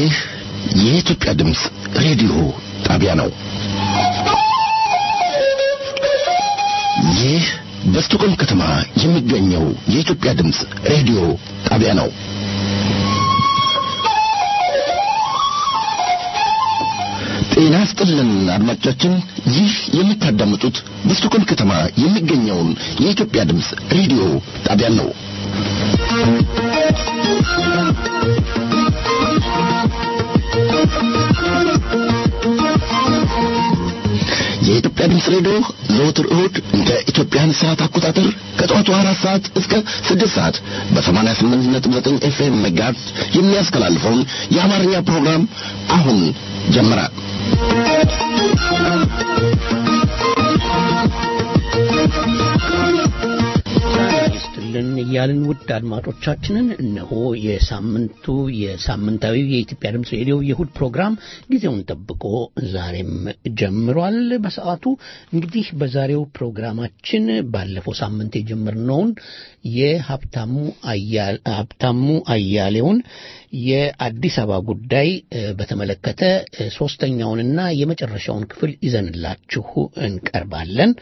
ይህ የኢትዮጵያ ድምፅ ሬዲዮ ጣቢያ ነው። ይህ በስቶኮልም ከተማ የሚገኘው የኢትዮጵያ ድምፅ ሬዲዮ ጣቢያ ነው። ጤና ስጥልን አድማጮቻችን፣ ይህ የምታዳምጡት በስቶኮልም ከተማ የሚገኘውን የኢትዮጵያ ድምፅ ሬዲዮ ጣቢያን ነው። የኢትዮጵያ ድምፅ ሬዲዮ ዘወትር እሁድ እንደ ኢትዮጵያን ሰዓት አቆጣጠር ከጠዋቱ አራት ሰዓት እስከ ስድስት ሰዓት በሰማንያ ስምንት ነጥብ ዘጠኝ ኤፍኤም መጋዝ የሚያስተላልፈውን የአማርኛ ፕሮግራም አሁን ጀመረ። ይስጥልን እያልን ውድ አድማጮቻችንን እነሆ የሳምንቱ የሳምንታዊ የኢትዮጵያ ድምፅ ሬዲዮ የእሁድ ፕሮግራም ጊዜውን ጠብቆ ዛሬም ጀምሯል። በሰዓቱ እንግዲህ በዛሬው ፕሮግራማችን ባለፈው ሳምንት የጀመርነውን የሀብታሙ ሀብታሙ አያሌውን የአዲስ አበባ ጉዳይ በተመለከተ ሶስተኛውንና የመጨረሻውን ክፍል ይዘንላችሁ እንቀርባለን።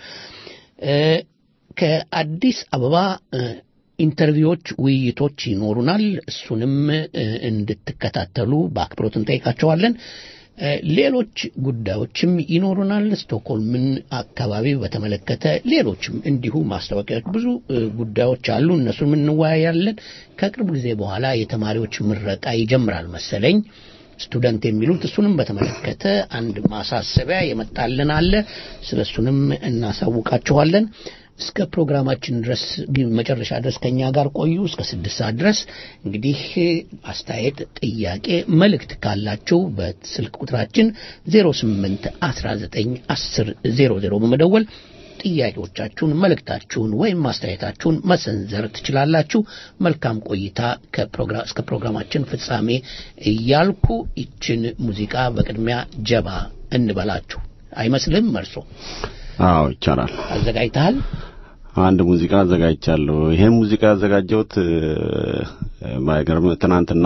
ከአዲስ አበባ ኢንተርቪዎች፣ ውይይቶች ይኖሩናል። እሱንም እንድትከታተሉ በአክብሮት እንጠይቃቸዋለን። ሌሎች ጉዳዮችም ይኖሩናል። ስቶክሆልምን አካባቢ በተመለከተ ሌሎችም እንዲሁ ማስታወቂያዎች፣ ብዙ ጉዳዮች አሉ። እነሱንም እንወያያለን። ከቅርብ ጊዜ በኋላ የተማሪዎች ምረቃ ይጀምራል መሰለኝ ስቱደንት የሚሉት እሱንም በተመለከተ አንድ ማሳሰቢያ የመጣልን አለ። ስለ እሱንም እናሳውቃችኋለን። እስከ ፕሮግራማችን ድረስ መጨረሻ ድረስ ከኛ ጋር ቆዩ። እስከ ስድስት ሰዓት ድረስ እንግዲህ አስተያየት፣ ጥያቄ፣ መልእክት ካላችሁ በስልክ ቁጥራችን 08 19 10 00 በመደወል ጥያቄዎቻችሁን፣ መልእክታችሁን ወይም ማስተያየታችሁን መሰንዘር ትችላላችሁ። መልካም ቆይታ እስከ ፕሮግራማችን ፍጻሜ እያልኩ ይችን ሙዚቃ በቅድሚያ ጀባ እንበላችሁ። አይመስልም መርሶ? አዎ ይቻላል። አዘጋጅተሃል? አንድ ሙዚቃ አዘጋጅቻለሁ። ይሄን ሙዚቃ ያዘጋጀሁት ባይገርም ትናንትና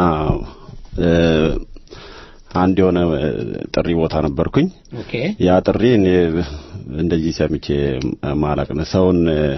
አንድ የሆነ ጥሪ ቦታ ነበርኩኝ። ኦኬ። ያ ጥሪ እኔ እንደዚህ ሰምቼ ማላቅ ነው። ሰውን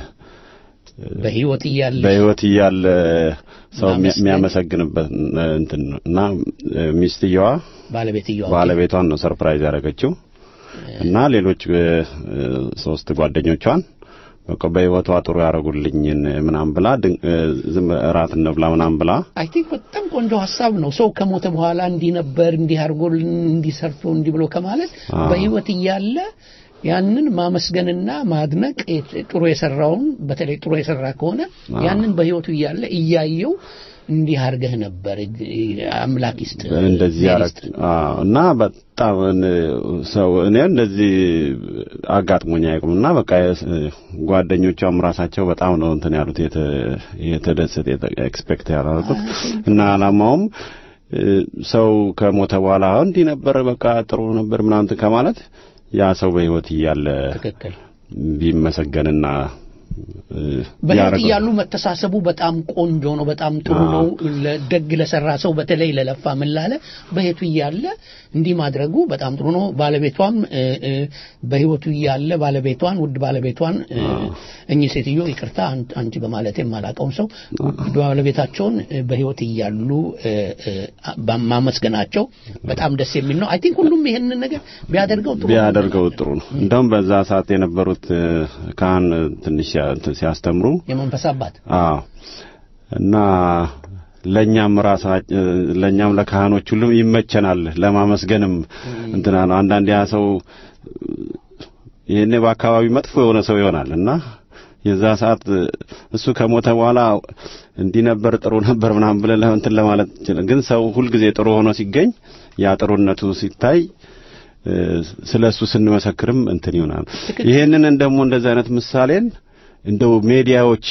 በህይወት እያለ በህይወት እያለ ሰው የሚያመሰግንበት እንትን ነው እና ሚስትየዋ ባለቤትየዋ ባለቤቷን ነው ሰርፕራይዝ ያደረገችው እና ሌሎች ሶስት ጓደኞቿን በቃ በህይወቷ ጥሩ ያደረጉልኝን ምናም ብላ ዝም እራት እንብላ ምናም ብላ አይ ቲንክ በጣም ቆንጆ ሀሳብ ነው። ሰው ከሞተ በኋላ እንዲህ ነበር እንዲህ አድርጎልን እንዲህ ሰርቶ እንዲህ ብሎ ከማለት በህይወት እያለ ያንን ማመስገንና ማድነቅ ጥሩ የሰራውን በተለይ ጥሩ የሰራ ከሆነ ያንን በህይወቱ እያለ እያየው እንዲህ አድርገህ ነበር አምላክ ይስጥ እንደዚህ ያረግ እና በጣም ሰው እኔ እንደዚህ አጋጥሞኝ አያውቅም። እና በቃ ጓደኞቿም ራሳቸው በጣም ነው እንትን ያሉት የተደሰት ኤክስፔክት ያላረጉት እና አላማውም ሰው ከሞተ በኋላ እንዲህ ነበር በቃ ጥሩ ነበር ምናምን ከማለት ያ ሰው በህይወት እያለ ትክክል ቢመሰገንና በህይወት እያሉ መተሳሰቡ በጣም ቆንጆ ነው። በጣም ጥሩ ነው። ደግ ለሰራ ሰው በተለይ ለለፋ ምን ላለ በህይወቱ እያለ እንዲህ ማድረጉ በጣም ጥሩ ነው። ባለቤቷም በህይወቱ እያለ ባለቤቷን ውድ ባለቤቷን እኚህ ሴትዮ ይቅርታ አንቺ በማለት የማላቀውን ሰው ውድ ባለቤታቸውን በህይወት እያሉ ማመስገናቸው በጣም ደስ የሚል ነው። አይ ቲንክ ሁሉም ይሄንን ነገር ቢያደርገው ጥሩ ቢያደርገው ጥሩ ነው። እንደውም በዛ ሰዓት የነበሩት ካህን ትንሽ ሲያስተምሩ የመንፈስ አባት አዎ እና ለኛም ራሳ ለኛም ለካህኖች ሁሉም ይመቸናል ለማመስገንም እንትና ነው። አንዳንድ ያ ሰው ይሄኔ በአካባቢ መጥፎ የሆነ ሰው ይሆናል እና የዛ ሰዓት እሱ ከሞተ በኋላ እንዲህ ነበር ጥሩ ነበር ምናምን ብለን እንትን ለማለት ግን ሰው ሁልጊዜ ጥሩ ሆኖ ሲገኝ ያ ጥሩነቱ ሲታይ ስለ እሱ ስንመሰክርም እንትን ይሆናል። ይሄንን ደግሞ እንደዚህ አይነት ምሳሌን እንደው ሜዲያዎች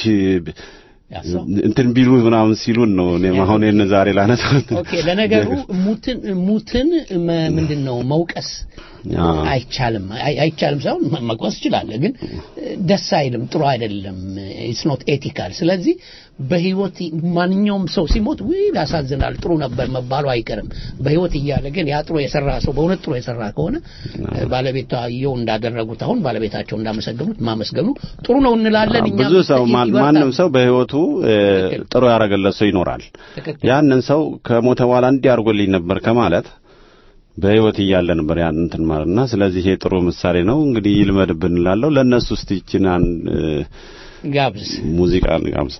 እንትን ቢሉ ምናምን ሲሉን ነው እኔም አሁን ይህን ዛሬ ላነሳ ኦኬ ለነገሩ ሙትን ሙትን ምንድን ነው መውቀስ አይቻልም አይቻልም ሳይሆን መቆስ ይችላል ግን ደስ አይልም ጥሩ አይደለም ኢትስ ኖት ኤቲካል ስለዚህ በህይወት ማንኛውም ሰው ሲሞት ውይ ያሳዝናል ጥሩ ነበር መባሉ አይቀርም በህይወት እያለ ግን ያ ጥሩ የሰራ ሰው በእውነት ጥሩ የሰራ ከሆነ ባለቤታየው እንዳደረጉት አሁን ባለቤታቸው እንዳመሰገኑት ማመስገኑ ጥሩ ነው እንላለን እኛ ብዙ ሰው ማንም ሰው በህይወቱ ጥሩ ያደረገለት ሰው ይኖራል ያንን ሰው ከሞተ በኋላ እንዲህ አድርጎልኝ ነበር ከማለት በህይወት እያለ ነበር ያን እንትን ማለትና ስለዚህ ይሄ ጥሩ ምሳሌ ነው እንግዲህ ይልመድብን እላለሁ ለእነሱ እስቲ ይችን ጋብዝ ሙዚቃ ጋብዝ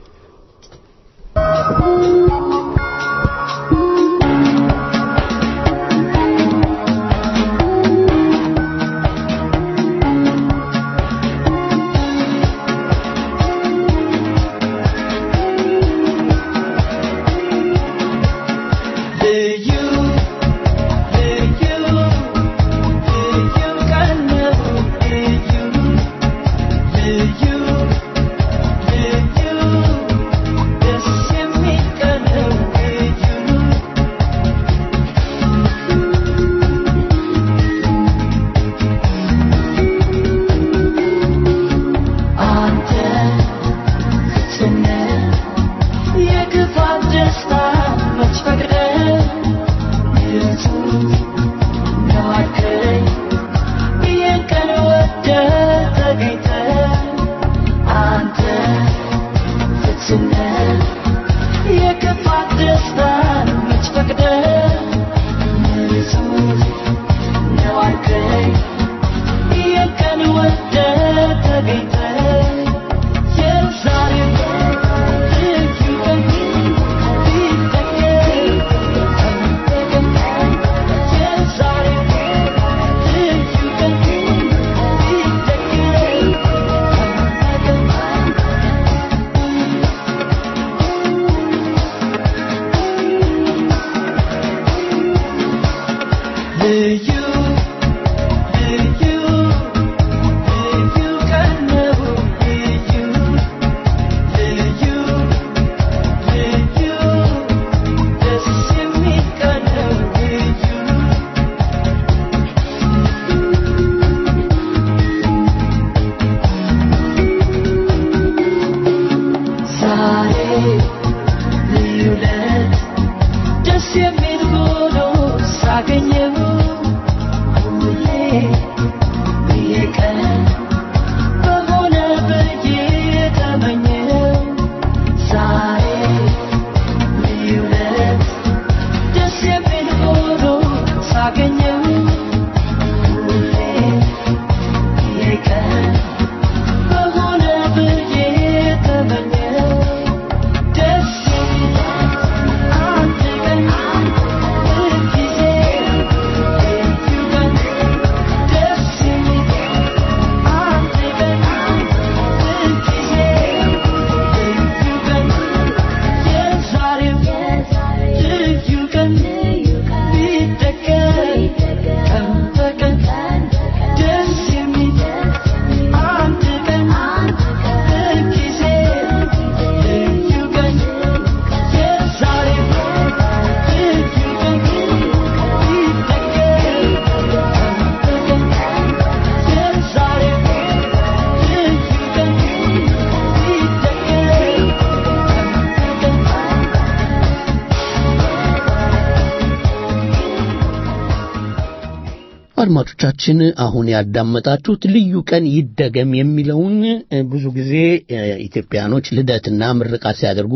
አድማጮቻችን አሁን ያዳመጣችሁት ልዩ ቀን ይደገም የሚለውን ብዙ ጊዜ ኢትዮጵያኖች ልደትና ምርቃት ሲያደርጉ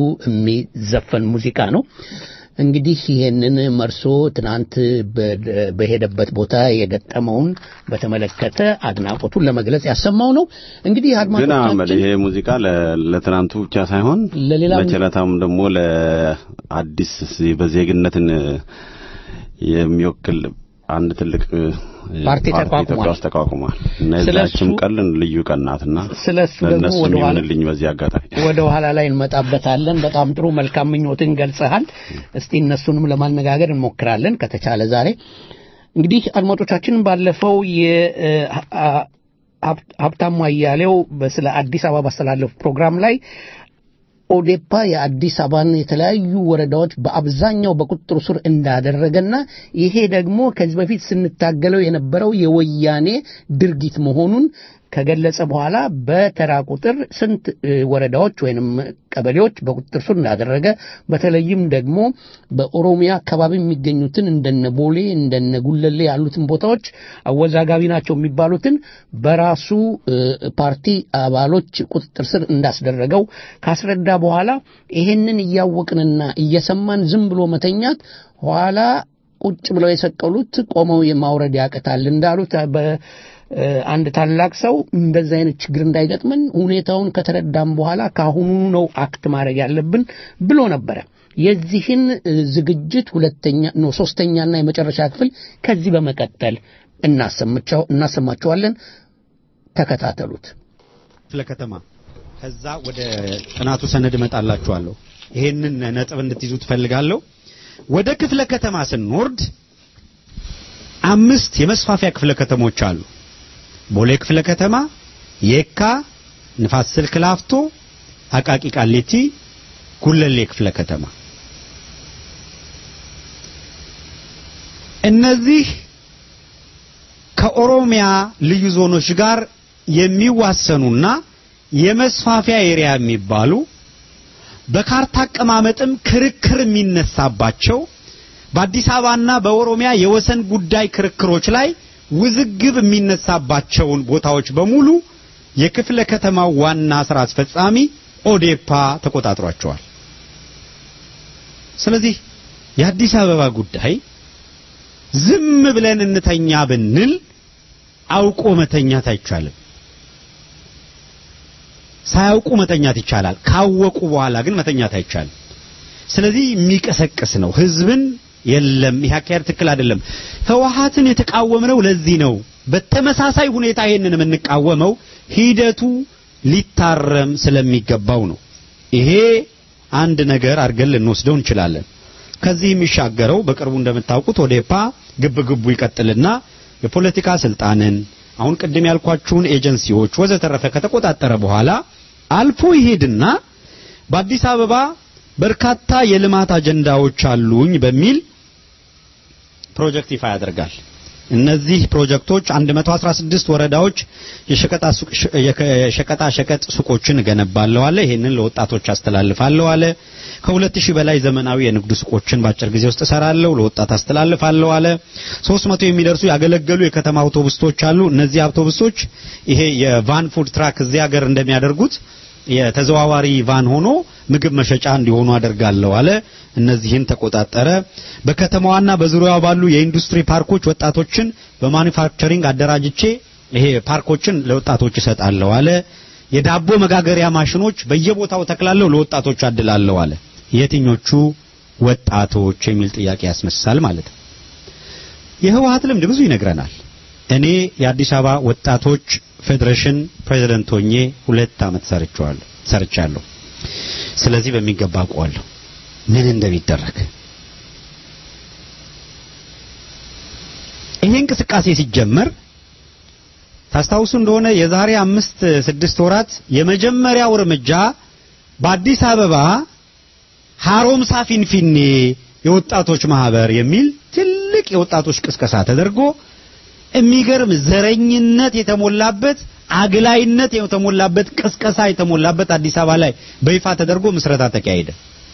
የሚዘፈን ሙዚቃ ነው። እንግዲህ ይሄንን መርሶ ትናንት በሄደበት ቦታ የገጠመውን በተመለከተ አድናቆቱን ለመግለጽ ያሰማው ነው። እንግዲህ ግን አድማጮቻችን አህመድ ይሄ ሙዚቃ ለትናንቱ ብቻ ሳይሆን ለሌላም- ለቸለታም ደግሞ ለአዲስ በዜግነትን የሚወክል አንድ ትልቅ ፓርቲ ተቋቁሟል። ኢትዮጵያ ውስጥ ተቋቁሟል እና ስለሱ- የዛችም ቀን ልዩ ቀን ናትና ስለሱ ደግሞ ለእነሱም ወደ ኋላ ይሁንልኝ በዚህ አጋጣሚ ወደ ኋላ ላይ እንመጣበታለን። በጣም ጥሩ መልካም ምኞትን ገልጸሃል። እስቲ እነሱንም ለማነጋገር እንሞክራለን ከተቻለ ዛሬ። እንግዲህ አድማጮቻችን ባለፈው የሀብታሙ አያሌው ስለ አዲስ አበባ ባስተላለፉ ፕሮግራም ላይ ኦዴፓ የአዲስ አበባን የተለያዩ ወረዳዎች በአብዛኛው በቁጥጥሩ ስር እንዳደረገና ይሄ ደግሞ ከዚህ በፊት ስንታገለው የነበረው የወያኔ ድርጊት መሆኑን ከገለጸ በኋላ በተራ ቁጥር ስንት ወረዳዎች ወይንም ቀበሌዎች በቁጥጥር ስር እንዳደረገ በተለይም ደግሞ በኦሮሚያ አካባቢ የሚገኙትን እንደነ ቦሌ እንደነ ጉለሌ ያሉትን ቦታዎች አወዛጋቢ ናቸው የሚባሉትን በራሱ ፓርቲ አባሎች ቁጥጥር ስር እንዳስደረገው ካስረዳ በኋላ ይሄንን እያወቅንና እየሰማን ዝም ብሎ መተኛት ኋላ ቁጭ ብለው የሰቀሉት ቆመው የማውረድ ያቅታል እንዳሉት አንድ ታላቅ ሰው እንደዚህ አይነት ችግር እንዳይገጥመን ሁኔታውን ከተረዳም በኋላ ከአሁኑ ነው አክት ማድረግ ያለብን ብሎ ነበረ። የዚህን ዝግጅት ሁለተኛ ነው ሶስተኛና የመጨረሻ ክፍል ከዚህ በመቀጠል እናሰማቸዋለን። ተከታተሉት። ክፍለ ከተማ ከዛ ወደ ጥናቱ ሰነድ እመጣላችኋለሁ። ይሄንን ነጥብ እንድትይዙ ትፈልጋለሁ። ወደ ክፍለ ከተማ ስንወርድ አምስት የመስፋፊያ ክፍለ ከተሞች አሉ። ቦሌ ክፍለ ከተማ፣ የካ፣ ንፋስ ስልክ ላፍቶ፣ አቃቂ ቃሊቲ፣ ጉለሌ ክፍለ ከተማ። እነዚህ ከኦሮሚያ ልዩ ዞኖች ጋር የሚዋሰኑና የመስፋፊያ ኤሪያ የሚባሉ በካርታ አቀማመጥም ክርክር የሚነሳባቸው በአዲስ አበባና በኦሮሚያ የወሰን ጉዳይ ክርክሮች ላይ ውዝግብ የሚነሳባቸውን ቦታዎች በሙሉ የክፍለ ከተማው ዋና ስራ አስፈጻሚ ኦዴፓ ተቆጣጥሯቸዋል። ስለዚህ የአዲስ አበባ ጉዳይ ዝም ብለን እንተኛ ብንል አውቆ መተኛት አይቻልም። ሳያውቁ መተኛት ይቻላል። ካወቁ በኋላ ግን መተኛት አይቻልም። ስለዚህ የሚቀሰቅስ ነው ህዝብን የለም ይሄ አካሄድ ትክክል አይደለም። ህወሓትን የተቃወምነው ለዚህ ነው። በተመሳሳይ ሁኔታ ይሄንን የምንቃወመው ሂደቱ ሊታረም ስለሚገባው ነው። ይሄ አንድ ነገር አድርገን ልንወስደው እንችላለን። ከዚህ የሚሻገረው በቅርቡ እንደምታውቁት ኦዴፓ ግብ ግቡ ይቀጥልና የፖለቲካ ስልጣንን አሁን ቅድም ያልኳችሁን ኤጀንሲዎች ወዘተረፈ ከተቆጣጠረ በኋላ አልፎ ይሄድና በአዲስ አበባ በርካታ የልማት አጀንዳዎች አሉኝ በሚል ፕሮጀክት ይፋ ያደርጋል። እነዚህ ፕሮጀክቶች 116 ወረዳዎች የሸቀጣ ሸቀጥ ሱቆችን እገነባለሁ አለ። ይሄንን ለወጣቶች አስተላልፋለሁ አለ። ከሁለት ሺህ በላይ ዘመናዊ የንግድ ሱቆችን በአጭር ጊዜ ውስጥ እሰራለሁ፣ ለወጣት አስተላልፋለሁ አለ። 300 የሚደርሱ ያገለገሉ የከተማ አውቶቡሶች አሉ። እነዚህ አውቶቡሶች ይሄ የቫን ፉድ ትራክ እዚህ ሀገር እንደሚያደርጉት የተዘዋዋሪ ቫን ሆኖ ምግብ መሸጫ እንዲሆኑ አደርጋለሁ አለ። እነዚህን ተቆጣጠረ። በከተማዋና በዙሪያዋ ባሉ የኢንዱስትሪ ፓርኮች ወጣቶችን በማኒፋክቸሪንግ አደራጅቼ ይሄ ፓርኮችን ለወጣቶች እሰጣለሁ አለ። የዳቦ መጋገሪያ ማሽኖች በየቦታው ተክላለሁ፣ ለወጣቶች አድላለሁ አለ። የትኞቹ ወጣቶች የሚል ጥያቄ ያስነሳል ማለት ነው። የህወሓት ልምድ ብዙ ይነግረናል። እኔ የአዲስ አበባ ወጣቶች ፌዴሬሽን ፕሬዝደንት ሆኜ ሁለት ዓመት ሰርቻለሁ ሰርቻለሁ። ስለዚህ በሚገባ አውቀዋለሁ ምን እንደሚደረግ። ይሄ እንቅስቃሴ ሲጀመር ታስታውሱ እንደሆነ የዛሬ አምስት ስድስት ወራት የመጀመሪያው እርምጃ በአዲስ አበባ ሀሮምሳ ፊንፊኔ የወጣቶች ማህበር የሚል ትልቅ የወጣቶች ቅስቀሳ ተደርጎ የሚገርም ዘረኝነት የተሞላበት አግላይነት የተሞላበት ቅስቀሳ የተሞላበት አዲስ አበባ ላይ በይፋ ተደርጎ ምስረታ ተካሄደ።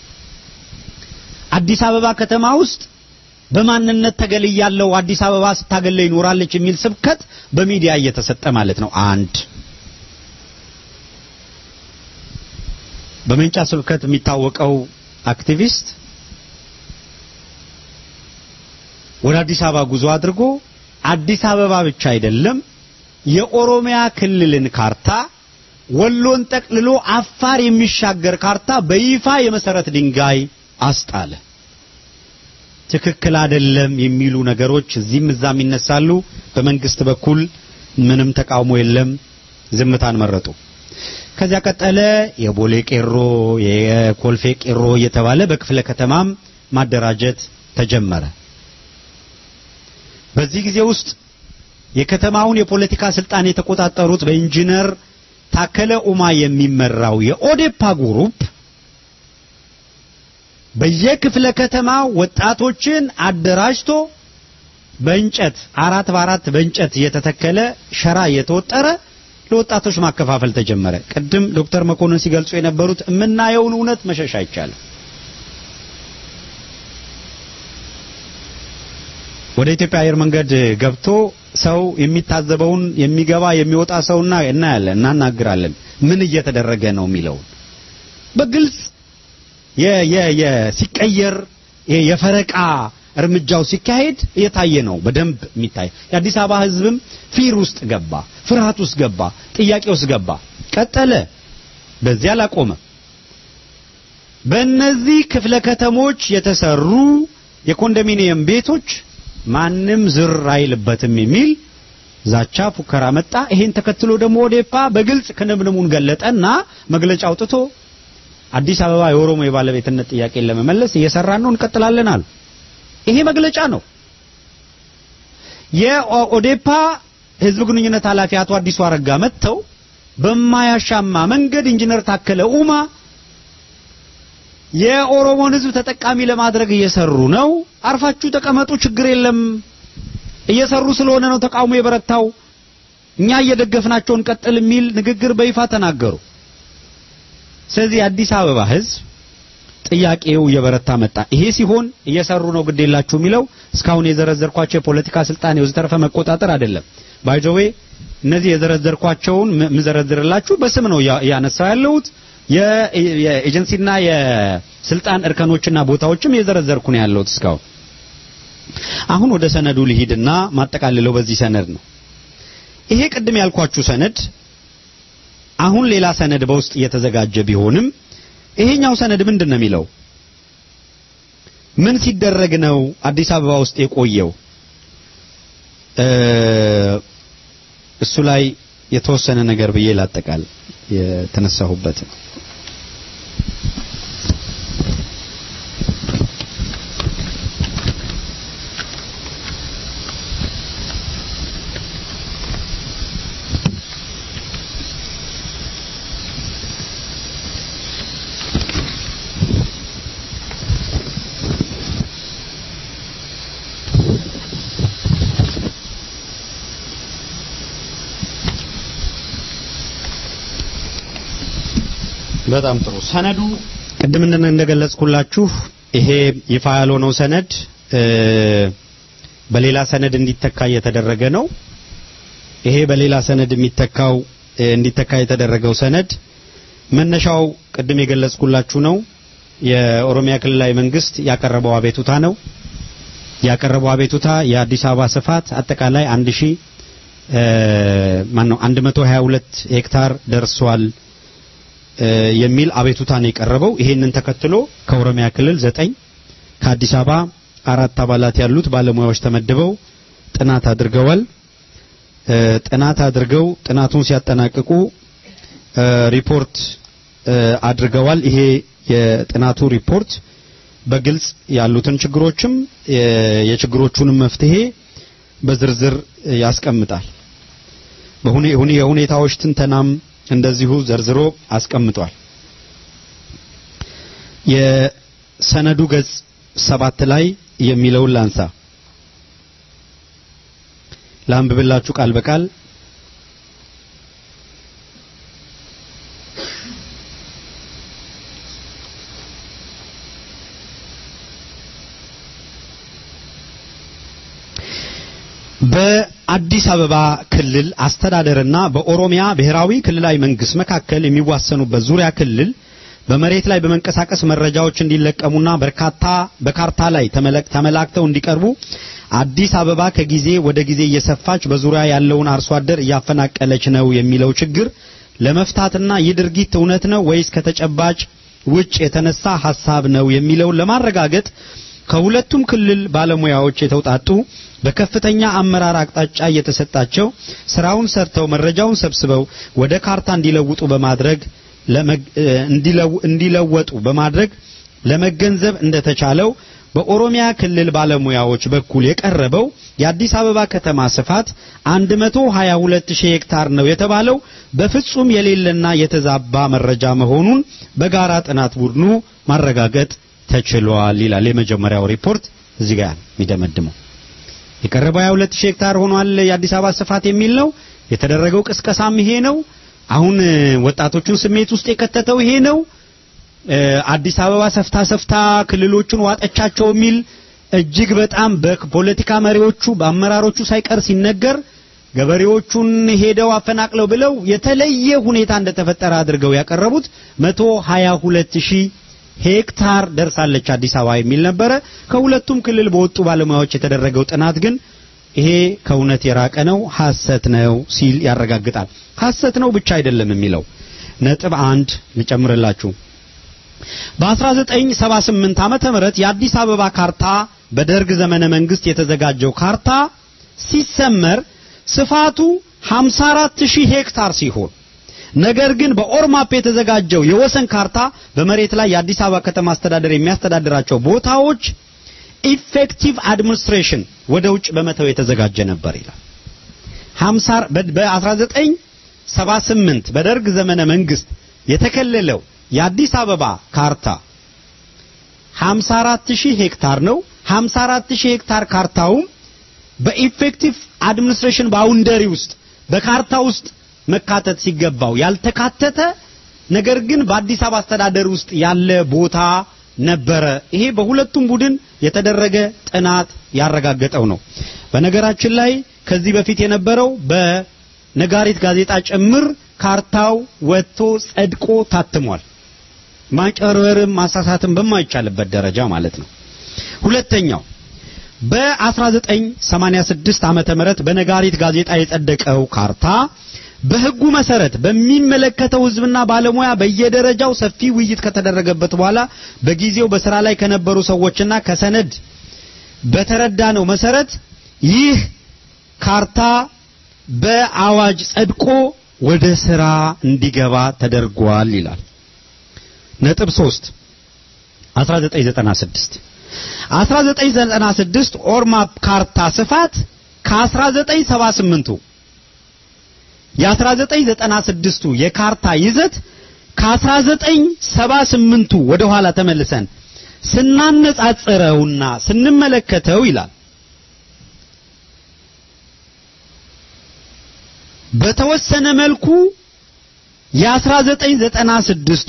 አዲስ አበባ ከተማ ውስጥ በማንነት ተገልያለው አዲስ አበባ ስታገለ ይኖራለች የሚል ስብከት በሚዲያ እየተሰጠ ማለት ነው። አንድ በመንጫ ስብከት የሚታወቀው አክቲቪስት ወደ አዲስ አበባ ጉዞ አድርጎ አዲስ አበባ ብቻ አይደለም የኦሮሚያ ክልልን ካርታ ወሎን ጠቅልሎ አፋር የሚሻገር ካርታ በይፋ የመሰረት ድንጋይ አስጣለ። ትክክል አይደለም የሚሉ ነገሮች እዚህም እዛም ይነሳሉ። በመንግስት በኩል ምንም ተቃውሞ የለም፣ ዝምታን መረጡ። ከዚያ ቀጠለ የቦሌ ቄሮ፣ የኮልፌ ቄሮ እየተባለ በክፍለ ከተማም ማደራጀት ተጀመረ። በዚህ ጊዜ ውስጥ የከተማውን የፖለቲካ ስልጣን የተቆጣጠሩት በኢንጂነር ታከለ ኡማ የሚመራው የኦዴፓ ግሩፕ በየክፍለ ከተማ ወጣቶችን አደራጅቶ በእንጨት አራት በአራት በእንጨት እየተተከለ ሸራ እየተወጠረ ለወጣቶች ማከፋፈል ተጀመረ። ቅድም ዶክተር መኮንን ሲገልጹ የነበሩት የምናየውን እውነት መሸሽ አይቻልም። ወደ ኢትዮጵያ አየር መንገድ ገብቶ ሰው የሚታዘበውን የሚገባ የሚወጣ ሰውና እናያለን፣ እናናግራለን። ምን እየተደረገ ነው የሚለውን በግልጽ የ የ የ ሲቀየር የፈረቃ እርምጃው ሲካሄድ እየታየ ነው በደንብ የሚታይ። የአዲስ አበባ ሕዝብም ፊር ውስጥ ገባ፣ ፍርሃት ውስጥ ገባ፣ ጥያቄ ውስጥ ገባ። ቀጠለ፣ በዚያ አላቆመ። በእነዚህ ክፍለ ከተሞች የተሰሩ የኮንዶሚኒየም ቤቶች ማንም ዝር አይልበትም የሚል ዛቻ ፉከራ መጣ። ይሄን ተከትሎ ደግሞ ኦዴፓ በግልጽ ክንብንሙን ገለጠና መግለጫ አውጥቶ አዲስ አበባ የኦሮሞ የባለቤትነት ጥያቄን ለመመለስ እየሰራን ነው እንቀጥላለን አሉ። ይሄ መግለጫ ነው። የኦዴፓ ህዝብ ግንኙነት ኃላፊ አቶ አዲሱ አረጋ መጥተው በማያሻማ መንገድ ኢንጂነር ታከለ ኡማ የኦሮሞን ህዝብ ተጠቃሚ ለማድረግ እየሰሩ ነው፣ አርፋችሁ ተቀመጡ፣ ችግር የለም፣ እየሰሩ ስለሆነ ነው ተቃውሞ የበረታው፣ እኛ እየደገፍናቸው እንቀጥል የሚል ንግግር በይፋ ተናገሩ። ስለዚህ የአዲስ አበባ ህዝብ ጥያቄው እየበረታ መጣ። ይሄ ሲሆን እየሰሩ ነው ግድ የላችሁ የሚለው እስካሁን የዘረዘርኳቸው የፖለቲካ ስልጣን የወዘተረፈ መቆጣጠር አይደለም። ባይዘዌ እነዚህ የዘረዘርኳቸውን ምዘረዝርላችሁ በስም ነው ያነሳው ያለሁት። የኤጀንሲና የስልጣን እርከኖችና ቦታዎችም የዘረዘርኩ ነው ያለሁት እስካሁን። አሁን ወደ ሰነዱ ልሂድና ማጠቃልለው በዚህ ሰነድ ነው። ይሄ ቅድም ያልኳችሁ ሰነድ አሁን ሌላ ሰነድ በውስጥ እየተዘጋጀ ቢሆንም ይሄኛው ሰነድ ምንድን ነው የሚለው? ምን ሲደረግ ነው አዲስ አበባ ውስጥ የቆየው? እሱ ላይ የተወሰነ ነገር ብዬ ላጠቃል የተነሳሁበት ነው። በጣም ጥሩ ሰነዱ ቅድም እንደገለጽኩላችሁ ይሄ ይፋ ያልሆነው ሰነድ በሌላ ሰነድ እንዲተካ እየተደረገ ነው። ይሄ በሌላ ሰነድ የሚተካው እንዲተካ የተደረገው ሰነድ መነሻው ቅድም የገለጽኩላችሁ ነው። የኦሮሚያ ክልላዊ መንግስት ያቀረበው አቤቱታ ነው። ያቀረበው አቤቱታ የአዲስ አበባ ስፋት አጠቃላይ 1000 ማን ነው 122 ሄክታር ደርሷል የሚል አቤቱታ ነው የቀረበው። ይሄንን ተከትሎ ከኦሮሚያ ክልል ዘጠኝ ከአዲስ አበባ አራት አባላት ያሉት ባለሙያዎች ተመድበው ጥናት አድርገዋል። ጥናት አድርገው ጥናቱን ሲያጠናቅቁ ሪፖርት አድርገዋል። ይሄ የጥናቱ ሪፖርት በግልጽ ያሉትን ችግሮችም የችግሮቹንም መፍትሄ በዝርዝር ያስቀምጣል። የሁኔታዎች ትንተናም እንደዚሁ ዘርዝሮ አስቀምጧል። የሰነዱ ገጽ ሰባት ላይ የሚለውን ላንሳ ላንብብላችሁ ቃል በቃል በአዲስ አበባ ክልል አስተዳደርና በኦሮሚያ ብሔራዊ ክልላዊ መንግስት መካከል የሚዋሰኑበት ዙሪያ ክልል በመሬት ላይ በመንቀሳቀስ መረጃዎች እንዲለቀሙና በርካታ በካርታ ላይ ተመላክተው እንዲቀርቡ አዲስ አበባ ከጊዜ ወደ ጊዜ እየሰፋች በዙሪያ ያለውን አርሶ አደር እያፈናቀለች ነው የሚለው ችግር ለመፍታትና ይህ ድርጊት እውነት ነው ወይስ ከተጨባጭ ውጭ የተነሳ ሐሳብ ነው የሚለውን ለማረጋገጥ ከሁለቱም ክልል ባለሙያዎች የተውጣጡ በከፍተኛ አመራር አቅጣጫ እየተሰጣቸው ስራውን ሰርተው መረጃውን ሰብስበው ወደ ካርታ እንዲለውጡ በማድረግ እንዲለወጡ በማድረግ ለመገንዘብ እንደተቻለው በኦሮሚያ ክልል ባለሙያዎች በኩል የቀረበው የአዲስ አበባ ከተማ ስፋት 122 ሺህ ሄክታር ነው የተባለው በፍጹም የሌለና የተዛባ መረጃ መሆኑን በጋራ ጥናት ቡድኑ ማረጋገጥ ተችሏል ይላል የመጀመሪያው ሪፖርት እዚህ ጋር የሚደመድመው የቀረበው 22 ሺህ ሄክታር ሆኗል የአዲስ አበባ ስፋት የሚል ነው የተደረገው ቅስቀሳም ይሄ ነው። አሁን ወጣቶቹን ስሜት ውስጥ የከተተው ይሄ ነው። አዲስ አበባ ሰፍታ ሰፍታ ክልሎቹን ዋጠቻቸው የሚል እጅግ በጣም በፖለቲካ መሪዎቹ በአመራሮቹ ሳይቀር ሲነገር ገበሬዎቹን ሄደው አፈናቅለው ብለው የተለየ ሁኔታ እንደተፈጠረ አድርገው ያቀረቡት 122 ሺህ ሄክታር ደርሳለች አዲስ አበባ የሚል ነበረ። ከሁለቱም ክልል በወጡ ባለሙያዎች የተደረገው ጥናት ግን ይሄ ከእውነት የራቀ ነው፣ ሐሰት ነው ሲል ያረጋግጣል። ሐሰት ነው ብቻ አይደለም የሚለው ነጥብ አንድ ልጨምርላችሁ። በ1978 ዓመተ ምህረት የአዲስ አበባ ካርታ በደርግ ዘመነ መንግስት የተዘጋጀው ካርታ ሲሰመር ስፋቱ 54000 ሄክታር ሲሆን ነገር ግን በኦርማፕ የተዘጋጀው የወሰን ካርታ በመሬት ላይ የአዲስ አበባ ከተማ አስተዳደር የሚያስተዳድራቸው ቦታዎች ኢፌክቲቭ አድሚኒስትሬሽን ወደ ውጭ በመተው የተዘጋጀ ነበር ይላል። 50 በ1978 በደርግ ዘመነ መንግስት የተከለለው የአዲስ አበባ ካርታ 54000 ሄክታር ነው። 54000 ሄክታር ካርታውም በኢፌክቲቭ አድሚኒስትሬሽን ባውንደሪ ውስጥ በካርታ ውስጥ መካተት ሲገባው ያልተካተተ ነገር ግን በአዲስ አበባ አስተዳደር ውስጥ ያለ ቦታ ነበረ። ይሄ በሁለቱም ቡድን የተደረገ ጥናት ያረጋገጠው ነው። በነገራችን ላይ ከዚህ በፊት የነበረው በነጋሪት ጋዜጣ ጭምር ካርታው ወጥቶ ጸድቆ ታትሟል። ማጨርበርም ማሳሳትም በማይቻልበት ደረጃ ማለት ነው። ሁለተኛው በ1986 ዓመተ ምህረት በነጋሪት ጋዜጣ የጸደቀው ካርታ በሕጉ መሰረት በሚመለከተው ሕዝብና ባለሙያ በየደረጃው ሰፊ ውይይት ከተደረገበት በኋላ በጊዜው በስራ ላይ ከነበሩ ሰዎችና ከሰነድ በተረዳነው መሰረት ይህ ካርታ በአዋጅ ጸድቆ ወደ ስራ እንዲገባ ተደርጓል ይላል። ነጥብ 3 1996 1996 ኦርማፕ ካርታ ስፋት ከ1978ቱ የ1996ቱ የካርታ ይዘት ከ1978ቱ ወደ ኋላ ተመልሰን ስናነጻጽረውና ስንመለከተው ይላል በተወሰነ መልኩ የ1996ቱ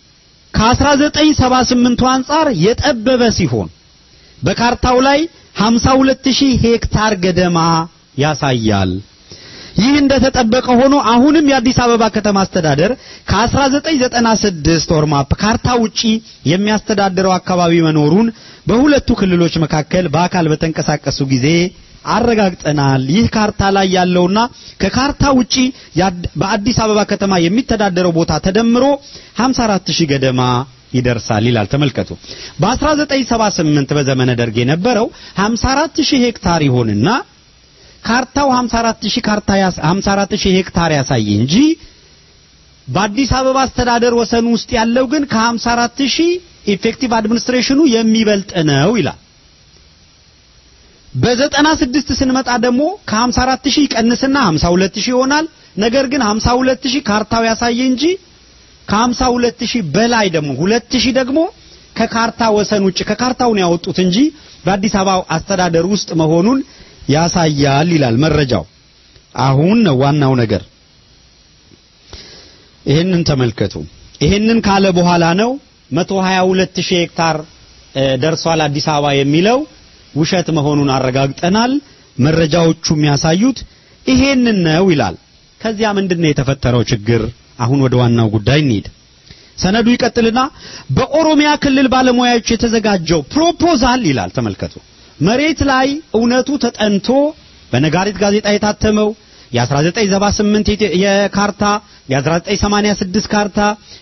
ከ1978ቱ አንጻር የጠበበ ሲሆን በካርታው ላይ 52000 ሄክታር ገደማ ያሳያል። ይህ እንደተጠበቀ ሆኖ አሁንም የአዲስ አበባ ከተማ አስተዳደር ከ1996 ኦርማፕ ካርታ ውጪ የሚያስተዳድረው አካባቢ መኖሩን በሁለቱ ክልሎች መካከል በአካል በተንቀሳቀሱ ጊዜ አረጋግጠናል። ይህ ካርታ ላይ ያለውና ከካርታ ውጪ በአዲስ አበባ ከተማ የሚተዳደረው ቦታ ተደምሮ 54000 ገደማ ይደርሳል ይላል። ተመልከቱ። በ1978 በዘመነ ደርግ የነበረው 54000 ሄክታር ይሆንና ካርታው 54000 ካርታ 54000 ሄክታር ያሳይ እንጂ በአዲስ አበባ አስተዳደር ወሰን ውስጥ ያለው ግን ከ54000 ኢፌክቲቭ አድሚኒስትሬሽኑ የሚበልጥ ነው ይላል። በዘጠና ስድስት ስንመጣ ደግሞ ከ54000 ይቀንስና 52000 ይሆናል። ነገር ግን 52000 ካርታው ያሳየ እንጂ ከ52000 በላይ ደግሞ 2000 ደግሞ ከካርታ ወሰን ውጭ ከካርታውን ያወጡት እንጂ በአዲስ አበባ አስተዳደር ውስጥ መሆኑን ያሳያል ይላል መረጃው። አሁን ነው ዋናው ነገር። ይህንን ተመልከቱ። ይህንን ካለ በኋላ ነው 122000 ሄክታር ደርሷል አዲስ አበባ የሚለው ውሸት መሆኑን አረጋግጠናል። መረጃዎቹ የሚያሳዩት ይሄንን ነው ይላል። ከዚያ ምንድነው የተፈጠረው ችግር? አሁን ወደ ዋናው ጉዳይ እንሂድ። ሰነዱ ይቀጥልና በኦሮሚያ ክልል ባለሙያዎች የተዘጋጀው ፕሮፖዛል ይላል። ተመልከቱ። መሬት ላይ እውነቱ ተጠንቶ በነጋሪት ጋዜጣ የታተመው የ1978 የካርታ የ1986 ካርታ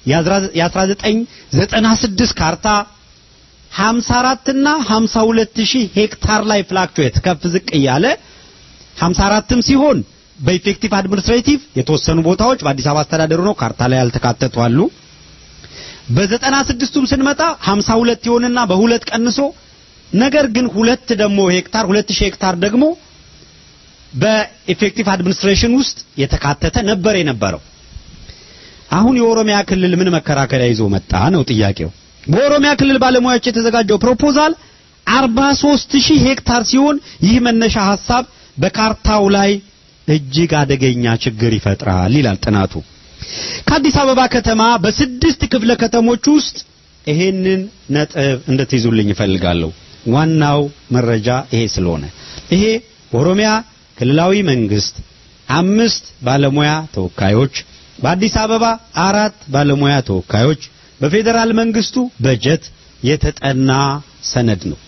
የ1996 ካርታ 54 እና 52 ሺህ ሄክታር ላይ ፍላክቹዌት ከፍ ዝቅ እያለ 54ም ሲሆን በኢፌክቲቭ አድሚኒስትሬቲቭ የተወሰኑ ቦታዎች በአዲስ አበባ አስተዳደሩ ነው ካርታ ላይ ያልተካተቱ አሉ። በዘጠና ስድስቱም ስንመጣ 52 ይሆንና በሁለት ቀንሶ ነገር ግን ሁለት ደግሞ ሄክታር 2000 ሄክታር ደግሞ በኢፌክቲቭ አድሚኒስትሬሽን ውስጥ የተካተተ ነበር የነበረው። አሁን የኦሮሚያ ክልል ምን መከራከሪያ ይዞ መጣ ነው ጥያቄው። በኦሮሚያ ክልል ባለሙያዎች የተዘጋጀው ፕሮፖዛል 43000 ሄክታር ሲሆን ይህ መነሻ ሐሳብ በካርታው ላይ እጅግ አደገኛ ችግር ይፈጥራል ይላል ጥናቱ። ከአዲስ አበባ ከተማ በስድስት ክፍለ ከተሞች ውስጥ ይሄንን ነጥብ እንድትይዙልኝ እፈልጋለሁ። ዋናው መረጃ ይሄ ስለሆነ ይሄ ኦሮሚያ ክልላዊ መንግስት አምስት ባለሙያ ተወካዮች፣ በአዲስ አበባ አራት ባለሙያ ተወካዮች፣ በፌዴራል መንግስቱ በጀት የተጠና ሰነድ ነው።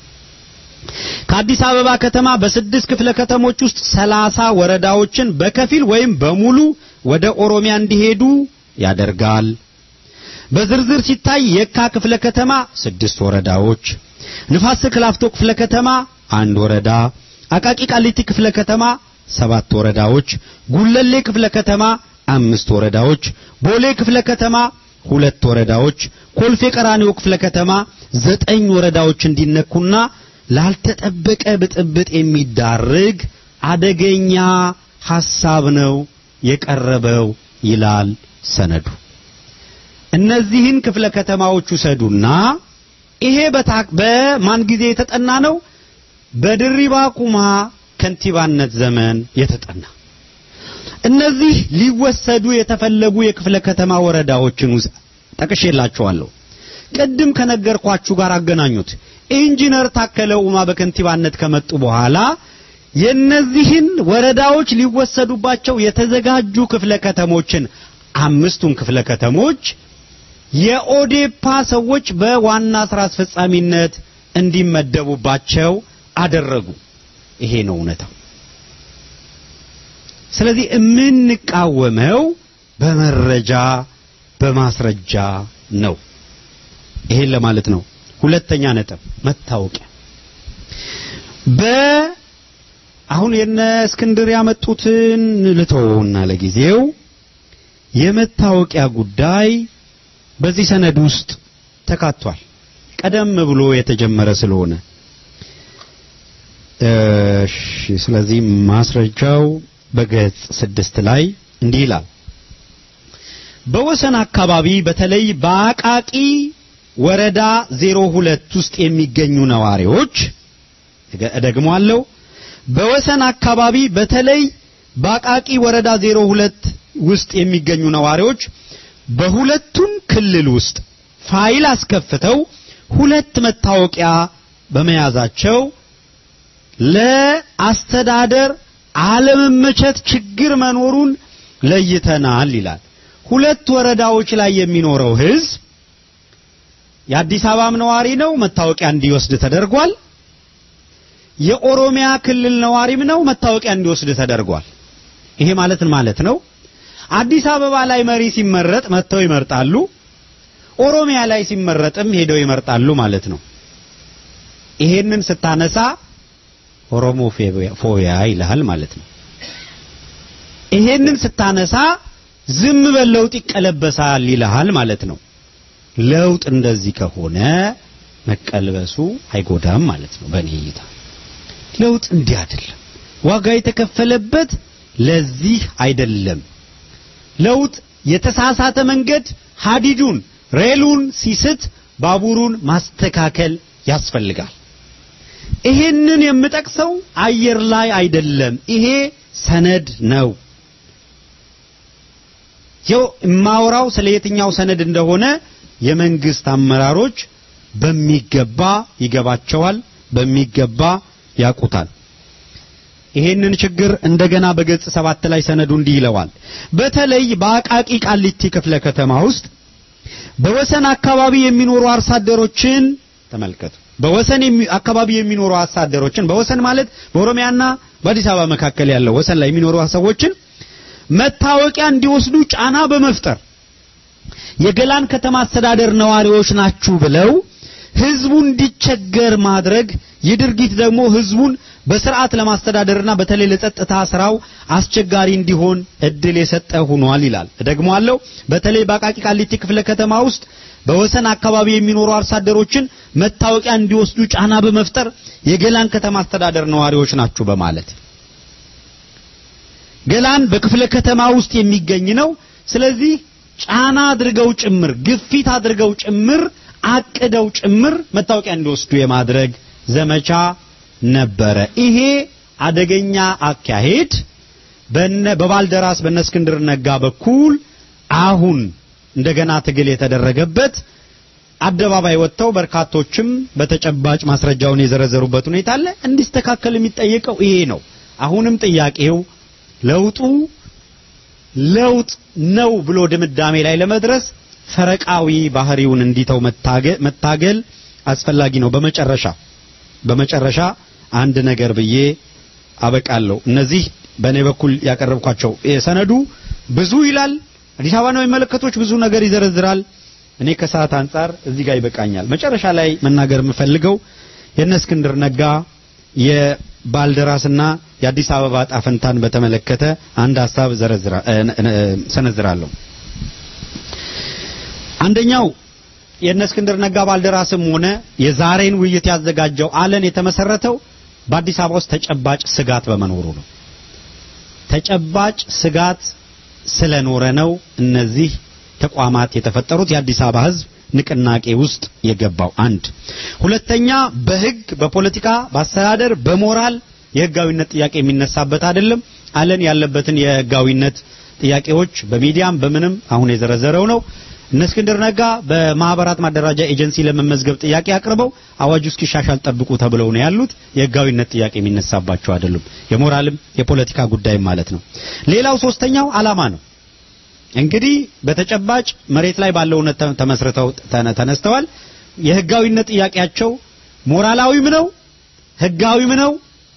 ከአዲስ አበባ ከተማ በስድስት ክፍለ ከተሞች ውስጥ ሰላሳ ወረዳዎችን በከፊል ወይም በሙሉ ወደ ኦሮሚያ እንዲሄዱ ያደርጋል። በዝርዝር ሲታይ የካ ክፍለ ከተማ ስድስት ወረዳዎች፣ ንፋስ ስልክ ላፍቶ ክፍለ ከተማ አንድ ወረዳ፣ አቃቂ ቃሊቲ ክፍለ ከተማ ሰባት ወረዳዎች፣ ጉለሌ ክፍለ ከተማ አምስት ወረዳዎች፣ ቦሌ ክፍለ ከተማ ሁለት ወረዳዎች፣ ኮልፌ ቀራኒዮ ክፍለ ከተማ ዘጠኝ ወረዳዎች እንዲነኩና ላልተጠበቀ ብጥብጥ የሚዳርግ አደገኛ ሐሳብ ነው የቀረበው ይላል ሰነዱ። እነዚህን ክፍለ ከተማዎች ውሰዱና ይሄ በማን ጊዜ የተጠና ነው? በድሪባ ኩማ ከንቲባነት ዘመን የተጠና እነዚህ ሊወሰዱ የተፈለጉ የክፍለ ከተማ ወረዳዎችን ውስጥ ጠቅሼላችኋለሁ። ቅድም ከነገርኳችሁ ጋር አገናኙት። ኢንጂነር ታከለ ኡማ በከንቲባነት ከመጡ በኋላ የነዚህን ወረዳዎች ሊወሰዱባቸው የተዘጋጁ ክፍለ ከተሞችን አምስቱን ክፍለ ከተሞች የኦዴፓ ሰዎች በዋና ስራ አስፈጻሚነት እንዲመደቡባቸው አደረጉ። ይሄ ነው እውነታው። ስለዚህ የምንቃወመው በመረጃ በማስረጃ ነው። ይሄን ለማለት ነው። ሁለተኛ ነጥብ መታወቂያ በ አሁን የነ እስክንድር ያመጡትን ልተውና ለጊዜው የመታወቂያ ጉዳይ በዚህ ሰነድ ውስጥ ተካቷል። ቀደም ብሎ የተጀመረ ስለሆነ እሺ። ስለዚህ ማስረጃው በገጽ ስድስት ላይ እንዲህ ይላል። በወሰን አካባቢ በተለይ በአቃቂ ወረዳ 02 ውስጥ የሚገኙ ነዋሪዎች እደግመዋለሁ። በወሰን አካባቢ በተለይ በአቃቂ ወረዳ 02 ውስጥ የሚገኙ ነዋሪዎች በሁለቱም ክልል ውስጥ ፋይል አስከፍተው ሁለት መታወቂያ በመያዛቸው ለአስተዳደር አለመመቸት ችግር መኖሩን ለይተናል ይላል። ሁለት ወረዳዎች ላይ የሚኖረው ህዝብ የአዲስ አበባም ነዋሪ ነው፣ መታወቂያ እንዲወስድ ተደርጓል። የኦሮሚያ ክልል ነዋሪም ነው፣ መታወቂያ እንዲወስድ ተደርጓል። ይሄ ማለት ማለት ነው። አዲስ አበባ ላይ መሪ ሲመረጥ መጥተው ይመርጣሉ። ኦሮሚያ ላይ ሲመረጥም ሄደው ይመርጣሉ ማለት ነው። ይሄንን ስታነሳ ኦሮሞ ፎቢያ ይልሃል ማለት ነው። ይሄንን ስታነሳ ዝም በል ለውጥ ይቀለበሳል ይልሃል ማለት ነው። ለውጥ እንደዚህ ከሆነ መቀልበሱ አይጎዳም ማለት ነው። በእኔ እይታ ለውጥ እንዲህ አይደለም። ዋጋ የተከፈለበት ለዚህ አይደለም። ለውጥ የተሳሳተ መንገድ ሀዲዱን ሬሉን ሲስት ባቡሩን ማስተካከል ያስፈልጋል። ይሄንን የምጠቅሰው አየር ላይ አይደለም። ይሄ ሰነድ ነው። ይው የማወራው ስለ የትኛው ሰነድ እንደሆነ የመንግስት አመራሮች በሚገባ ይገባቸዋል፣ በሚገባ ያውቁታል። ይሄንን ችግር እንደገና በገጽ ሰባት ላይ ሰነዱ እንዲህ ይለዋል። በተለይ በአቃቂ ቃሊቲ ክፍለ ከተማ ውስጥ በወሰን አካባቢ የሚኖሩ አርሶ አደሮችን ተመልከቱ። በወሰን አካባቢ የሚኖሩ አርሶ አደሮችን በወሰን ማለት በኦሮሚያና በአዲስ አበባ መካከል ያለው ወሰን ላይ የሚኖሩ ሰዎችን መታወቂያ እንዲወስዱ ጫና በመፍጠር የገላን ከተማ አስተዳደር ነዋሪዎች ናችሁ ብለው ህዝቡ እንዲቸገር ማድረግ ይህ ድርጊት ደግሞ ህዝቡን በስርዓት ለማስተዳደርና በተለይ ለጸጥታ ስራው አስቸጋሪ እንዲሆን እድል የሰጠ ሆኗል ይላል። እደግመዋለሁ። በተለይ በአቃቂ ቃሊቲ ክፍለ ከተማ ውስጥ በወሰን አካባቢ የሚኖሩ አርሶ አደሮችን መታወቂያ እንዲወስዱ ጫና በመፍጠር የገላን ከተማ አስተዳደር ነዋሪዎች ናችሁ በማለት ገላን በክፍለ ከተማ ውስጥ የሚገኝ ነው። ስለዚህ ጫና አድርገው ጭምር ግፊት አድርገው ጭምር አቅደው ጭምር መታወቂያ እንዲወስዱ የማድረግ ዘመቻ ነበረ። ይሄ አደገኛ አካሄድ በነ በባልደራስ በነ እስክንድር ነጋ በኩል አሁን እንደገና ትግል የተደረገበት አደባባይ ወጥተው በርካቶችም በተጨባጭ ማስረጃውን የዘረዘሩበት ሁኔታ አለ። እንዲስተካከል የሚጠየቀው ይሄ ነው። አሁንም ጥያቄው ለውጡ ለውጥ ነው ብሎ ድምዳሜ ላይ ለመድረስ ፈረቃዊ ባህሪውን እንዲተው መታገል አስፈላጊ ነው። በመጨረሻ በመጨረሻ አንድ ነገር ብዬ አበቃለሁ። እነዚህ በእኔ በኩል ያቀረብኳቸው ሰነዱ ብዙ ይላል። አዲስ አበባ ነው የሚመለከቶች ብዙ ነገር ይዘረዝራል። እኔ ከሰዓት አንጻር እዚህ ጋር ይበቃኛል። መጨረሻ ላይ መናገር የምፈልገው የእነ እስክንድር ነጋ የባልደራስና የአዲስ አበባ ጣፈንታን በተመለከተ አንድ ሀሳብ ሰነዝራለሁ። አንደኛው የእነ እስክንድር ነጋ ባልደራስም ሆነ የዛሬን ውይይት ያዘጋጀው አለን የተመሰረተው በአዲስ አበባ ውስጥ ተጨባጭ ስጋት በመኖሩ ነው። ተጨባጭ ስጋት ስለኖረ ነው እነዚህ ተቋማት የተፈጠሩት የአዲስ አበባ ሕዝብ ንቅናቄ ውስጥ የገባው አንድ። ሁለተኛ በህግ፣ በፖለቲካ፣ በአስተዳደር፣ በሞራል የህጋዊነት ጥያቄ የሚነሳበት አይደለም። አለን ያለበትን የህጋዊነት ጥያቄዎች በሚዲያም በምንም አሁን የዘረዘረው ነው። እነ እስክንድር ነጋ በማህበራት ማደራጃ ኤጀንሲ ለመመዝገብ ጥያቄ አቅርበው አዋጁ እስኪሻሻል ጠብቁ ተብለው ነው ያሉት። የህጋዊነት ጥያቄ የሚነሳባቸው አይደሉም። የሞራልም የፖለቲካ ጉዳይም ማለት ነው። ሌላው ሶስተኛው አላማ ነው። እንግዲህ በተጨባጭ መሬት ላይ ባለው እውነት ተመስርተው ተነስተዋል። የህጋዊነት ጥያቄያቸው ሞራላዊም ነው፣ ህጋዊም ነው፣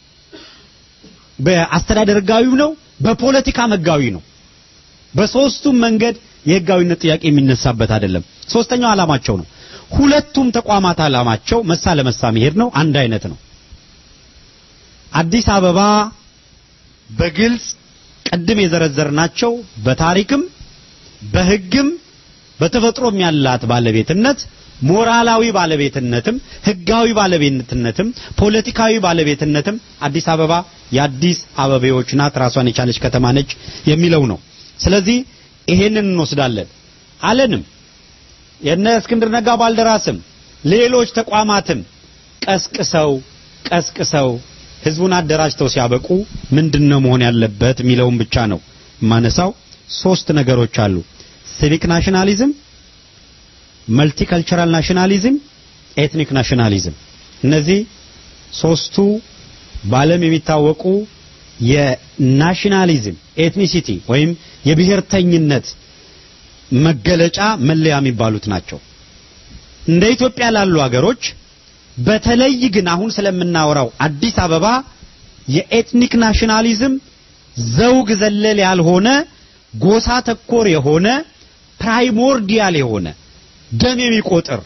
በአስተዳደር ህጋዊም ነው፣ በፖለቲካም ህጋዊ ነው። በሶስቱም መንገድ የህጋዊነት ጥያቄ የሚነሳበት አይደለም። ሶስተኛው አላማቸው ነው። ሁለቱም ተቋማት አላማቸው መሳ ለመሳ መሄድ ነው። አንድ አይነት ነው። አዲስ አበባ በግልጽ ቅድም የዘረዘርናቸው በታሪክም በህግም በተፈጥሮም ያላት ባለቤትነት ሞራላዊ ባለቤትነትም ህጋዊ ባለቤትነትም ፖለቲካዊ ባለቤትነትም አዲስ አበባ የአዲስ አበቤዎች ናት፣ ራሷን የቻለች ከተማ ነች የሚለው ነው። ስለዚህ ይሄንን እንወስዳለን አለንም የነ እስክንድር ነጋ ባልደራስም ሌሎች ተቋማትም ቀስቅሰው ቀስቅሰው ህዝቡን አደራጅተው ሲያበቁ ምንድነው መሆን ያለበት የሚለውን ብቻ ነው ማነሳው። ሶስት ነገሮች አሉ። ሲቪክ ናሽናሊዝም፣ መልቲካልቸራል ናሽናሊዝም፣ ኤትኒክ ናሽናሊዝም። እነዚህ ሶስቱ በዓለም የሚታወቁ የናሽናሊዝም ኤትኒሲቲ ወይም የብሔርተኝነት መገለጫ መለያ የሚባሉት ናቸው። እንደ ኢትዮጵያ ላሉ ሀገሮች በተለይ ግን አሁን ስለምናወራው አዲስ አበባ የኤትኒክ ናሽናሊዝም ዘውግ ዘለል ያልሆነ ጎሳ ተኮር የሆነ ፕራይሞርዲያል የሆነ ደም የሚቆጥር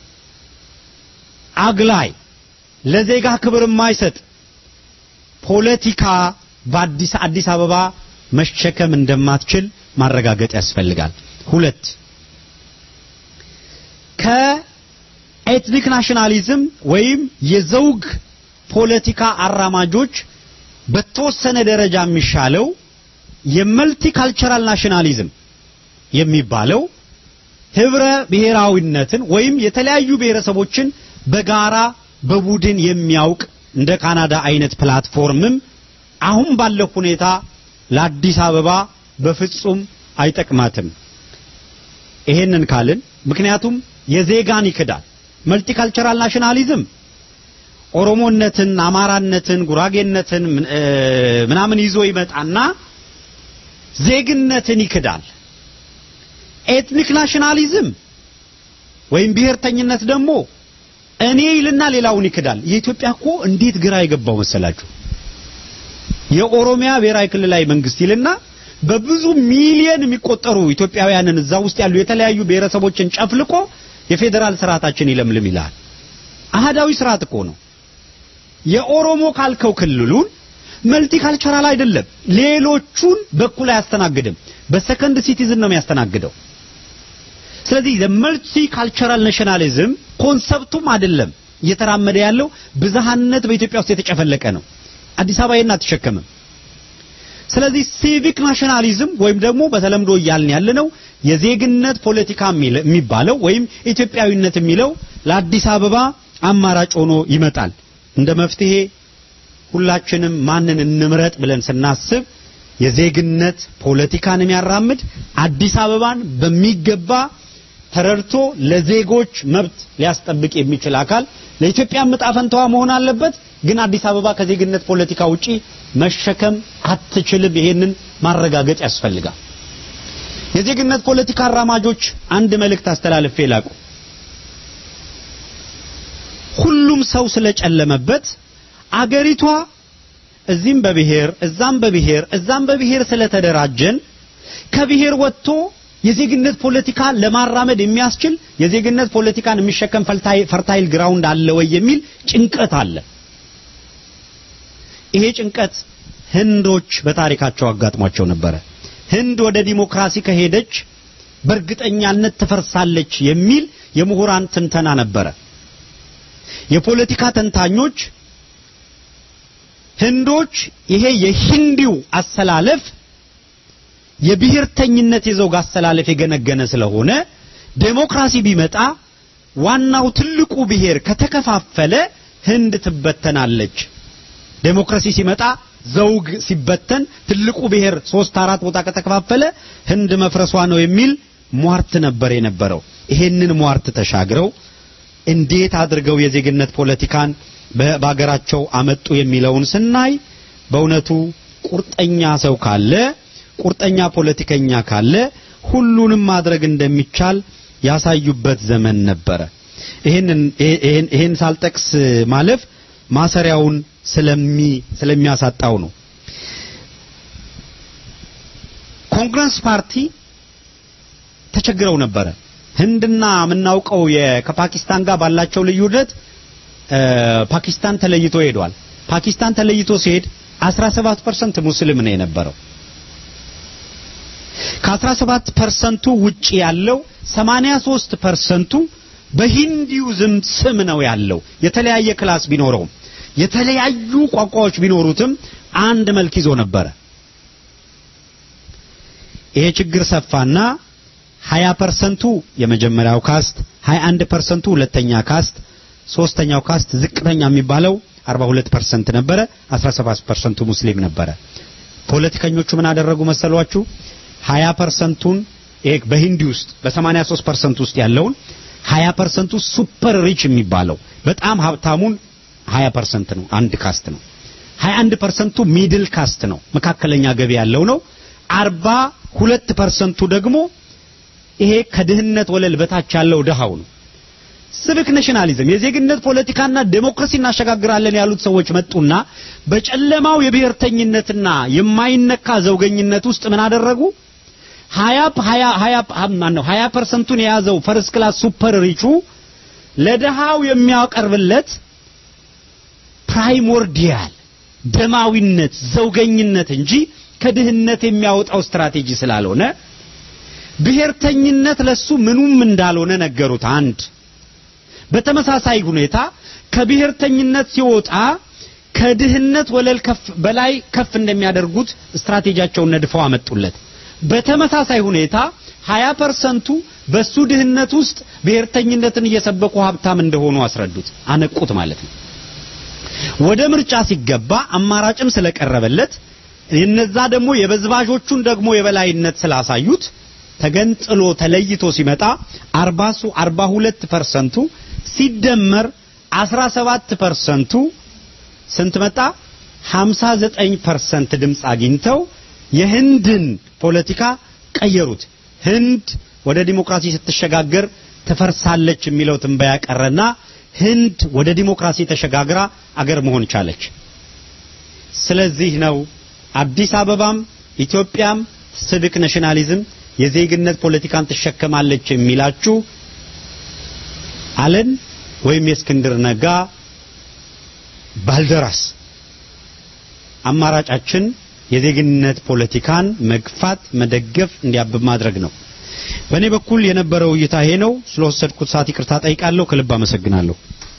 አግላይ ለዜጋ ክብር የማይሰጥ ፖለቲካ በአዲስ አዲስ አበባ መሸከም እንደማትችል ማረጋገጥ ያስፈልጋል። ሁለት ከኤትኒክ ናሽናሊዝም ወይም የዘውግ ፖለቲካ አራማጆች በተወሰነ ደረጃ የሚሻለው የመልቲካልቸራል ናሽናሊዝም የሚባለው ህብረ ብሔራዊነትን ወይም የተለያዩ ብሔረሰቦችን በጋራ በቡድን የሚያውቅ እንደ ካናዳ አይነት ፕላትፎርምም አሁን ባለው ሁኔታ ለአዲስ አበባ በፍጹም አይጠቅማትም። ይሄንን ካልን ምክንያቱም የዜጋን ይክዳል። መልቲካልቸራል ናሽናሊዝም ኦሮሞነትን፣ አማራነትን፣ ጉራጌነትን ምናምን ይዞ ይመጣና ዜግነትን ይክዳል። ኤትኒክ ናሽናሊዝም ወይም ብሔርተኝነት ደግሞ እኔ ይልና ሌላውን ይክዳል። የኢትዮጵያ እኮ እንዴት ግራ የገባው መሰላችሁ? የኦሮሚያ ብሔራዊ ክልላዊ መንግስት ይልና በብዙ ሚሊየን የሚቆጠሩ ኢትዮጵያውያንን እዛ ውስጥ ያሉ የተለያዩ ብሔረሰቦችን ጨፍልቆ የፌዴራል ስርዓታችን ይለምልም ይላል። አህዳዊ ስርዓት እኮ ነው። የኦሮሞ ካልከው ክልሉን መልቲካልቸራል አይደለም፣ ሌሎቹን በኩል አያስተናግድም። በሰከንድ ሲቲዝን ነው የሚያስተናግደው። ስለዚህ የመልቲ ካልቸራል ናሽናሊዝም ኮንሰፕቱም አይደለም እየተራመደ ያለው ብዝሃነት በኢትዮጵያ ውስጥ የተጨፈለቀ ነው። አዲስ አበባ ይሄን አትሸከምም። ስለዚህ ሲቪክ ናሽናሊዝም ወይም ደግሞ በተለምዶ እያልን ያለነው የዜግነት ፖለቲካ የሚባለው ወይም ኢትዮጵያዊነት የሚለው ለአዲስ አበባ አማራጭ ሆኖ ይመጣል። እንደ መፍትሄ ሁላችንም ማንን እንምረጥ ብለን ስናስብ የዜግነት ፖለቲካን የሚያራምድ አዲስ አበባን በሚገባ ተረድቶ ለዜጎች መብት ሊያስጠብቅ የሚችል አካል ለኢትዮጵያ ዕጣ ፈንታዋ መሆን አለበት። ግን አዲስ አበባ ከዜግነት ፖለቲካ ውጪ መሸከም አትችልም። ይሄንን ማረጋገጥ ያስፈልጋል። የዜግነት ፖለቲካ አራማጆች አንድ መልእክት አስተላልፌ ላቁ። ሁሉም ሰው ስለጨለመበት አገሪቷ እዚህም በብሔር እዛም በብሔር እዛም በብሔር ስለተደራጀን ከብሔር ወጥቶ የዜግነት ፖለቲካ ለማራመድ የሚያስችል የዜግነት ፖለቲካን የሚሸከም ፈርታይል ግራውንድ አለ ወይ የሚል ጭንቀት አለ። ይሄ ጭንቀት ህንዶች በታሪካቸው አጋጥሟቸው ነበረ። ህንድ ወደ ዲሞክራሲ ከሄደች በእርግጠኛነት ትፈርሳለች የሚል የምሁራን ትንተና ነበረ። የፖለቲካ ተንታኞች ህንዶች ይሄ የሂንዲው አሰላለፍ የብሔርተኝነት የዘውግ አሰላለፍ የገነገነ ስለሆነ ዴሞክራሲ ቢመጣ ዋናው ትልቁ ብሔር ከተከፋፈለ ህንድ ትበተናለች። ዴሞክራሲ ሲመጣ ዘውግ ሲበተን ትልቁ ብሔር ሶስት አራት ቦታ ከተከፋፈለ ህንድ መፍረሷ ነው የሚል ሟርት ነበር የነበረው። ይሄንን ሟርት ተሻግረው እንዴት አድርገው የዜግነት ፖለቲካን በሀገራቸው አመጡ የሚለውን ስናይ በእውነቱ ቁርጠኛ ሰው ካለ ቁርጠኛ ፖለቲከኛ ካለ ሁሉንም ማድረግ እንደሚቻል ያሳዩበት ዘመን ነበረ። ይሄንን ይሄን ሳልጠቅስ ማለፍ ማሰሪያውን ስለሚ ስለሚያሳጣው ነው። ኮንግረስ ፓርቲ ተቸግረው ነበረ። ህንድና የምናውቀው ከፓኪስታን ጋር ባላቸው ልዩነት ፓኪስታን ተለይቶ ሄዷል። ፓኪስታን ተለይቶ ሲሄድ 17% ሙስሊም ነው የነበረው። ከ17 ፐርሰንቱ ውጪ ያለው 83 ፐርሰንቱ በሂንዱይዝም ስም ነው ያለው። የተለያየ ክላስ ቢኖረውም የተለያዩ ቋንቋዎች ቢኖሩትም አንድ መልክ ይዞ ነበረ። ይሄ ችግር ሰፋና 20 ፐርሰንቱ የመጀመሪያው ካስት፣ 21 ፐርሰንቱ ሁለተኛ ካስት፣ ሶስተኛው ካስት ዝቅተኛ የሚባለው 42 ፐርሰንት ነበረ። 17 ፐርሰንቱ ሙስሊም ነበረ። ፖለቲከኞቹ ምን አደረጉ መሰሏችሁ? 20 ፐርሰንቱን ይሄ በሂንዲ ውስጥ በ83 ፐርሰንት ውስጥ ያለውን 20 ፐርሰንቱ ሱፐር ሪች የሚባለው በጣም ሀብታሙን 20 ፐርሰንት ነው፣ አንድ ካስት ነው። 21 ፐርሰንቱ ሚድል ካስት ነው፣ መካከለኛ ገቢ ያለው ነው። 42 ፐርሰንቱ ደግሞ ይሄ ከድህነት ወለል በታች ያለው ድሃው ነው። ሲቪክ ናሽናሊዝም የዜግነት ፖለቲካና ዴሞክራሲ እናሸጋግራለን ያሉት ሰዎች መጡና በጨለማው የብሔርተኝነትና የማይነካ ዘውገኝነት ውስጥ ምን አደረጉ? 20 20 20 ማን ነው 20 ፐርሰንቱን የያዘው ፈርስት ክላስ ሱፐር ሪቹ ለድሃው የሚያቀርብለት ፕራይሞርዲያል ደማዊነት ዘውገኝነት እንጂ ከድህነት የሚያወጣው ስትራቴጂ ስላልሆነ ብሔርተኝነት ለሱ ምኑም እንዳልሆነ ነገሩት። አንድ በተመሳሳይ ሁኔታ ከብሔርተኝነት ሲወጣ ከድህነት ወለል ከፍ በላይ ከፍ እንደሚያደርጉት ስትራቴጂያቸውን ነድፈው አመጡለት። በተመሳሳይ ሁኔታ 20 ፐርሰንቱ በሱ ድህነት ውስጥ ብሔርተኝነትን እየሰበኩ ሀብታም እንደሆኑ አስረዱት፣ አነቁት ማለት ነው። ወደ ምርጫ ሲገባ አማራጭም ስለቀረበለት እነዛ ደግሞ የበዝባዦቹን ደግሞ የበላይነት ስላሳዩት ተገንጥሎ ተለይቶ ሲመጣ 40 42 ፐርሰንቱ ሲደመር 17 ፐርሰንቱ ስንት መጣ? 59 ፐርሰንት ድምፅ አግኝተው የህንድን ፖለቲካ ቀየሩት። ህንድ ወደ ዲሞክራሲ ስትሸጋገር ትፈርሳለች የሚለው ትንበያ ቀረና ህንድ ወደ ዲሞክራሲ ተሸጋግራ አገር መሆን ቻለች። ስለዚህ ነው አዲስ አበባም ኢትዮጵያም ሲቪክ ናሽናሊዝም የዜግነት ፖለቲካን ትሸከማለች የሚላችሁ አለን ወይም የእስክንድር ነጋ ባልደራስ አማራጫችን የዜግነት ፖለቲካን መግፋት፣ መደገፍ፣ እንዲያብብ ማድረግ ነው። በእኔ በኩል የነበረው እይታ ይሄ ነው። ስለወሰድኩት ሰዓት ይቅርታ ጠይቃለሁ። ከልብ አመሰግናለሁ።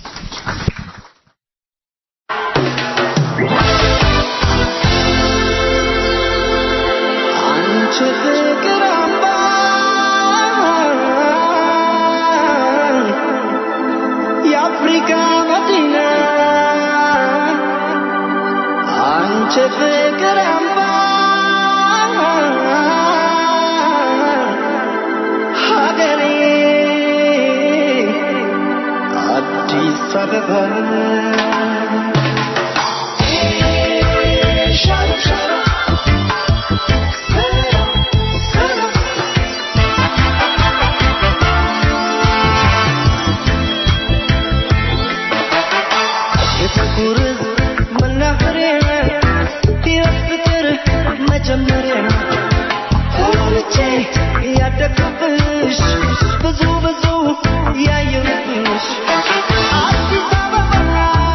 አንቺ ፍቅር አምባ የአፍሪካ መዲና አንቺ ፍቅር አምባ አበባ የፍቅር መናኸሪያ የፍቅር መጀመሪያ ተወልጄ ያደግኩብሽ ብዙ ብዙ ያየሁብሽ አዲስ አበባ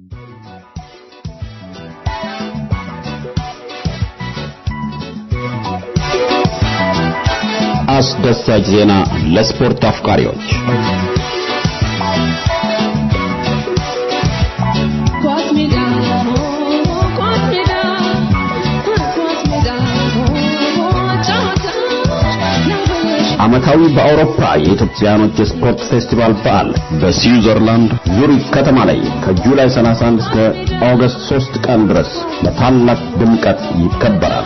አስደሳች ዜና ለስፖርት አፍቃሪዎች ኳስ ሜዳ ኳስ ሜዳ ኳስ ሜዳ ጨዋታ ያበሽ ዓመታዊ በአውሮፓ የኢትዮጵያኖች የስፖርት ፌስቲቫል በዓል በስዊዘርላንድ ዙሪክ ከተማ ላይ ከጁላይ 31 እስከ ኦገስት 3 ቀን ድረስ በታላቅ ድምቀት ይከበራል።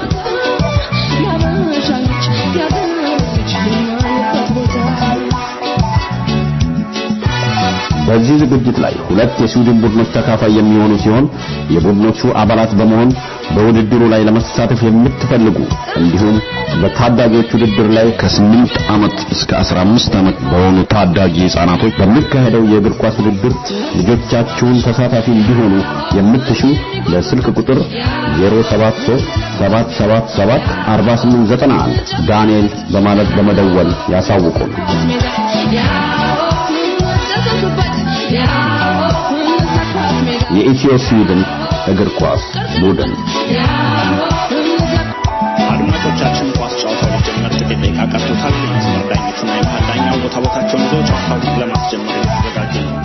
ያበሻች ያበሽ የማይበት ቦታ በዚህ ዝግጅት ላይ ሁለት የስዊድን ቡድኖች ተካፋይ የሚሆኑ ሲሆን የቡድኖቹ አባላት በመሆን በውድድሩ ላይ ለመሳተፍ የምትፈልጉ እንዲሁም በታዳጊዎች ውድድር ላይ ከ8 ዓመት እስከ 15 ዓመት በሆኑ ታዳጊ ሕፃናቶች በሚካሄደው የእግር ኳስ ውድድር ልጆቻችሁን ተሳታፊ እንዲሆኑ የምትሹ ለስልክ ቁጥር 073 777 4891 ዳንኤል በማለት በመደወል ያሳውቁን። ሜዳ ያው ተዘጉበት ያው ኳስ ሜዳ የኢትዮ ስዊድን እግር ኳስ ቡድን አድማጮቻችን ኳስ ጨዋታው ሊጀመር ጥቂት ደቂቃ ቀርቶታል። የመስመር ዳኞቹና የመሃል ዳኛው ቦታ ቦታቸውን ይዘው ጨዋታው ለማስጀመር የተዘጋጀ ነው።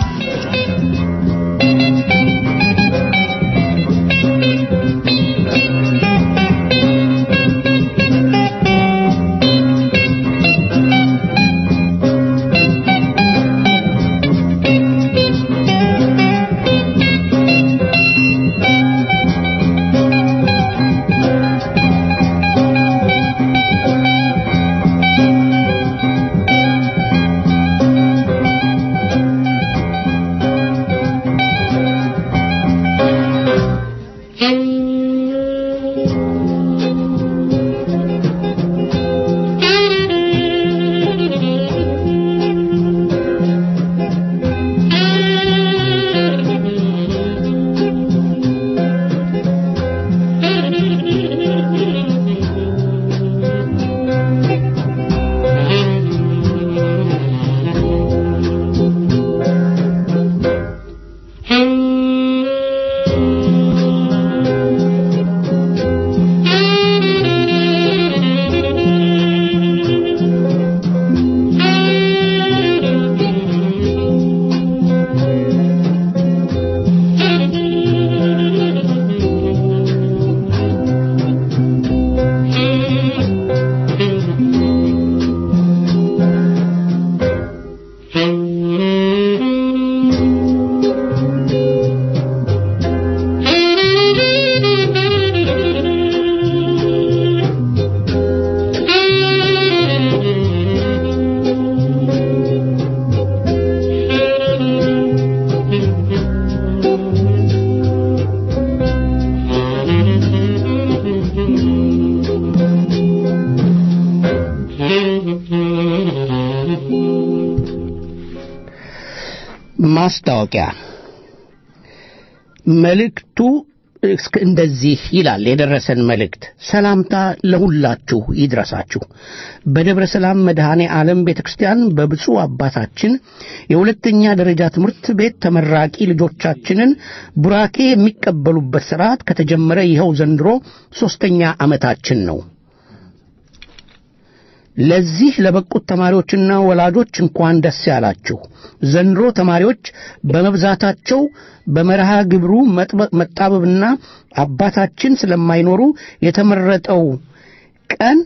ማስታወቂያ መልእክቱ እስከ እንደዚህ ይላል የደረሰን መልእክት ሰላምታ ለሁላችሁ ይድረሳችሁ በደብረ ሰላም መድኃኔ ዓለም ቤተ ክርስቲያን በብፁዕ አባታችን የሁለተኛ ደረጃ ትምህርት ቤት ተመራቂ ልጆቻችንን ቡራኬ የሚቀበሉበት ሥርዓት ከተጀመረ ይኸው ዘንድሮ ሦስተኛ ዓመታችን ነው ለዚህ ለበቁት ተማሪዎችና ወላጆች እንኳን ደስ ያላችሁ። ዘንድሮ ተማሪዎች በመብዛታቸው በመርሃ ግብሩ መጥበ- መጣበብና አባታችን ስለማይኖሩ የተመረጠው ቀን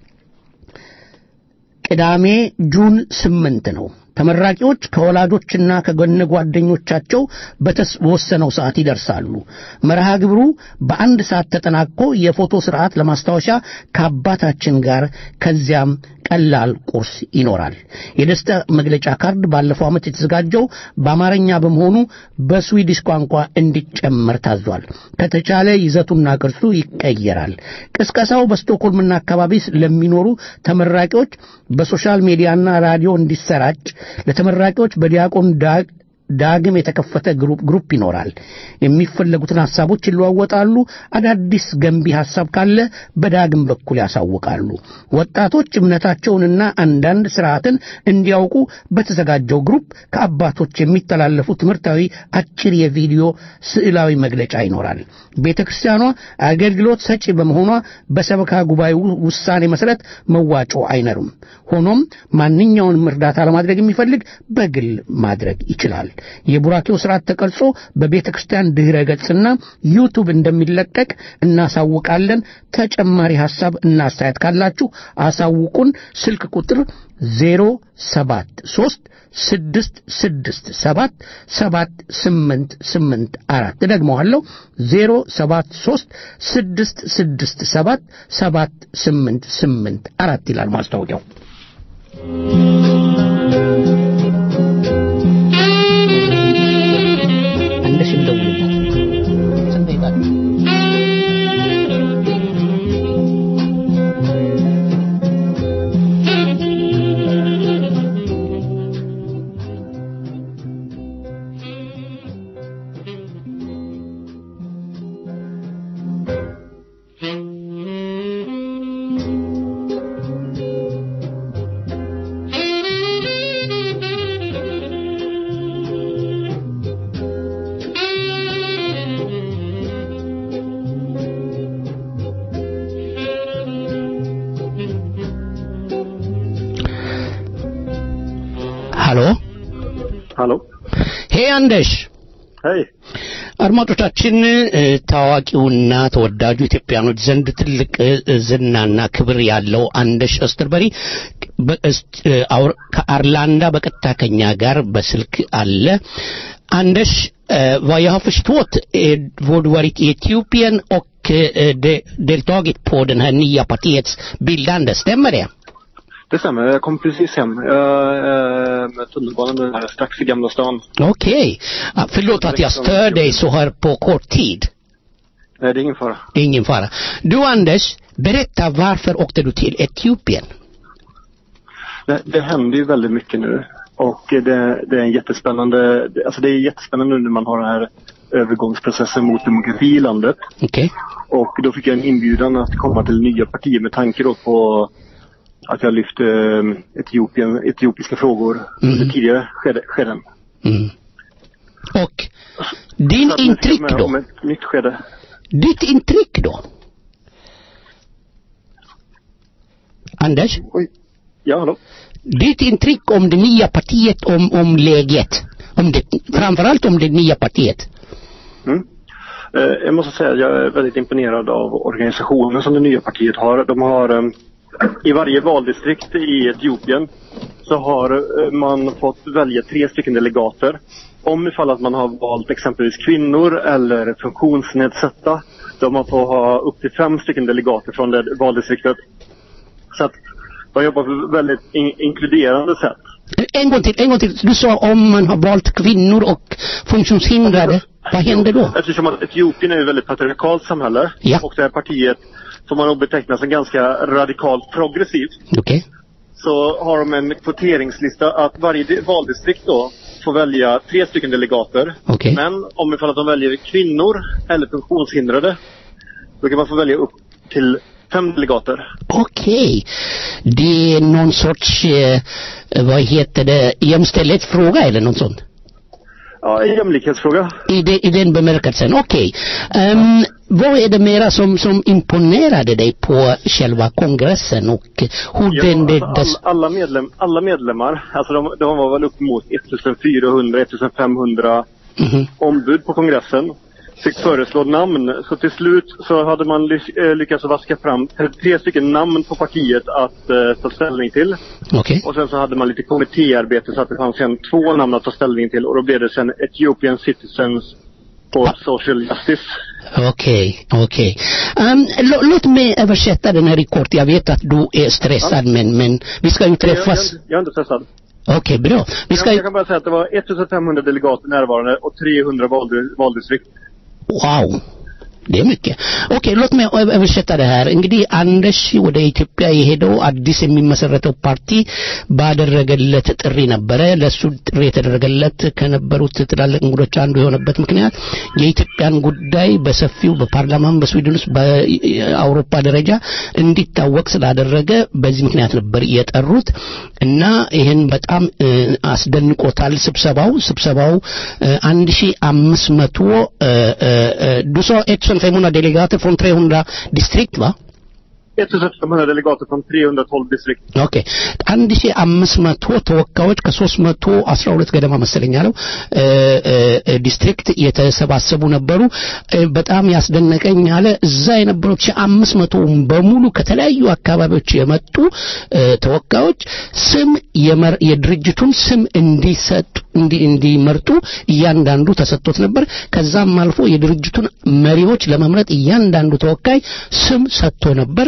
ቅዳሜ ጁን ስምንት ነው። ተመራቂዎች ከወላጆችና ከጎነ ጓደኞቻቸው በተወሰነው ሰዓት ይደርሳሉ። መርሃ ግብሩ በአንድ ሰዓት ተጠናቆ የፎቶ ስርዓት ለማስታወሻ ከአባታችን ጋር ከዚያም ቀላል ቁርስ ይኖራል። የደስታ መግለጫ ካርድ ባለፈው ዓመት የተዘጋጀው በአማርኛ በመሆኑ በስዊዲሽ ቋንቋ እንዲጨመር ታዟል። ከተቻለ ይዘቱና ቅርጹ ይቀየራል። ቅስቀሳው በስቶኮልምና አካባቢ ለሚኖሩ ተመራቂዎች በሶሻል ሚዲያና ራዲዮ እንዲሰራጭ ለተመራቂዎች በዲያቆን ዳ- ዳግም የተከፈተ ግሩፕ ግሩፕ ይኖራል። የሚፈለጉትን ሐሳቦች ይለዋወጣሉ። አዳዲስ ገንቢ ሐሳብ ካለ በዳግም በኩል ያሳውቃሉ። ወጣቶች እምነታቸውንና አንዳንድ ስርዓትን እንዲያውቁ በተዘጋጀው ግሩፕ ከአባቶች የሚተላለፉ ትምህርታዊ አጭር የቪዲዮ ስዕላዊ መግለጫ ይኖራል። ቤተ ክርስቲያኗ አገልግሎት ሰጪ በመሆኗ በሰበካ ጉባኤው ውሳኔ መሰረት መዋጮ አይነርም። ሆኖም ማንኛውንም እርዳታ ለማድረግ የሚፈልግ በግል ማድረግ ይችላል። የቡራኬው ስርዓት ተቀርጾ በቤተ ክርስቲያን ድህረ ገጽና ዩቱብ እንደሚለቀቅ እናሳውቃለን። ተጨማሪ ሐሳብ እና አስተያየት ካላችሁ አሳውቁን። ስልክ ቁጥር ዜሮ ሰባት ሶስት ስድስት ስድስት ሰባት ሰባት ስምንት ስምንት አራት ደግመዋለሁ ዜሮ ሰባት ሶስት ስድስት ስድስት ሰባት ሰባት ስምንት ስምንት አራት ይላል ማስታወቂያው። አንደሽ እንደውልበት ስንት ደቂቃ? ሃሎ ሀሎ ሄ አንደሽ ሄይ አድማጮቻችን እ፣ ታዋቂውና ተወዳጁ ኢትዮጵያኖች ዘንድ ትልቅ እ፣ ዝናና ክብር ያለው አንደሽ እስተርበሪ በእስት- እ፣ አውር- ከአርላንዳ በቀጥታ ከኛ ጋር በስልክ አለ። Anders, eh, vad jag har förstått är vad du varit i Etiopien och eh, de, deltagit på den här nya partiets bildande, stämmer det? Det stämmer, jag kom precis hem. Jag är med tunnelbanan nu här strax i Gamla stan. Okej. Ah, förlåt att jag stör dig så här på kort tid. Nej, det är ingen fara. Det är ingen fara. Du Anders, berätta varför åkte du till Etiopien? Det, det händer ju väldigt mycket nu. Och det, det är en jättespännande, det- alltså det är jättespännande nu när man har den här övergångsprocessen mot demokrati i landet. Okej. Och då fick jag en inbjudan att komma till nya partier med tanke då på att jag lyfte eh, Etiopien, etiopiska frågor under tidigare skede, skeden. Mm. Och din Så att nu ska jag intryck med då? Om ett nytt skede. Ditt intryck då? Anders, Oj. Ja, hallå? ditt intryck om det nya partiet, om, om läget? Om det, framförallt om det nya partiet. Mm. Eh, Jag måste säga att jag är väldigt imponerad av organisationen som det nya partiet har. De har eh, i varje valdistrikt i Etiopien så har eh, man fått välja tre stycken delegater. Om ifall att man har valt exempelvis kvinnor eller funktionsnedsatta, då man får ha upp till fem stycken delegater från det valdistriktet. Så att de jobbar på ett väldigt in- inkluderande sätt. En gång till, en gång till. Du sa om man har valt kvinnor och funktionshindrade. Vad händer då? Eftersom att Etiopien är ett väldigt patriarkalt samhälle Ja. och det här partiet får man nog beteckna som ganska radikalt progressivt. Okej. Så har de en kvoteringslista att varje di- valdistrikt då får välja tre stycken delegater. Okej. Men om ifall att de väljer kvinnor eller funktionshindrade då kan man få välja upp till fem delegater. Okej. Det är någon sorts, eh, vad heter det, jämställdhetsfråga eller något sånt? Ja, en jämlikhetsfråga. I, de, i den bemärkelsen, okej. Ehm, vad är det mera som, som imponerade dig på själva kongressen och hur den... Det, alltså, dess, all, alla, medlem, alla medlemmar, alltså de, de var väl upp mot 1400-1500 Mhm. ombud på kongressen. Fick föreslå namn. Så till slut så hade man ly- eh, lyckats vaska fram 33 stycken namn på partiet att eh, ta ställning till. Okej. Och sen så hade man lite kommittéarbete så att det fanns sen två namn att ta ställning till. Och då blev det sen Ethiopian Citizens for Social Justice. Okej, okej. Ehm, lå- låt mig översätta den här i kort. Jag vet att du är stressad men, men vi ska ju Jag, jag, träffas. jag är inte stressad. Okej, bra. Vi ska Jag, ju... jag kan bara säga att det var 1500 delegater närvarande och 300 valdi- valdistrikt. Wow. Det är mycket. Okej, låt mig ö- översätta det här. እንግዲህ አንደሽ ወደ ኢትዮጵያ የሄደው አዲስ የሚመሰረተው ፓርቲ ባደረገለት ጥሪ ነበረ። ለሱ ጥሪ የተደረገለት ከነበሩት ትላልቅ እንግዶች አንዱ የሆነበት ምክንያት የኢትዮጵያን ጉዳይ በሰፊው በፓርላማም በስዊድን ውስጥ በአውሮፓ ደረጃ እንዲታወቅ ስላደረገ በዚህ ምክንያት ነበር የጠሩት እና ይህን በጣም እ፣ አስደንቆታል ስብሰባው ስብሰባው አንድ ሺ አምስት መቶ du sa 1500 delegater från 300 distrikt va? 1500 delegater från 312 distrikt. ኦኬ አንድ ሺ አምስት መቶ ተወካዮች ከሶስት መቶ አስራ ሁለት ገደማ መሰለኝ ያለው እ፣ እ፣ እ፣ ዲስትሪክት የተሰባሰቡ ነበሩ እ፣ በጣም ያስደነቀኝ አለ እዛ የነበሩት ሺ አምስት መቶ በሙሉ ከተለያዩ አካባቢዎች የመጡ እ፣ ተወካዮች ስም የመር- የድርጅቱን ስም እንዲሰጡ እንዲ- እንዲመርጡ እያንዳንዱ ተሰጥቶት ነበር ከዛም አልፎ የድርጅቱን መሪዎች ለመምረጥ እያንዳንዱ ተወካይ ስም ሰጥቶ ነበር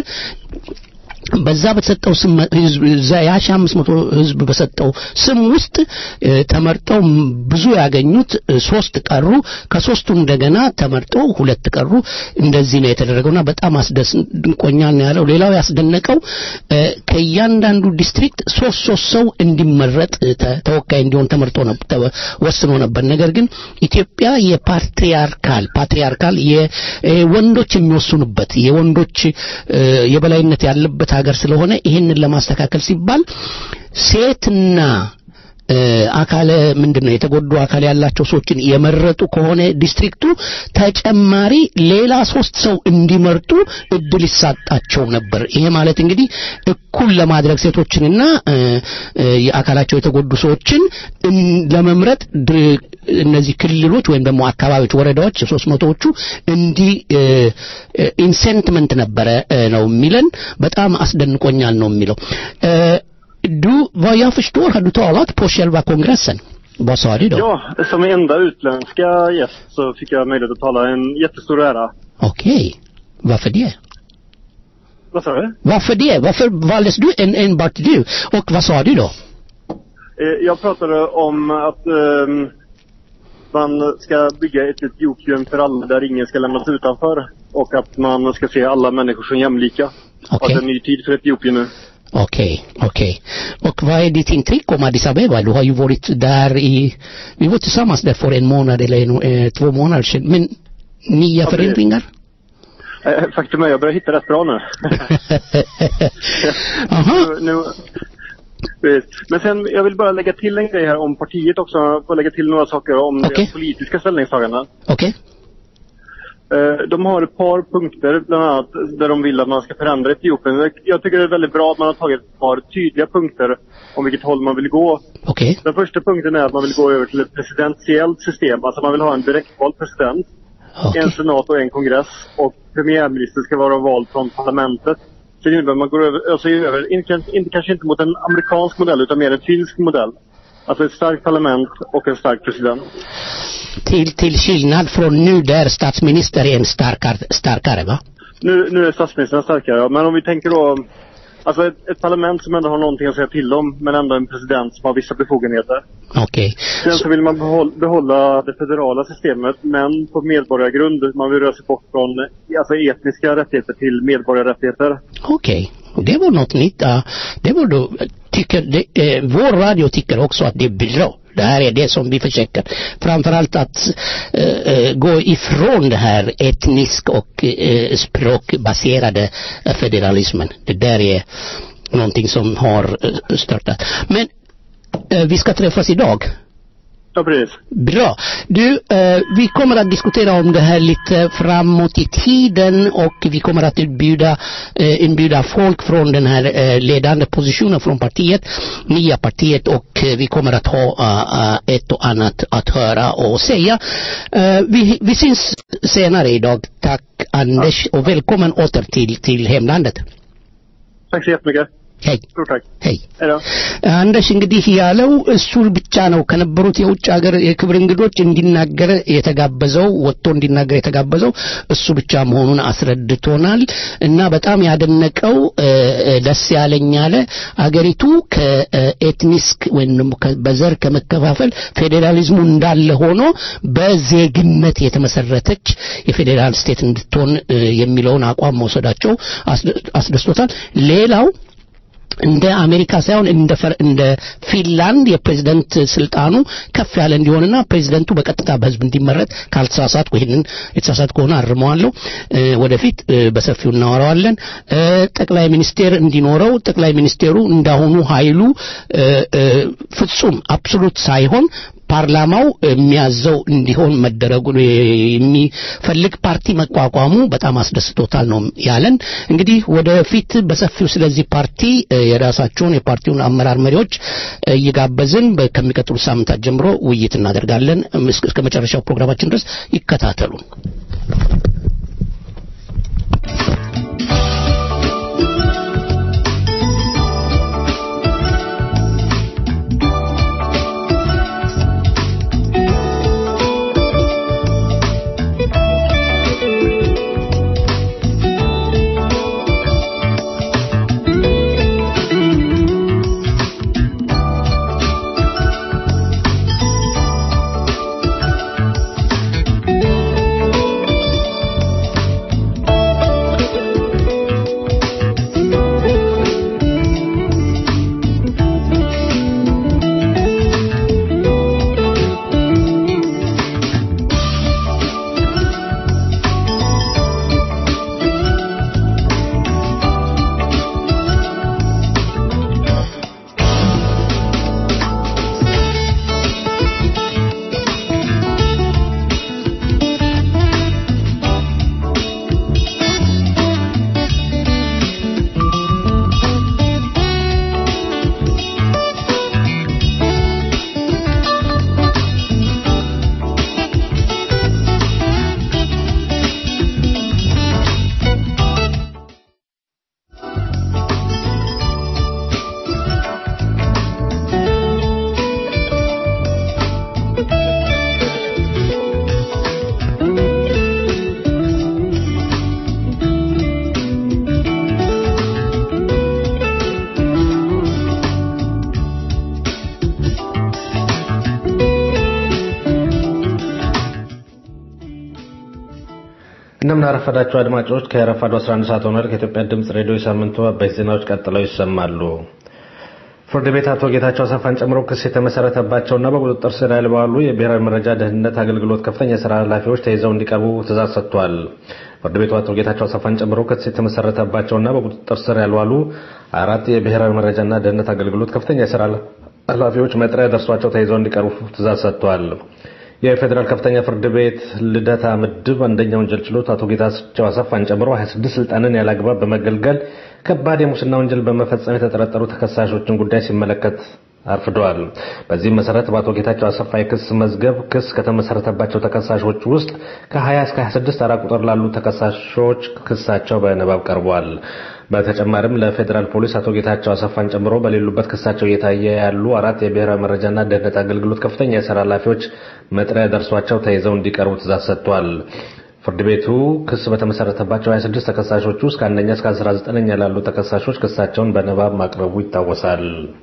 በዛ በተሰጠው ስም ህዝብ እዛ የሺ አምስት መቶ ህዝብ በሰጠው ስም ውስጥ እ፣ ተመርጠው ም- ብዙ ያገኙት እ፣ ሶስት ቀሩ ከሶስቱ እንደገና ተመርጠው ሁለት ቀሩ እንደዚህ ነው የተደረገውና በጣም አስደንቆኛል ነው ያለው ሌላው ያስደነቀው እ፣ ከእያንዳንዱ ዲስትሪክት ሶስት ሶስት ሰው እንዲመረጥ እ፣ ተ- ተወካይ እንዲሆን ተመርጦ ነበር ተ- ወስኖ ነበር ነገር ግን ኢትዮጵያ የፓትሪያርካል ፓትሪያርካል የወንዶች የሚወስኑበት የወንዶች እ፣ የበላይነት ያለበት ሀገር ስለሆነ ይህንን ለማስተካከል ሲባል ሴትና እ፣ አካለ ምንድን ነው የተጎዱ አካል ያላቸው ሰዎችን የመረጡ ከሆነ ዲስትሪክቱ ተጨማሪ ሌላ ሶስት ሰው እንዲመርጡ እድል ይሳጣቸው ነበር። ይሄ ማለት እንግዲህ እኩል ለማድረግ ሴቶችንና እ፣ እ፣ የአካላቸው የተጎዱ ሰዎችን እን- ለመምረጥ ድር- እነዚህ ክልሎች ወይም ደግሞ አካባቢዎች ወረዳዎች ሶስት መቶዎቹ እንዲ ኢንሴንትመንት ነበረ እ፣ ነው የሚለን በጣም አስደንቆኛል ነው የሚለው እ፣ du, vad jag förstår har du talat på själva kongressen. Vad sa du då? Ja, som enda utländska gäst så fick jag möjlighet att tala. En jättestor ära. Okej. Varför det? Vad sa du? Varför det? Varför valdes du en, enbart du? Och vad sa du då? Eh, Jag pratade om att ehm, man ska bygga ett Etiopien för alla där ingen ska lämnas utanför. Och att man ska se alla människor som jämlika. Och att det är en ny tid för Etiopien nu. Okej, okej. Och vad är ditt intryck om Addis Abeba? Du har ju varit där i... Vi var tillsammans där för en månad eller en, eh, två månader sedan. Men nya Ja, förändringar? Eh, Faktum är jag börjar hitta rätt bra nu. Aha. nu, nu Precis. Men sen, jag vill bara lägga till en grej här om partiet också. Jag får lägga till några saker om Okej. deras politiska ställningstaganden. Okej. Eh, De har ett par punkter, bland annat där de vill att man ska förändra Etiopien. Jag tycker det är väldigt bra att man har tagit ett par tydliga punkter om vilket håll man vill gå. Okej. Den första punkten är att man vill gå över till ett presidentiellt system. Alltså man vill ha en direktvald president, en Okej. senat och en kongress. Och premiärminister ska vara vald från parlamentet. Så det innebär att man går över, alltså över inte, inte, kanske inte mot en amerikansk modell utan mer en finsk modell. Alltså ett starkt parlament och en stark president. Till, till skillnad från nu där statsminister är en starkare, starkare va? Nu, nu är statsministern starkare, ja. men om vi tänker då Alltså ett, ett parlament som ändå har någonting att säga till om men ändå en president som har vissa befogenheter. Okej. Sen så vill man behåll, behålla det federala systemet men på medborgargrund. Man vill röra sig bort från alltså etniska rättigheter till medborgarrättigheter. Okej, det var något nytt. Ja, det var då, tycker, det, eh, vår radio tycker också att det är bra. Det här är det som vi försöker. Framförallt att eh, eh, gå ifrån det här etnisk och eh, språkbaserade eh, federalismen. Det där är någonting som har eh, störtat. Men eh, vi ska träffas idag. Ja, precis. Bra. Du, eh, vi kommer att diskutera om det här lite framåt i tiden och vi kommer att inbjuda, eh, inbjuda folk från den här eh, ledande positionen från partiet, nya partiet och eh, vi kommer att ha eh, ett och annat att höra och säga. Eh, vi, vi syns senare idag. Tack Anders och välkommen åter till, till hemlandet. Tack så jättemycket. ሄይ Stort tack. ሄይ Hej då. አንደሽ እንግዲህ ያለው እሱ ብቻ ነው ከነበሩት የውጭ ሀገር የክብር እንግዶች እንዲናገር የተጋበዘው ወጥቶ እንዲናገር የተጋበዘው እሱ ብቻ መሆኑን አስረድቶናል እና በጣም ያደነቀው እ፣ እ፣ ደስ ያለኝ ያለ አገሪቱ ከኤትኒስክ ወይም ደግሞ ከ- በዘር ከመከፋፈል ፌዴራሊዝሙ እንዳለ ሆኖ በዜግነት የተመሰረተች የፌዴራል ስቴት እንድትሆን እ፣ የሚለውን አቋም መውሰዳቸው አስደ- አስደስቶታል ሌላው እንደ አሜሪካ ሳይሆን እንደ ፈር- እንደ ፊንላንድ የፕሬዝደንት ስልጣኑ ከፍ ያለ እንዲሆንና ፕሬዝደንቱ በቀጥታ በህዝብ እንዲመረጥ ካልተሳሳትኩ ይህንን የተሳሳት ከሆነ አርመዋለሁ እ፣ ወደፊት እ፣ በሰፊው እናወራዋለን እ፣ ጠቅላይ ሚኒስቴር እንዲኖረው ጠቅላይ ሚኒስቴሩ እንዳሁኑ ኃይሉ እ፣ እ፣ ፍጹም አብሶሉት ሳይሆን ፓርላማው የሚያዘው እንዲሆን መደረጉ የሚፈልግ ፓርቲ መቋቋሙ በጣም አስደስቶታል ነው ያለን። እንግዲህ ወደፊት በሰፊው ስለዚህ ፓርቲ እ፣ የራሳቸውን የፓርቲውን አመራር መሪዎች እ፣ እየጋበዝን በ- ከሚቀጥሉ ሳምንታት ጀምሮ ውይይት እናደርጋለን። እም፣ እስከ እስከ መጨረሻው ፕሮግራማችን ድረስ ይከታተሉን። እንደምን አረፈዳችሁ አድማጮች። ከረፋዱ 11 ሰዓት ሆኗል። ከኢትዮጵያ ድምፅ ሬዲዮ የሳምንቱ አበይት ዜናዎች ቀጥለው ይሰማሉ። ፍርድ ቤት አቶ ጌታቸው አሰፋን ጨምሮ ክስ የተመሰረተባቸውና በቁጥጥር ስር ያልዋሉ የብሔራዊ መረጃ ደህንነት አገልግሎት ከፍተኛ የስራ ኃላፊዎች ተይዘው እንዲቀርቡ ትእዛዝ ሰጥቷል። ፍርድ ቤቱ አቶ ጌታቸው አሰፋን ጨምሮ ክስ የተመሰረተባቸውና በቁጥጥር ስር ያልዋሉ አራት የብሔራዊ መረጃና ደህንነት አገልግሎት ከፍተኛ የስራ ኃላፊዎች መጥሪያ ደርሷቸው ተይዘው እንዲቀርቡ ትእዛዝ ሰጥቷል። የፌዴራል ከፍተኛ ፍርድ ቤት ልደታ ምድብ አንደኛ ወንጀል ችሎት አቶ ጌታቸው አሰፋን ጨምሮ 26 ስልጣንን ያላግባብ በመገልገል ከባድ የሙስና ወንጀል በመፈጸም የተጠረጠሩ ተከሳሾችን ጉዳይ ሲመለከት አርፍደዋል። በዚህም መሰረት በአቶ ጌታቸው አሰፋ የክስ መዝገብ ክስ ከተመሰረተባቸው ተከሳሾች ውስጥ ከ20 እስከ 26 ተራ ቁጥር ላሉ ተከሳሾች ክሳቸው በንባብ ቀርቧል። በተጨማሪም ለፌዴራል ፖሊስ አቶ ጌታቸው አሰፋን ጨምሮ በሌሉበት ክሳቸው እየታየ ያሉ አራት የብሔራዊ መረጃና ደህንነት አገልግሎት ከፍተኛ የስራ ኃላፊዎች መጥሪያ ደርሷቸው ተይዘው እንዲቀርቡ ትእዛዝ ሰጥቷል። ፍርድ ቤቱ ክስ በተመሰረተባቸው 26 ተከሳሾች ውስጥ ከአንደኛ እስከ 19ኛ ላሉ ተከሳሾች ክሳቸውን በንባብ ማቅረቡ ይታወሳል።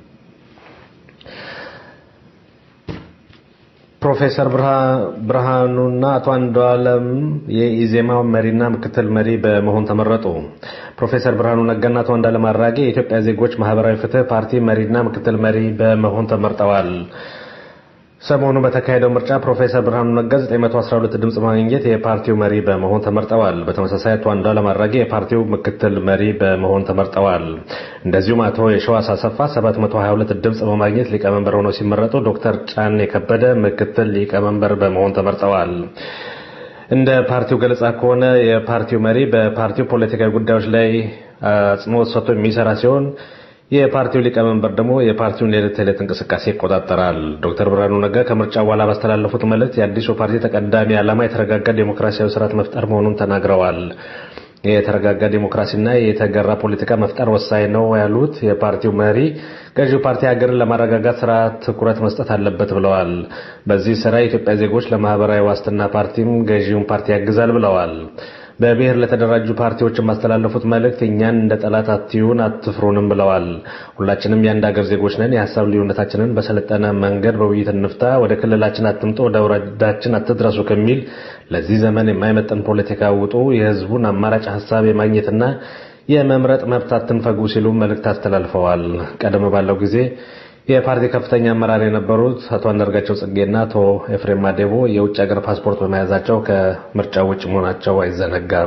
ፕሮፌሰር ብርሃኑና አቶ አንዱዓለም የኢዜማ መሪና ምክትል መሪ በመሆን ተመረጡ። ፕሮፌሰር ብርሃኑ ነጋና አቶ አንዱዓለም አራጌ የኢትዮጵያ ዜጎች ማህበራዊ ፍትህ ፓርቲ መሪና ምክትል መሪ በመሆን ተመርጠዋል። ሰሞኑ በተካሄደው ምርጫ ፕሮፌሰር ብርሃኑ ነጋ 912 ድምፅ ማግኘት የፓርቲው መሪ በመሆን ተመርጠዋል። በተመሳሳይ አቶ አንዱዓለም አራጌ የፓርቲው ምክትል መሪ በመሆን ተመርጠዋል። እንደዚሁም አቶ የሸዋስ አሰፋ 722 ድምፅ በማግኘት ሊቀመንበር ሆነው ሲመረጡ፣ ዶክተር ጫኔ ከበደ ምክትል ሊቀመንበር በመሆን ተመርጠዋል። እንደ ፓርቲው ገለጻ ከሆነ የፓርቲው መሪ በፓርቲው ፖለቲካዊ ጉዳዮች ላይ አጽንኦት ሰጥቶ የሚሰራ ሲሆን የፓርቲው ሊቀመንበር ደግሞ የፓርቲውን የዕለት ተዕለት እንቅስቃሴ ይቆጣጠራል። ዶክተር ብርሃኑ ነጋ ከምርጫ በኋላ ባስተላለፉት መልእክት የአዲሱ ፓርቲ ተቀዳሚ ዓላማ የተረጋጋ ዴሞክራሲያዊ ስርዓት መፍጠር መሆኑን ተናግረዋል። የተረጋጋ ዲሞክራሲና የተገራ ፖለቲካ መፍጠር ወሳኝ ነው ያሉት የፓርቲው መሪ ገዢው ፓርቲ ሀገርን ለማረጋጋት ስራ ትኩረት መስጠት አለበት ብለዋል። በዚህ ስራ የኢትዮጵያ ዜጎች ለማህበራዊ ዋስትና ፓርቲም ገዢውን ፓርቲ ያግዛል ብለዋል። በብሔር ለተደራጁ ፓርቲዎች የማስተላለፉት መልእክት እኛን እንደ ጠላት አትዩን፣ አትፍሩንም ብለዋል። ሁላችንም የአንድ ሀገር ዜጎች ነን። የሀሳብ ልዩነታችንን በሰለጠነ መንገድ በውይይት እንፍታ። ወደ ክልላችን አትምጡ፣ ወደ ወረዳችን አትድረሱ ከሚል ለዚህ ዘመን የማይመጥን ፖለቲካ ውጡ፣ የህዝቡን አማራጭ ሀሳብ የማግኘትና የመምረጥ መብት አትንፈጉ ሲሉ መልእክት አስተላልፈዋል። ቀደም ባለው ጊዜ የፓርቲ ከፍተኛ አመራር የነበሩት አቶ አንዳርጋቸው ጽጌና አቶ ኤፍሬም ማዴቦ የውጭ ሀገር ፓስፖርት በመያዛቸው ከምርጫው ውጭ መሆናቸው አይዘነጋም።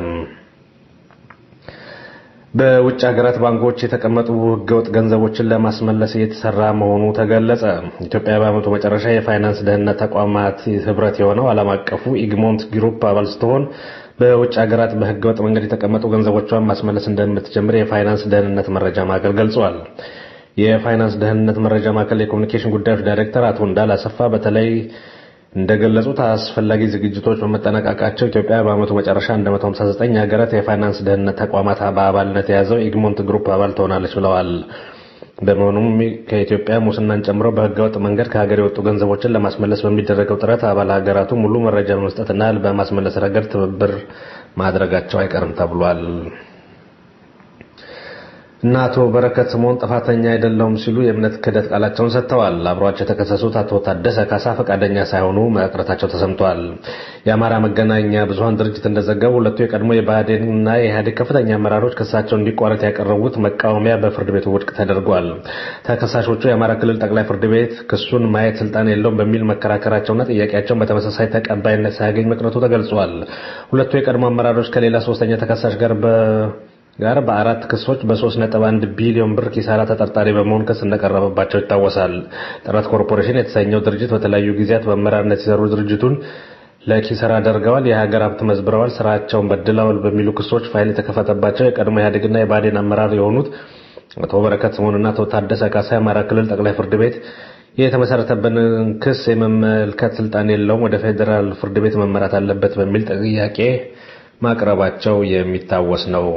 በውጭ ሀገራት ባንኮች የተቀመጡ ህገወጥ ገንዘቦችን ለማስመለስ እየተሰራ መሆኑ ተገለጸ። ኢትዮጵያ በዓመቱ መጨረሻ የፋይናንስ ደህንነት ተቋማት ህብረት የሆነው ዓለም አቀፉ ኢግሞንት ግሩፕ አባል ስትሆን በውጭ ሀገራት በህገወጥ መንገድ የተቀመጡ ገንዘቦቿን ማስመለስ እንደምትጀምር የፋይናንስ ደህንነት መረጃ ማዕከል ገልጿል። የፋይናንስ ደህንነት መረጃ ማዕከል የኮሚኒኬሽን ጉዳዮች ዳይሬክተር አቶ እንዳል አሰፋ በተለይ እንደገለጹት አስፈላጊ ዝግጅቶች በመጠናቀቃቸው ኢትዮጵያ በዓመቱ መጨረሻ 159 ሀገራት የፋይናንስ ደህንነት ተቋማት በአባልነት የያዘው ኢግሞንት ግሩፕ አባል ትሆናለች ብለዋል። በመሆኑም ከኢትዮጵያ ሙስናን ጨምሮ በህገወጥ መንገድ ከሀገር የወጡ ገንዘቦችን ለማስመለስ በሚደረገው ጥረት አባል ሀገራቱ ሙሉ መረጃ በመስጠትና በማስመለስ ረገድ ትብብር ማድረጋቸው አይቀርም ተብሏል። እና አቶ በረከት ስምኦን ጥፋተኛ አይደለሁም ሲሉ የእምነት ክህደት ቃላቸውን ሰጥተዋል። አብሯቸው የተከሰሱት አቶ ታደሰ ካሳ ፈቃደኛ ሳይሆኑ መቅረታቸው ተሰምተዋል። የአማራ መገናኛ ብዙኃን ድርጅት እንደዘገቡ ሁለቱ የቀድሞ የብአዴንና የኢህአዴግ ከፍተኛ አመራሮች ክሳቸው እንዲቋረጥ ያቀረቡት መቃወሚያ በፍርድ ቤቱ ውድቅ ተደርጓል። ተከሳሾቹ የአማራ ክልል ጠቅላይ ፍርድ ቤት ክሱን ማየት ስልጣን የለውም በሚል መከራከራቸውና ጥያቄያቸውን በተመሳሳይ ተቀባይነት ሳያገኝ መቅረቱ ተገልጿል። ሁለቱ የቀድሞ አመራሮች ከሌላ ሶስተኛ ተከሳሽ ጋር በ ጋር በአራት ክሶች በ3.1 ቢሊዮን ብር ኪሳራ ተጠርጣሪ በመሆን ክስ እንደቀረበባቸው ይታወሳል። ጥረት ኮርፖሬሽን የተሰኘው ድርጅት በተለያዩ ጊዜያት በአመራርነት ሲሰሩ ድርጅቱን ለኪሳራ አደርገዋል፣ የሀገር ሀብት መዝብረዋል፣ ስራቸውን በድለዋል በሚሉ ክሶች ፋይል የተከፈተባቸው የቀድሞ ኢህአዴግና የባዴን አመራር የሆኑት አቶ በረከት ስምኦንና አቶ ታደሰ ካሳ የአማራ ክልል ጠቅላይ ፍርድ ቤት የተመሰረተብንን ክስ የመመልከት ስልጣን የለውም፣ ወደ ፌዴራል ፍርድ ቤት መመራት አለበት በሚል ጥያቄ ማቅረባቸው የሚታወስ ነው።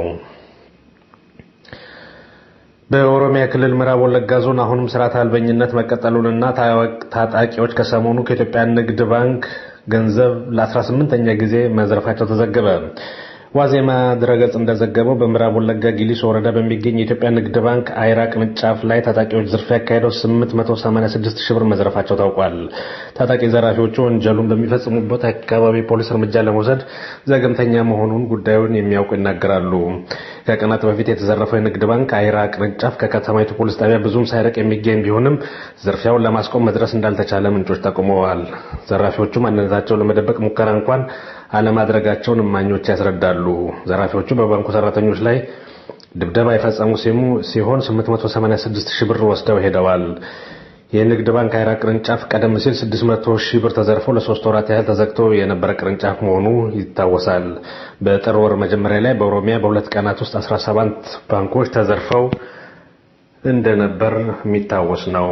በኦሮሚያ ክልል ምዕራብ ወለጋ ዞን አሁንም ስርዓት አልበኝነት መቀጠሉንና ታጣቂዎች ከሰሞኑ ከኢትዮጵያ ንግድ ባንክ ገንዘብ ለ18ኛ ጊዜ መዝረፋቸው ተዘገበ። ዋዜማ ድረገጽ እንደዘገበው በምዕራብ ወለጋ ጊሊሶ ወረዳ በሚገኝ የኢትዮጵያ ንግድ ባንክ አይራ ቅርንጫፍ ላይ ታጣቂዎች ዝርፊያ ያካሄደው 886 ሺህ ብር መዝረፋቸው ታውቋል። ታጣቂ ዘራፊዎቹ ወንጀሉን በሚፈጽሙበት አካባቢ ፖሊስ እርምጃ ለመውሰድ ዘገምተኛ መሆኑን ጉዳዩን የሚያውቁ ይናገራሉ። ከቀናት በፊት የተዘረፈው የንግድ ባንክ አይራ ቅርንጫፍ ከከተማይቱ ፖሊስ ጣቢያ ብዙም ሳይርቅ የሚገኝ ቢሆንም ዝርፊያውን ለማስቆም መድረስ እንዳልተቻለ ምንጮች ጠቁመዋል። ዘራፊዎቹ ማንነታቸውን ለመደበቅ ሙከራ እንኳን አለማድረጋቸውን እማኞች ያስረዳሉ። ዘራፊዎቹ በባንኩ ሰራተኞች ላይ ድብደባ የፈጸሙ ሲሆን 886 ሺህ ብር ወስደው ሄደዋል። የንግድ ባንክ አይራ ቅርንጫፍ ቀደም ሲል 600 ሺህ ብር ተዘርፎ ለሶስት ወራት ያህል ተዘግቶ የነበረ ቅርንጫፍ መሆኑ ይታወሳል። በጥር ወር መጀመሪያ ላይ በኦሮሚያ በሁለት ቀናት ውስጥ 17 ባንኮች ተዘርፈው እንደነበር የሚታወስ ነው።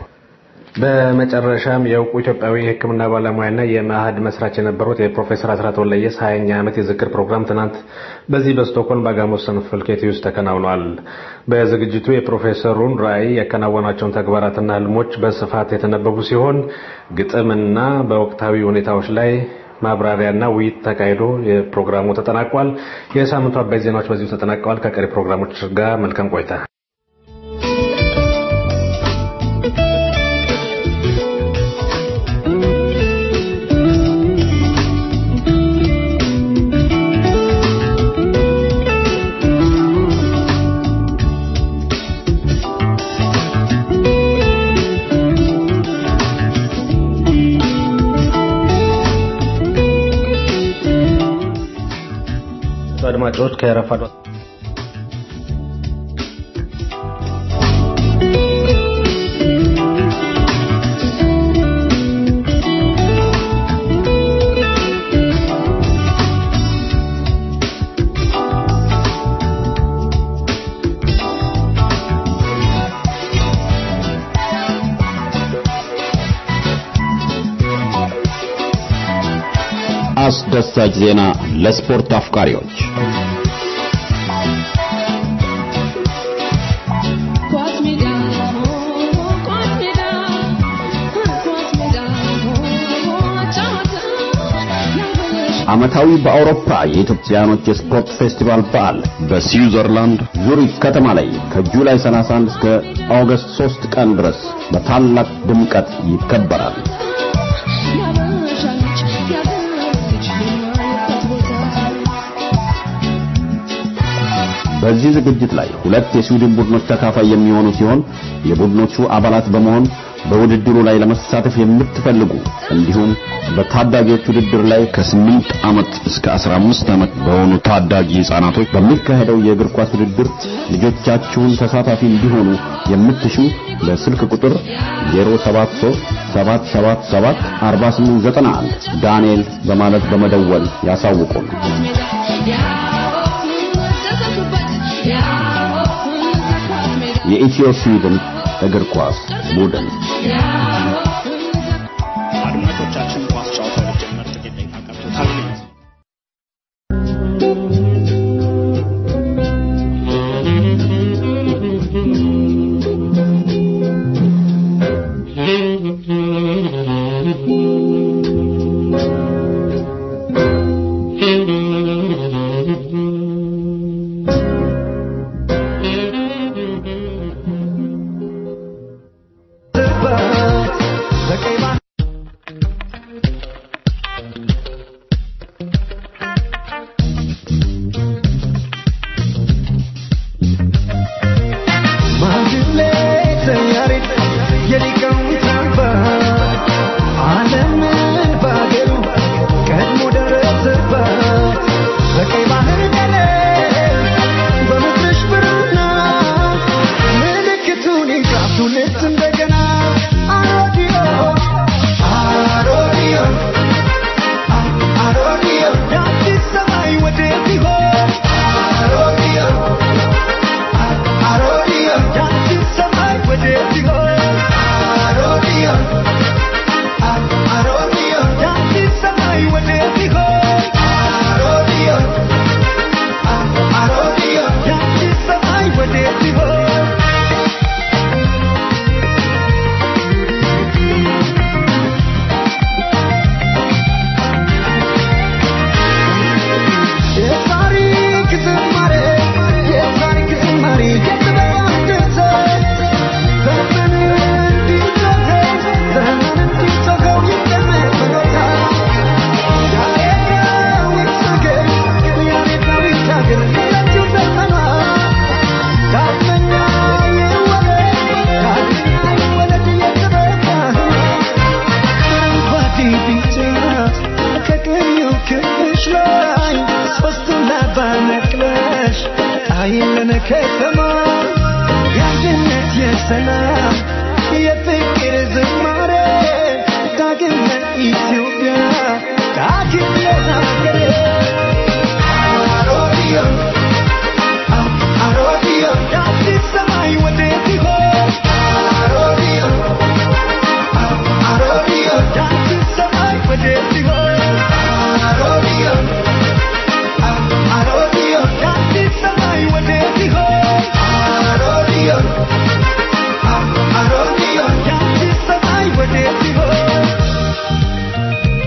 በመጨረሻም የእውቁ ኢትዮጵያዊ የሕክምና ባለሙያና የመአህድ መስራች የነበሩት የፕሮፌሰር አስራት ወልደየስ ሀያኛ ዓመት የዝክር ፕሮግራም ትናንት በዚህ በስቶኮልም በአጋሞስ ሰንፈልኬቲ ውስጥ ተከናውኗል። በዝግጅቱ የፕሮፌሰሩን ራዕይ ያከናወናቸውን ተግባራትና ህልሞች በስፋት የተነበቡ ሲሆን ግጥምና በወቅታዊ ሁኔታዎች ላይ ማብራሪያና ውይይት ተካሂዶ የፕሮግራሙ ተጠናቋል። የሳምንቱ አባይ ዜናዎች በዚሁ ተጠናቀዋል። ከቀሪ ፕሮግራሞች ጋር መልካም ቆይታ። አድማጮች ከረፋዱ አስደሳች ዜና ለስፖርት አፍቃሪዎች ዓመታዊ በአውሮፓ የኢትዮጵያኖች የስፖርት ፌስቲቫል በዓል በስዊዘርላንድ ዙሪክ ከተማ ላይ ከጁላይ 31 እስከ ኦገስት 3 ቀን ድረስ በታላቅ ድምቀት ይከበራል። ያበሻ ልጅ ያበልጅ የማይበት ቦታ በዚህ ዝግጅት ላይ ሁለት የስዊድን ቡድኖች ተካፋይ የሚሆኑ ሲሆን የቡድኖቹ አባላት በመሆን በውድድሩ ላይ ለመሳተፍ የምትፈልጉ እንዲሁም በታዳጊዎች ውድድር ላይ ከ8 ዓመት እስከ 15 ዓመት በሆኑ ታዳጊ ሕፃናቶች በሚካሄደው የእግር ኳስ ውድድር ልጆቻችሁን ተሳታፊ እንዲሆኑ የምትሹ በስልክ ቁጥር 0737774891 ዳንኤል በማለት በመደወል ያሳውቁን። የኢትዮ ስዊድን እግር ኳስ ቡድን አድማጮቻችን ኳስ ጨዋታው ሊጀመር ጥቂት ደቂቃ ቀርቶታል። Arodiyo,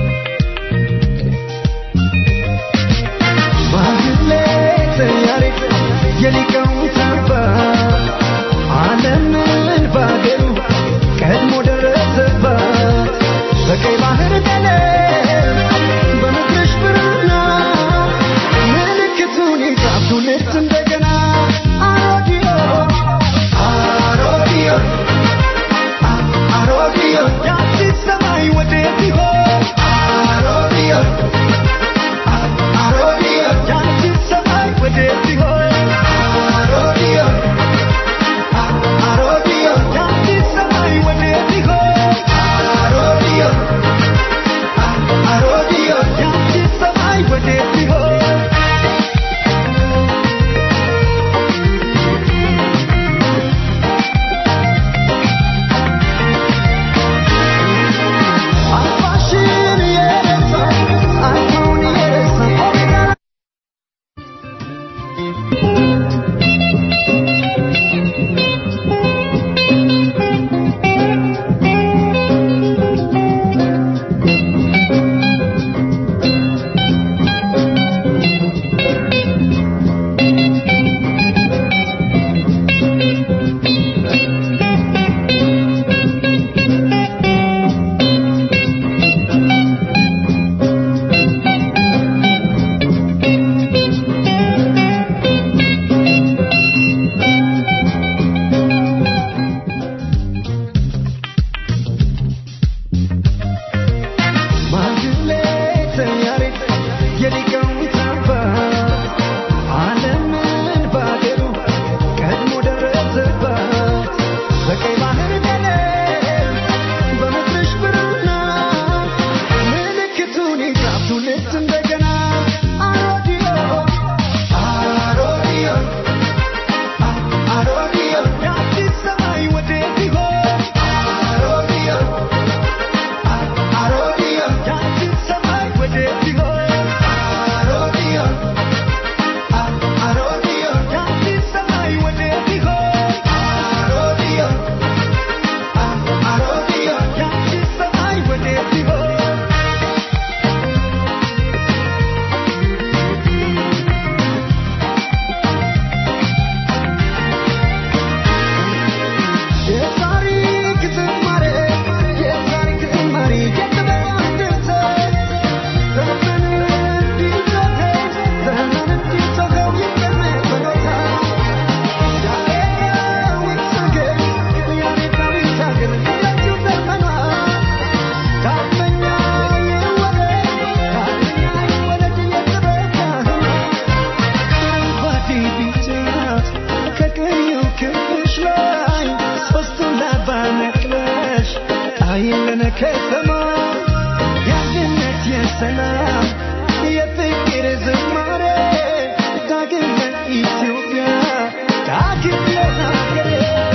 ሰላም የፍቅር ዝማሬ ዳግም ለኢትዮጵያ ዳግም ለሀገሬ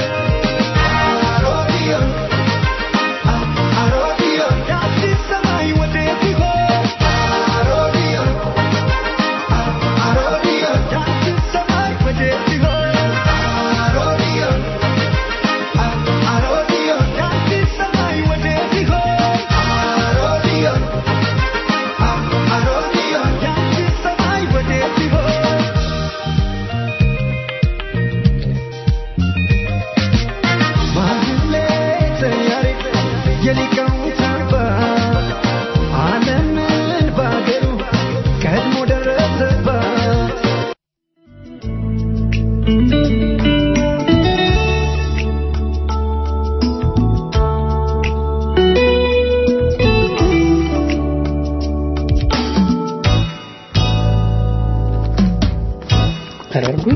አሮዲዮን አሮዲዮን የአዲስ ሰማይ ወዴት ይሆን አሮዲዮን አሮዲዮን የአዲስ ሰማይ ወዴት ይሆን አሮዲዮን አሮዲዮን የአዲስ ሰማይ ወዴት ይሆን አሮዲዮን አሮዲዮን የአዲስ ሰማይ ወዴት ይሆን ማህሌተ ያሬድ የሊቃውንት አባት ዓለምን ባገሩ ቀድሞ ደረሰባት ተረርጉኝ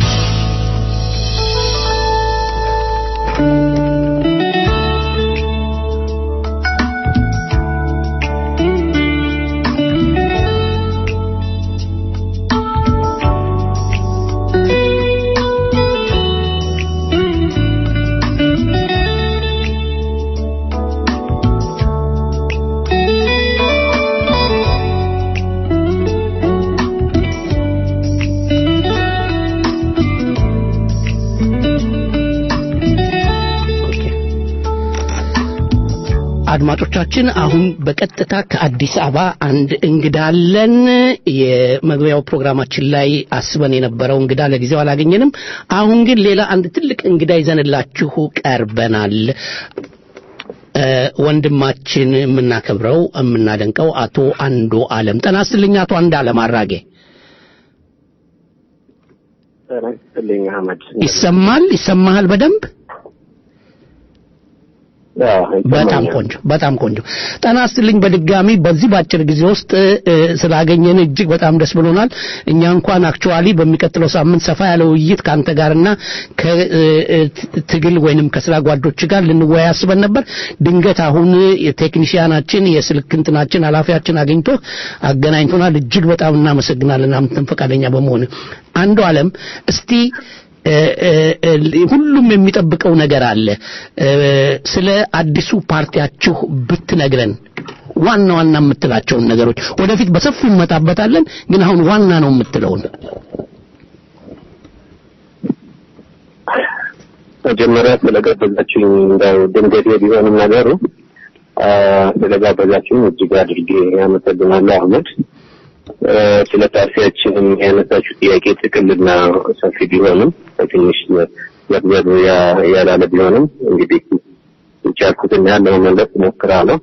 አድማጮቻችን አሁን በቀጥታ ከአዲስ አበባ አንድ እንግዳ አለን። የመግቢያው ፕሮግራማችን ላይ አስበን የነበረው እንግዳ ለጊዜው አላገኘንም። አሁን ግን ሌላ አንድ ትልቅ እንግዳ ይዘንላችሁ ቀርበናል። እ፣ ወንድማችን የምናከብረው የምናደንቀው አቶ አንዱ አለም ጤና ይስጥልኝ። አቶ አንዱ አለም አራጌ ጤና ይስጥልኝ አህመድ። ይሰማል? ይሰማሃል በደንብ? አዎ፣ በጣም ይሰማኛል። ቆንጆ በጣም ቆንጆ ጤና ይስጥልኝ በድጋሚ በዚህ በአጭር ጊዜ ውስጥ እ፣ ስላገኘን እጅግ በጣም ደስ ብሎናል እኛ እንኳን አክቹዋሊ በሚቀጥለው ሳምንት ሰፋ ያለ ውይይት ከአንተ ጋርና ከትግል ወይንም ከስራ ጓዶች ጋር ልንወያይ አስበን ነበር ድንገት አሁን የቴክኒሽያናችን የስልክ እንትናችን ኃላፊያችን አግኝቶ አገናኝቶናል እጅግ በጣም እናመሰግናለን አንተም ፈቃደኛ በመሆን አንዱ አለም እስቲ እ፣ እ፣ እ፣ ሁሉም የሚጠብቀው ነገር አለ እ፣ ስለ አዲሱ ፓርቲያችሁ ብትነግረን ዋና ዋና የምትላቸውን ነገሮች ወደፊት በሰፊው እንመጣበታለን ግን አሁን ዋና ነው የምትለውን መጀመሪያ ስለጋበዛችሁኝ እንደው ድንገት ቢሆንም ነገሩ አ፣ ስለጋበዛችሁኝ እጅግ አድርጌ አመሰግናለሁ አህመድ። አ፣ ስለ ፓርቲያችንም ያነሳችሁ ጥያቄ ጥቅልና ሰፊ ቢሆንም ትንሽ ዘግዘግ ያ- ያላለ ቢሆንም እንግዲህ የቻልኩትን ያህል ለመመለስ እሞክራለሁ።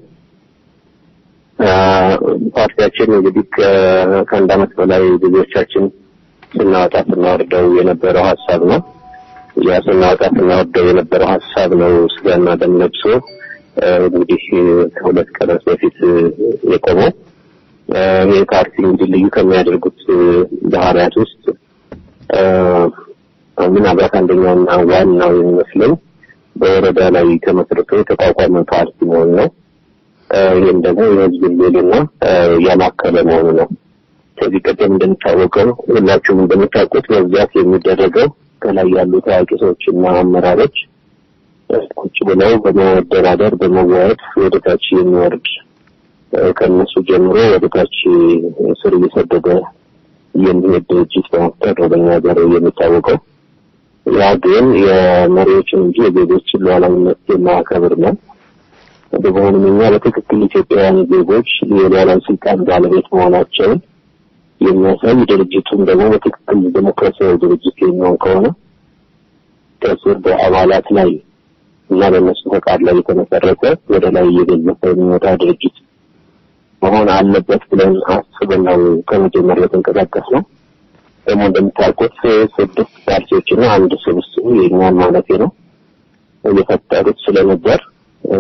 አ፣ ፓርቲያችን እንግዲህ ከ- ከአንድ ዓመት በላይ ብዙዎቻችን ስናወጣ ስናወርደው የነበረው ሀሳብ ነው። ያ ስናወጣ ስናወርደው የነበረው ሀሳብ ነው ስጋና ደም ለብሶ አ፣ እንግዲህ ከሁለት ቀናት በፊት የቆመው አ፣ ይህ ፓርቲ እንግዲህ ልዩ ከሚያደርጉት ባህሪያት ውስጥ አ፣ ምናልባት አንደኛውና ዋናው የሚመስለኝ በወረዳ ላይ ተመስርቶ የተቋቋመ ፓርቲ መሆኑ ነው። አ፣ ይህም ደግሞ የህዝብን ልዕልና አ፣ ያማከለ መሆኑ ነው። ከዚህ ቀደም እንደሚታወቀው ሁላችሁም እንደምታውቁት በብዛት የሚደረገው ከላይ ያሉ ታዋቂ ሰዎችና አመራሮች ቁጭ ብለው በመደራደር በመወያየት ወደ ታች የሚወርድ እ፣ ከእነሱ ጀምሮ ወደ ታች ስር እየሰደደ የሚሄድ ድርጅት በመፍጠር ነው በእኛ ሀገር የሚታወቀው። ያ ግን የመሪዎችን እንጂ የዜጎችን ሉዓላዊነት የማያከብር ነው። በመሆኑም እኛ በትክክል ኢትዮጵያውያን ዜጎች የሉዓላዊ ስልጣን ባለቤት መሆናቸውን የሚያሳይ ድርጅቱም ደግሞ በትክክል ዴሞክራሲያዊ ድርጅት የሚሆን ከሆነ ከስር በአባላት ላይ እና በእነሱ ፈቃድ ላይ የተመሰረተ ወደ ላይ እየገዘፈ የሚወጣ ድርጅት መሆን አለበት ብለን አስበን ነው ከመጀመሪያ የተንቀሳቀስ ነው። ደግሞ እንደምታውቁት ስድስት ፓርቲዎችና አንድ ስብስብ የእኛን ማለት ነው እየፈጠሩት ስለነበር እ፣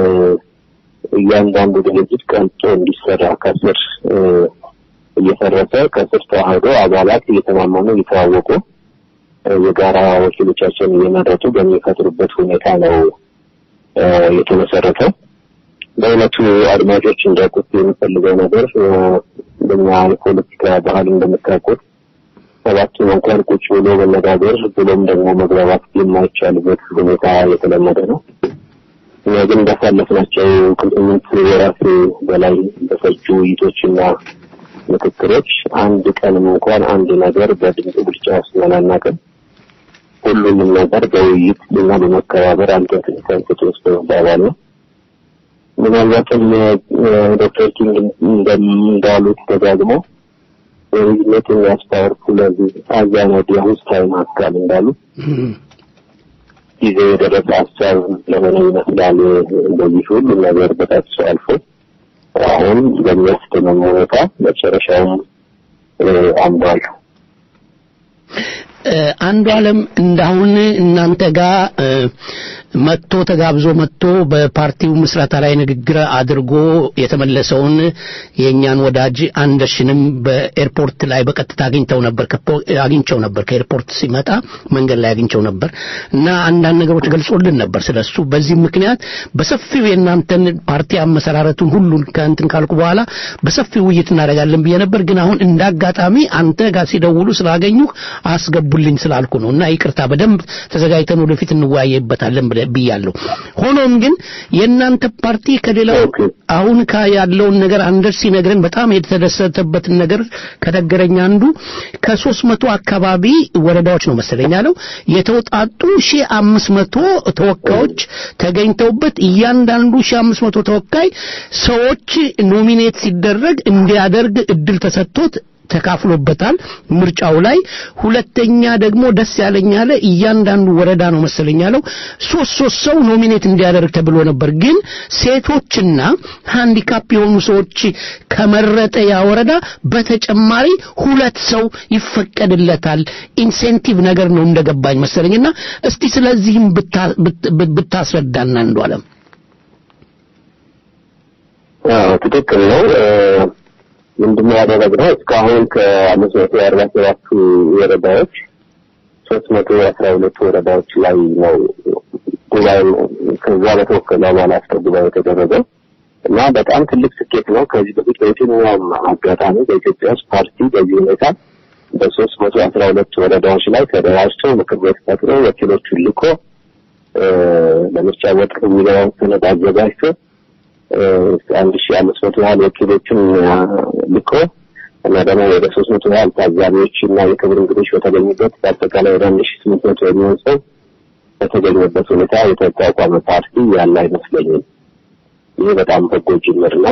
እያንዳንዱ ድርጅት ቀልጦ እንዲሰራ ከስር እ፣ እየፈረሰ ከስር ተዋህዶ አባላት እየተማመኑ እየተዋወቁ እ፣ የጋራ ወኪሎቻቸውን እየመረጡ በሚፈጥሩበት ሁኔታ ነው እ፣ የተመሰረተው። በእውነቱ አድማጮች እንዲያውቁት የምፈልገው ነገር በኛ የፖለቲካ ባህል እንደምታውቁት ሰባቱን እንኳን ቁጭ ብሎ መነጋገር ብሎም ደግሞ መግባባት የማይቻልበት ሁኔታ የተለመደ ነው። እኛ ግን እንዳሳለፍናቸው ከስምንት ወራት በላይ በፈጁ ውይይቶችና ምክክሮች አንድ ቀንም እንኳን አንድ ነገር በድምፅ ብልጫ ወስነን አናውቅም። ሁሉንም ነገር በውይይት እና በመከባበር አንተ ትንሳንስት ውስጥ መባባል ነው። ምናልባትም ዶክተር ኪንግ እንዳሉት ደጋግሞ ልዩነት የሚያስታወርኩ ለዚህ አዛናዲ አሁንስ ታይም አስካል እንዳሉ ጊዜ የደረሰ ሀሳብ ለሆነ ይመስላል። እንደዚህ ሁሉ ነገር በጣጥሶ አልፎ አሁን በሚያስደምም ሁኔታ መጨረሻውም አምዷል። አንዱ ዓለም እንዳሁን እናንተ ጋር መጥቶ ተጋብዞ መጥቶ በፓርቲው ምስረታ ላይ ንግግር አድርጎ የተመለሰውን የእኛን ወዳጅ አንደርሽንም በኤርፖርት ላይ በቀጥታ አግኝተው ነበር አግኝቸው ነበር ከኤርፖርት ሲመጣ መንገድ ላይ አግኝቸው ነበር እና አንዳንድ ነገሮች ገልጾልን ነበር ስለሱ በዚህ ምክንያት በሰፊው የእናንተን ፓርቲ አመሰራረቱን ሁሉ ከእንትን ካልኩ በኋላ በሰፊው ውይይት እናደርጋለን ብዬ ነበር ግን አሁን እንዳጋጣሚ አንተ ጋር ሲደውሉ ስላገኙ አስገቡልኝ ስላልኩ ነው እና ይቅርታ በደንብ ተዘጋጅተን ወደፊት እንወያየበታለን ብያለሁ ሆኖም ግን የእናንተ ፓርቲ ከሌላው አሁን ያለውን ነገር አንደር ሲነግረን በጣም የተደሰተበትን ነገር ከነገረኝ አንዱ ከሶስት መቶ አካባቢ ወረዳዎች ነው መሰለኝ ያለው የተውጣጡ ሺህ አምስት መቶ ተወካዮች ተገኝተውበት እያንዳንዱ ሺህ አምስት መቶ ተወካይ ሰዎች ኖሚኔት ሲደረግ እንዲያደርግ እድል ተሰጥቶት ተካፍሎበታል ምርጫው ላይ ሁለተኛ ደግሞ ደስ ያለኝ ያለ እያንዳንዱ ወረዳ ነው መሰለኝ ያለው ሶስት ሶስት ሰው ኖሚኔት እንዲያደርግ ተብሎ ነበር ግን ሴቶችና ሃንዲካፕ የሆኑ ሰዎች ከመረጠ ያ ወረዳ በተጨማሪ ሁለት ሰው ይፈቀድለታል ኢንሴንቲቭ ነገር ነው እንደገባኝ መሰለኝና እስቲ ስለዚህም ብታስረዳና አንዱ አለም ትክክል ነው ምንድነው ያደረግነው እስካሁን ከአምስት መቶ አርባ ሰባቱ ወረዳዎች ሶስት መቶ አስራ ሁለቱ ወረዳዎች ላይ ነው ጉባኤ ከዛ በተወከሉ አባላት ነው ጉባኤ የተደረገው እና በጣም ትልቅ ስኬት ነው። ከዚህ በፊት በየትኛውም አጋጣሚ በኢትዮጵያ ውስጥ ፓርቲ በዚህ ሁኔታ በሶስት መቶ አስራ ሁለት ወረዳዎች ላይ ተደራጅቶ ምክር ቤት ፈጥሮ ወኪሎቹን ልኮ ለምርጫ ቦርድ የሚገባውን ሰነድ አዘጋጅቶ አንድ ሺህ አምስት መቶ ያህል ወኪሎችን ልኮ እና ደግሞ ወደ ሶስት መቶ ያህል ታዛቢዎች እና የክብር እንግዶች በተገኙበት በአጠቃላይ ወደ አንድ ሺህ ስምንት መቶ የሚሆን ሰው በተገኘበት ሁኔታ የተቋቋመ ፓርቲ ያለ አይመስለኝም። ይህ በጣም በጎ ጅምር ነው።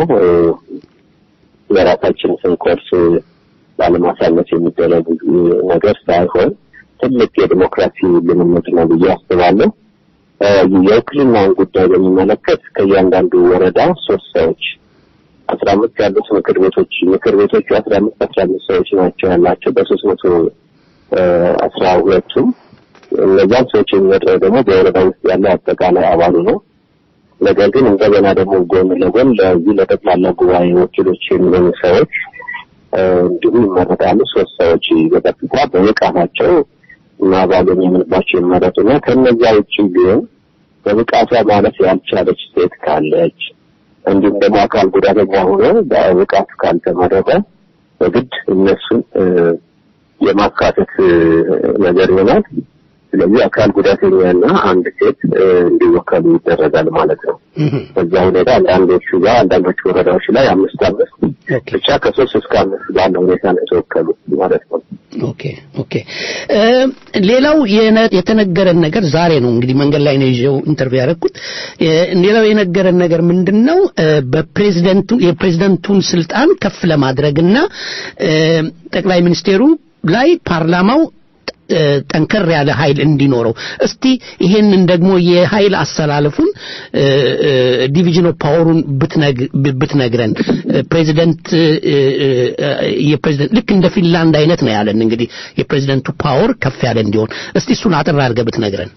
የራሳችን ስንኮርስ ባለማሳነስ የሚደረግ ነገር ሳይሆን ትልቅ የዲሞክራሲ ልምምድ ነው ብዬ አስባለሁ። የውክልናውን ጉዳይ በሚመለከት ከእያንዳንዱ ወረዳ ሶስት ሰዎች አስራ አምስት ያሉት ምክር ቤቶች ምክር ቤቶቹ አስራ አምስት አስራ አምስት ሰዎች ናቸው ያላቸው በሶስት መቶ አስራ ሁለቱም እነዛም ሰዎች የሚመድረው ደግሞ በወረዳ ውስጥ ያለው አጠቃላይ አባሉ ነው። ነገር ግን እንደገና ደግሞ ጎን ለጎን ለዚህ ለጠቅላላ ጉባኤ ወኪሎች የሚሆኑ ሰዎች እንዲሁ ይመረጣሉ። ሶስት ሰዎች በቀጥታ በብቃታቸው እና ባሉን የምንባቸው ይመረጡና ከነዚያ ውጭ ግን በብቃቷ ማለት ያልቻለች ሴት ካለች እንዲሁም ደግሞ አካል ጉዳተኛ ሆኖ በብቃቱ ካልተመረጠ በግድ እነሱን የማካተት ነገር ይሆናል። ስለዚህ አካል ጉዳተኛና አንድ ሴት እንዲወከሉ ይደረጋል ማለት ነው። በዛ ሁኔታ አንዳንዶቹ ጋር አንዳንዶቹ ወረዳዎች ላይ አምስት አምስት ብቻ ከሶስት እስከ አምስት ባለ ሁኔታ ነው የተወከሉ ማለት ነው። ኦኬ ኦኬ። ሌላው የተነገረን ነገር ዛሬ ነው እንግዲህ መንገድ ላይ ነው ይዤው ኢንተርቪው ያደረኩት። ሌላው የነገረን ነገር ምንድን ነው በፕሬዝደንቱ የፕሬዝደንቱን ስልጣን ከፍ ለማድረግና ጠቅላይ ሚኒስቴሩ ላይ ፓርላማው ጠንከር ያለ ኃይል እንዲኖረው እስቲ ይሄንን ደግሞ የኃይል አሰላለፉን ዲቪዥን ኦፍ ፓወሩን ብትነግረን ፕሬዚደንት የፕሬዚደንት ልክ እንደ ፊንላንድ አይነት ነው ያለን እንግዲህ የፕሬዚደንቱ ፓወር ከፍ ያለ እንዲሆን እስቲ እሱን አጥር አድርገህ ብትነግረን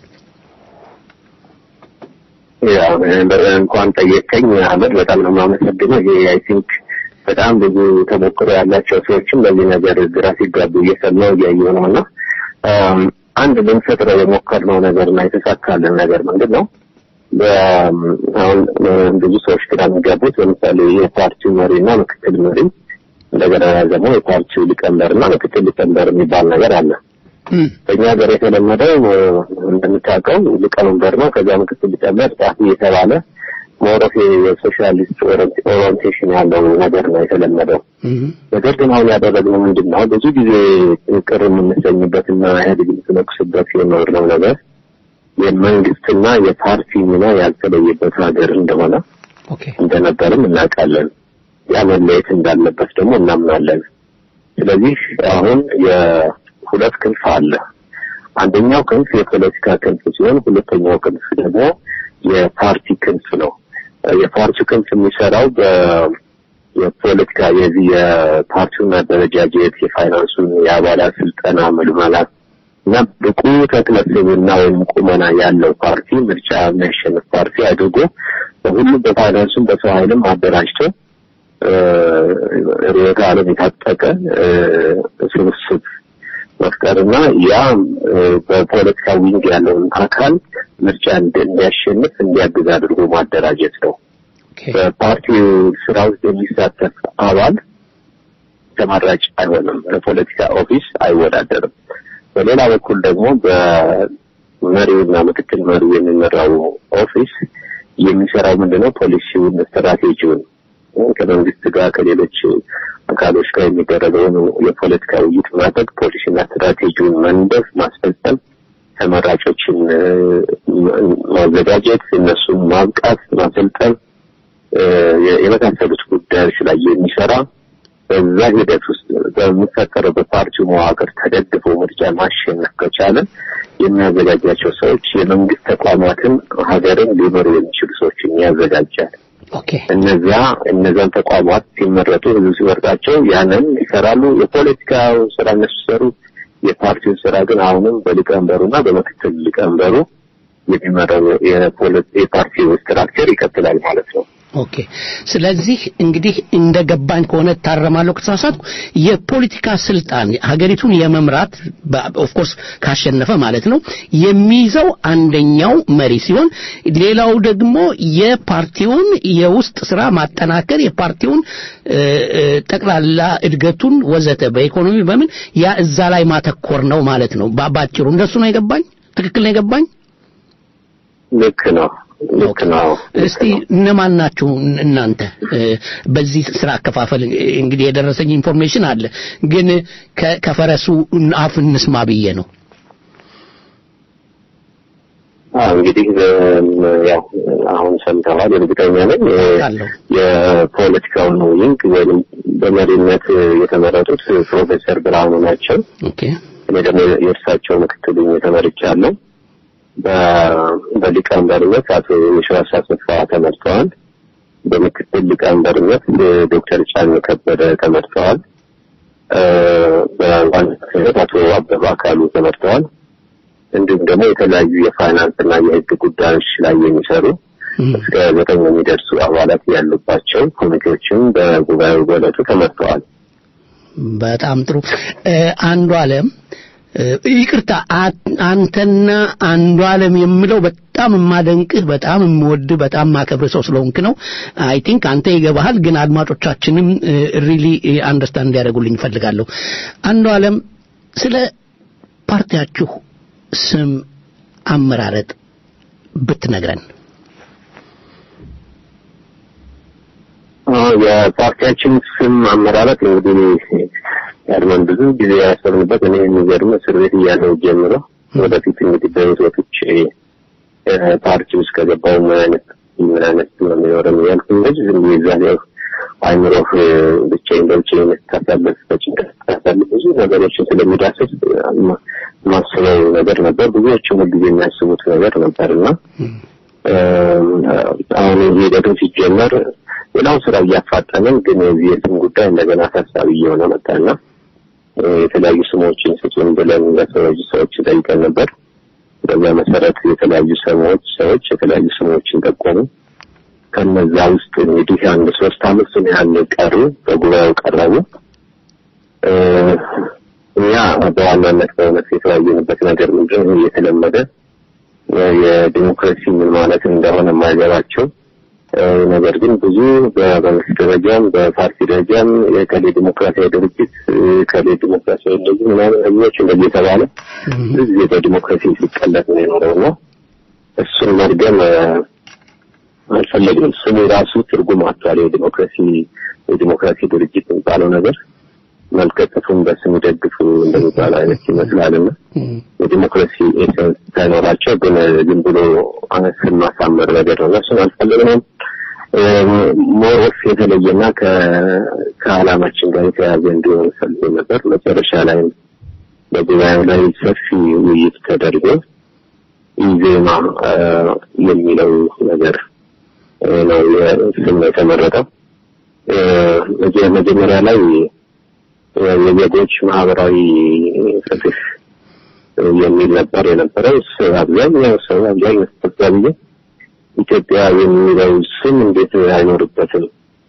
እንኳን ጠየቀኝ አህመድ በጣም ነው የማመሰግነው ይሄ አይ ቲንክ በጣም ብዙ ተሞክሮ ያላቸው ሰዎችም በዚህ ነገር ግራ ሲጋቡ እየሰማው እያየሁ ነው እና አንድ ልንፈጥረው የሞከርነው ነገር እና የተሳካልን ነገር ምንድን ነው? አሁን ብዙ ሰዎች ግራ የሚጋቡት ለምሳሌ የፓርቲው መሪና ምክትል መሪ እንደገና ደግሞ የፓርቲው ሊቀመንበርና ምክትል ሊቀመንበር የሚባል ነገር አለ። በእኛ ሀገር የተለመደው እንደምታውቀው ሊቀመንበር ነው። ከዚያ ምክትል ሊቀመንበር ጸሐፊ የተባለ ሞሮፍ የሶሻሊስት ኦሪንቴሽን ያለው ነገር ነው የተለመደው። ነገር ግን አሁን ያደረግነው ምንድን ነው? ብዙ ጊዜ ቅር የምንሰኝበትና ኢህአዴግ የምትነቅስበት የኖርነው ነገር የመንግስትና የፓርቲ ሚና ያልተለየበት ሀገር እንደሆነ እንደነበርም እናውቃለን። ያ መለየት እንዳለበት ደግሞ እናምናለን። ስለዚህ አሁን የሁለት ክንፍ አለ። አንደኛው ክንፍ የፖለቲካ ክንፍ ሲሆን ሁለተኛው ክንፍ ደግሞ የፓርቲ ክንፍ ነው። የፓርቲው ክንፍ የሚሰራው በ የፖለቲካ የዚህ የፓርቲውን አደረጃጀት፣ የፋይናንሱን፣ የአባላት ስልጠና፣ ምልመላት እና ብቁ ተክለስብና ወይም ቁመና ያለው ፓርቲ ምርጫ የሚያሸንፍ ፓርቲ አድርጎ በሁሉም በፋይናንሱም በሰው ኃይልም አደራጅቶ ርዕዮተ ዓለም የታጠቀ ስብስብ መፍጠርና ያ በፖለቲካ ዊንግ ያለውን አካል ምርጫ እንዲያሸንፍ እንዲያግዝ አድርጎ ማደራጀት ነው። በፓርቲው ስራ ውስጥ የሚሳተፍ አባል ተመራጭ አይሆንም፣ ለፖለቲካ ኦፊስ አይወዳደርም። በሌላ በኩል ደግሞ በመሪውና ምክትል መሪው የሚመራው ኦፊስ የሚሰራው ምንድነው? ፖሊሲውን፣ ስትራቴጂውን ከመንግስት ጋር ከሌሎች አካሎች ጋር የሚደረገውን የፖለቲካ ውይይት ማድረግ፣ ፖሊሲና ስትራቴጂውን መንደፍ፣ ማስፈጸም፣ ተመራጮችን ማዘጋጀት፣ እነሱን ማብቃት፣ ማሰልጠን የመሳሰሉት ጉዳዮች ላይ የሚሰራ በዛ ሂደት ውስጥ በሚፈጠረው በፓርቲው መዋቅር ተደግፎ ምርጫ ማሸነፍ ከቻለ የሚያዘጋጃቸው ሰዎች የመንግስት ተቋማትን ሀገርን ሊመሩ የሚችሉ ሰዎችን ያዘጋጃል። እነዚያ እነዚያን ተቋማት ሲመረጡ ህዝብ ሲመርጣቸው ያንን ይሰራሉ። የፖለቲካው ስራ እነሱ ሲሰሩ፣ የፓርቲውን ስራ ግን አሁንም በሊቀመንበሩና በምክትል ሊቀመንበሩ የሚመራው የፓርቲው ስትራክቸር ይቀጥላል ማለት ነው። ኦኬ ስለዚህ እንግዲህ እንደ ገባኝ ከሆነ ታረማለሁ ከተሳሳትኩ የፖለቲካ ስልጣን ሀገሪቱን የመምራት ኦፍ ኮርስ ካሸነፈ ማለት ነው የሚይዘው አንደኛው መሪ ሲሆን ሌላው ደግሞ የፓርቲውን የውስጥ ስራ ማጠናከር የፓርቲውን ጠቅላላ እድገቱን ወዘተ በኢኮኖሚ በምን ያ እዛ ላይ ማተኮር ነው ማለት ነው ባጭሩ እንደሱ ነው የገባኝ ትክክል ነው የገባኝ ልክ ነው ልክ ነው። እስቲ እነማን ናችሁ እናንተ በዚህ ስራ አከፋፈል? እንግዲህ የደረሰኝ ኢንፎርሜሽን አለ፣ ግን ከፈረሱ አፍ እንስማ ብዬ ነው። እንግዲህ ያው አሁን ሰምተዋል፣ እርግጠኛ ነኝ። የፖለቲካውን ዊንግ ወይም በመሪነት የተመረጡት ፕሮፌሰር ብርሃኑ ናቸው። እኔ ደግሞ የእርሳቸው ምክትል ተመርጫለሁ። በሊቀመንበርነት አቶ የሺዋስ አሰፋ ተመርጠዋል። በምክትል ሊቀመንበርነት ዶክተር ጫን ከበደ ተመርጠዋል። በዋናነት አቶ አበባ አካሉ ተመርጠዋል። እንዲሁም ደግሞ የተለያዩ የፋይናንስ እና የሕግ ጉዳዮች ላይ የሚሰሩ እስከ ዘጠኝ የሚደርሱ አባላት ያሉባቸው ኮሚቴዎችም በጉባኤው በዕለቱ ተመርጠዋል። በጣም ጥሩ። አንዱ አለም ይቅርታ አንተና አንዱ አለም የምለው በጣም የማደንቅህ በጣም የምወድህ በጣም ማከብር ሰው ስለሆንክ ነው። አይ ቲንክ አንተ ይገባሃል፣ ግን አድማጮቻችንም ሪሊ አንደርስታንድ እንዲያደርጉልኝ እፈልጋለሁ። አንዱ አለም ስለ ፓርቲያችሁ ስም አመራረጥ ብትነግረን። የፓርቲያችን ስም አመራረጥ እንግዲህ ያድመን ብዙ ጊዜ ያሰብንበት እኔ የሚገርም እስር ቤት እያለሁ ጀምሮ ወደፊት እንግዲህ በህይወት ወጥቼ ፓርቲ ውስጥ ከገባው ምን አይነት ምን አይነት ነው የሚኖረን እያልኩ እንደዚህ ዝም ብዬ እዛ ያው አይምሮህ ብቻዬን በብቻዬን ስታሳልፍ በጭንቀት ስታሳልፍ ብዙ ነገሮችን ስለሚዳስስ ማስበው ነገር ነበር። ብዙዎችም ሁልጊዜ የሚያስቡት ነገር ነበር እና አሁን ሂደቱ ሲጀመር ሌላው ስራ እያፋጠንን ግን የዚህ የስም ጉዳይ እንደገና አሳሳቢ እየሆነ መጣና የተለያዩ ስሞችን ስጡን ብለን ለሰዎች ሰዎች ጠይቀን ነበር። በዚያ መሰረት የተለያዩ ሰዎች ሰዎች የተለያዩ ስሞችን ጠቆሙ። ከነዛ ውስጥ እንግዲህ አንድ ሶስት አምስት ያህል ቀሩ፣ በጉባኤው ቀረቡ። እኛ በዋናነት በእውነት የተወያየንበት ነገር ምንድን ነው የተለመደ የዲሞክራሲ ምን ማለት እንደሆነ የማይገባቸው ነገር ግን ብዙ በመንግስት ደረጃም በፓርቲ ደረጃም የከሌ ዲሞክራሲያዊ ድርጅት ከሌ ዲሞክራሲያዊ እንደዚህ ምናምን ህዝቦች እንደዚህ የተባለ ብዙ ጊዜ በዲሞክራሲ ሲቀለጥ ነው የኖረው እና እሱን መድገም አልፈለግም። ስሙ ራሱ ትርጉም አጥቷል። የዲሞክራሲ የዲሞክራሲ ድርጅት የሚባለው ነገር መልከጥፉን በስም ደግፉ እንደሚባለው አይነት ይመስላልና የዲሞክራሲ ኤሰንስ ሳይኖራቸው ግን ዝም ብሎ ስም ማሳመር ነገር ነው። እሱን አልፈለግነውም። ሞሮፍ የተለየና ከዓላማችን ጋር የተያያዘ እንዲሆን ፈልጎ ነበር። መጨረሻ ላይ በጉባኤው ላይ ሰፊ ውይይት ተደርጎ ኢዜማ የሚለው ነገር ነው ስም ነው የተመረጠው። መጀመሪያ ላይ የዜጎች ማህበራዊ ፍትህ የሚል ነበር የነበረው። አብዛኛው ሰው አብዛኛው ተጠቃሚ ኢትዮጵያ የሚለው ስም እንዴት አይኖርበትም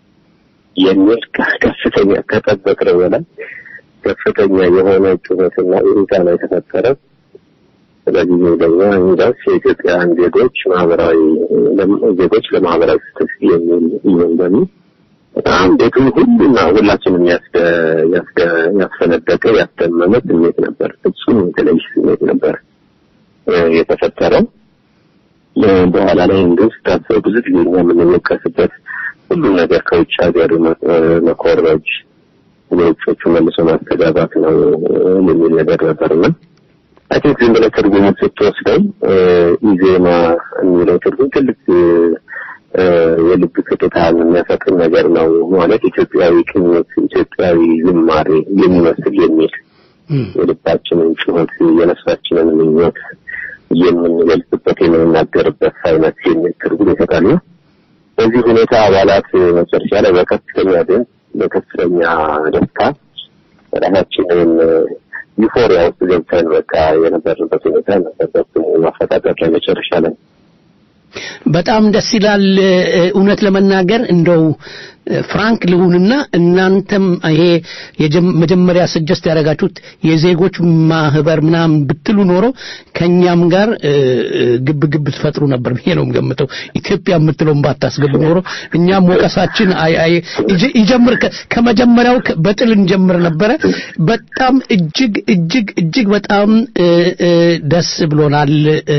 የሚል ከፍተኛ ከጠበቅነው በላይ ከፍተኛ የሆነ ጩኸትና ሁኔታ ነው የተፈጠረው። ስለዚህ ደግሞ እንግዲያውስ የኢትዮጵያውያን ዜጎች ማህበራዊ ዜጎች ለማህበራዊ ፍትህ የሚል ይሁን በሚል በጣም ቤቱን ሁሉና ሁላችንም ያስፈነደቀ ያስደመመ ስሜት ነበር። ፍጹም የተለየ ስሜት ነበር የተፈጠረው። በኋላ ላይ እንግዲህ ስታስበው ብዙ ጊዜ እኛ የምንወቀስበት ሁሉም ነገር ከውጭ ሀገር መኮረጅ፣ ለውጮቹ መልሶ ማስተጋባት ነው የሚል ነገር ነበርና አይ ቲንክ ዝም ብለህ ትርጉሙን ስትወስደው ኢዜማ የሚለው ትርጉም ትልቅ የልብ ትርታን የሚያፈጥር ነገር ነው ማለት ኢትዮጵያዊ ቅኝት፣ ኢትዮጵያዊ ዝማሬ የሚመስል የሚል የልባችንን ጩኸት የነፍሳችንን ምኞት የምንገልጽበት የምንናገርበት አይነት የሚል ትርጉም ይሰጣል። በዚህ ሁኔታ አባላት መጨረሻ ላይ በከፍተኛ ድምፅ በከፍተኛ ደስታ ራሳችንን ዩፎሪያ ውስጥ ገብተን በቃ የነበርንበት ሁኔታ ነበር። በስሙ ማፈጣጠር ላይ መጨረሻ ላይ በጣም ደስ ይላል። እውነት ለመናገር እንደው ፍራንክ ልሁንና እናንተም ይሄ መጀመሪያ ስጀስት ያደረጋችሁት የዜጎች ማህበር ምናምን ብትሉ ኖሮ ከኛም ጋር ግብ ግብ ትፈጥሩ ነበር ብዬ ነው የምገምተው። ኢትዮጵያ የምትለውን ባታስገቡ ኖሮ እኛም ወቀሳችን ይጀምር ከመጀመሪያው በጥል እንጀምር ነበረ። በጣም እጅግ እጅግ እጅግ በጣም ደስ ብሎናል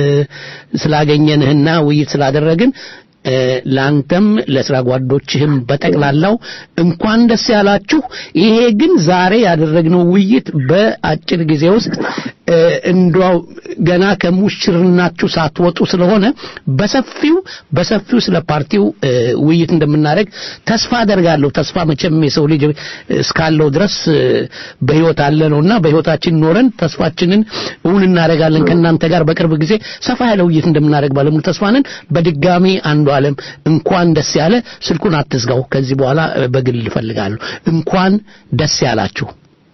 ስላገኘንህና ውይይት ስላደረግን ለአንተም ለስራ ጓዶችህም በጠቅላላው እንኳን ደስ ያላችሁ። ይሄ ግን ዛሬ ያደረግነው ውይይት በአጭር ጊዜ ውስጥ እንዷው ገና ከሙሽርናችሁ ሳትወጡ ስለሆነ በሰፊው በሰፊው ስለ ፓርቲው ውይይት እንደምናደርግ ተስፋ አደርጋለሁ። ተስፋ መቼም የሰው ልጅ እስካለው ድረስ በህይወት አለ ነውና በህይወታችን ኖረን ተስፋችንን እውን እናደርጋለን። ከእናንተ ጋር በቅርብ ጊዜ ሰፋ ያለ ውይይት እንደምናደርግ ባለሙሉ ተስፋ ነን። በድጋሚ አንዱ ዓለም እንኳን ደስ ያለ። ስልኩን አትዝጋው። ከዚህ በኋላ በግል እፈልጋለሁ። እንኳን ደስ ያላችሁ።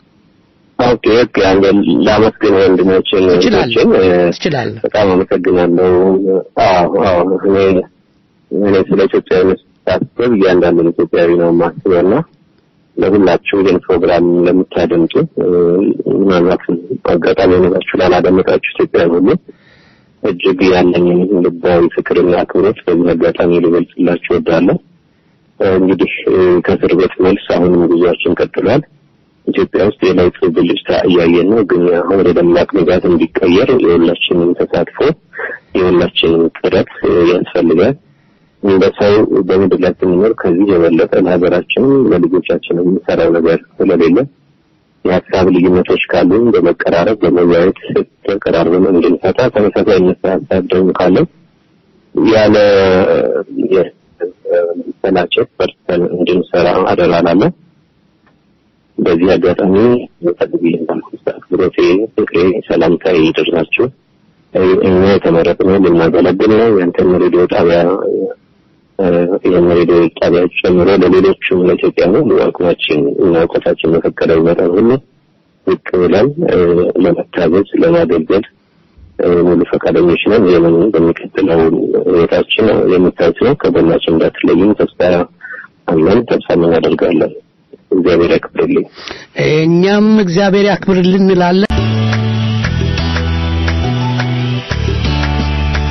ኦኬ ኦኬ። አንተ ላመስግን ወንድሞችን እህቶችን ትችላለህ። በጣም አመሰግናለሁ። አዎ አዎ እኔ እኔ ስለ ኢትዮጵያዊነት ሳስብ እያንዳንዱን ኢትዮጵያዊ ነው የማስበውና ለሁላችሁ ይህን ፕሮግራም ለምታደምጡ ምናልባት አጋጣሚ ሆናችሁ ላላደመጣችሁ ኢትዮጵያውያን ሁሉ እጅግ ያለኝን ልባዊ ፍቅርና አክብሮት በዚህ አጋጣሚ ልገልጽላችሁ እወዳለሁ። እንግዲህ ከእስር ቤት መልስ አሁንም ጉዟችን ቀጥሏል። ኢትዮጵያ ውስጥ የለውጥ ብልጭታ እያየን ነው። ግን አሁን ወደ ደማቅ ንጋት እንዲቀየር የሁላችንም ተሳትፎ የሁላችንም ጥረት ያስፈልጋል። እንደ ሰው በምድር ላይ ስንኖር ከዚህ የበለጠ ለሀገራችንም ለልጆቻችን የምንሰራው ነገር ስለሌለ የሀሳብ ልዩነቶች ካሉን በመቀራረብ በመወያየት ተቀራርበን እንድንፈታ ተመሳሳይ አይነት ሀሳብ ደግሞ ካለን ያለ መሰላቸት በርተን እንድንሰራ አደራ እላለሁ። በዚህ አጋጣሚ ፈልግ እንዳልኩት አክብሮቴ፣ ፍቅሬ፣ ሰላምታዬ ይደርሳችሁ። እኛ የተመረጥነው ልናገለግል ነው። ያንተን ሬዲዮ ጣቢያ ይህን ሬዲዮ ጣቢያ ጨምሮ ለሌሎችም ለኢትዮጵያ ነው አቅማችን እና እውቀታችን በፈቀደው መጠን ሁሉ ዝቅ ብለን ለመታዘዝ ለማገልገል ሙሉ ፈቃደኞች ነን። ይህንን በሚቀጥለው ህይወታችን የምታዩት ነው። ከጎናችን እንዳትለዩም ተስፋ አለን፣ ተስፋ እናደርጋለን። እግዚአብሔር ያክብርልኝ። እኛም እግዚአብሔር ያክብርልን እንላለን።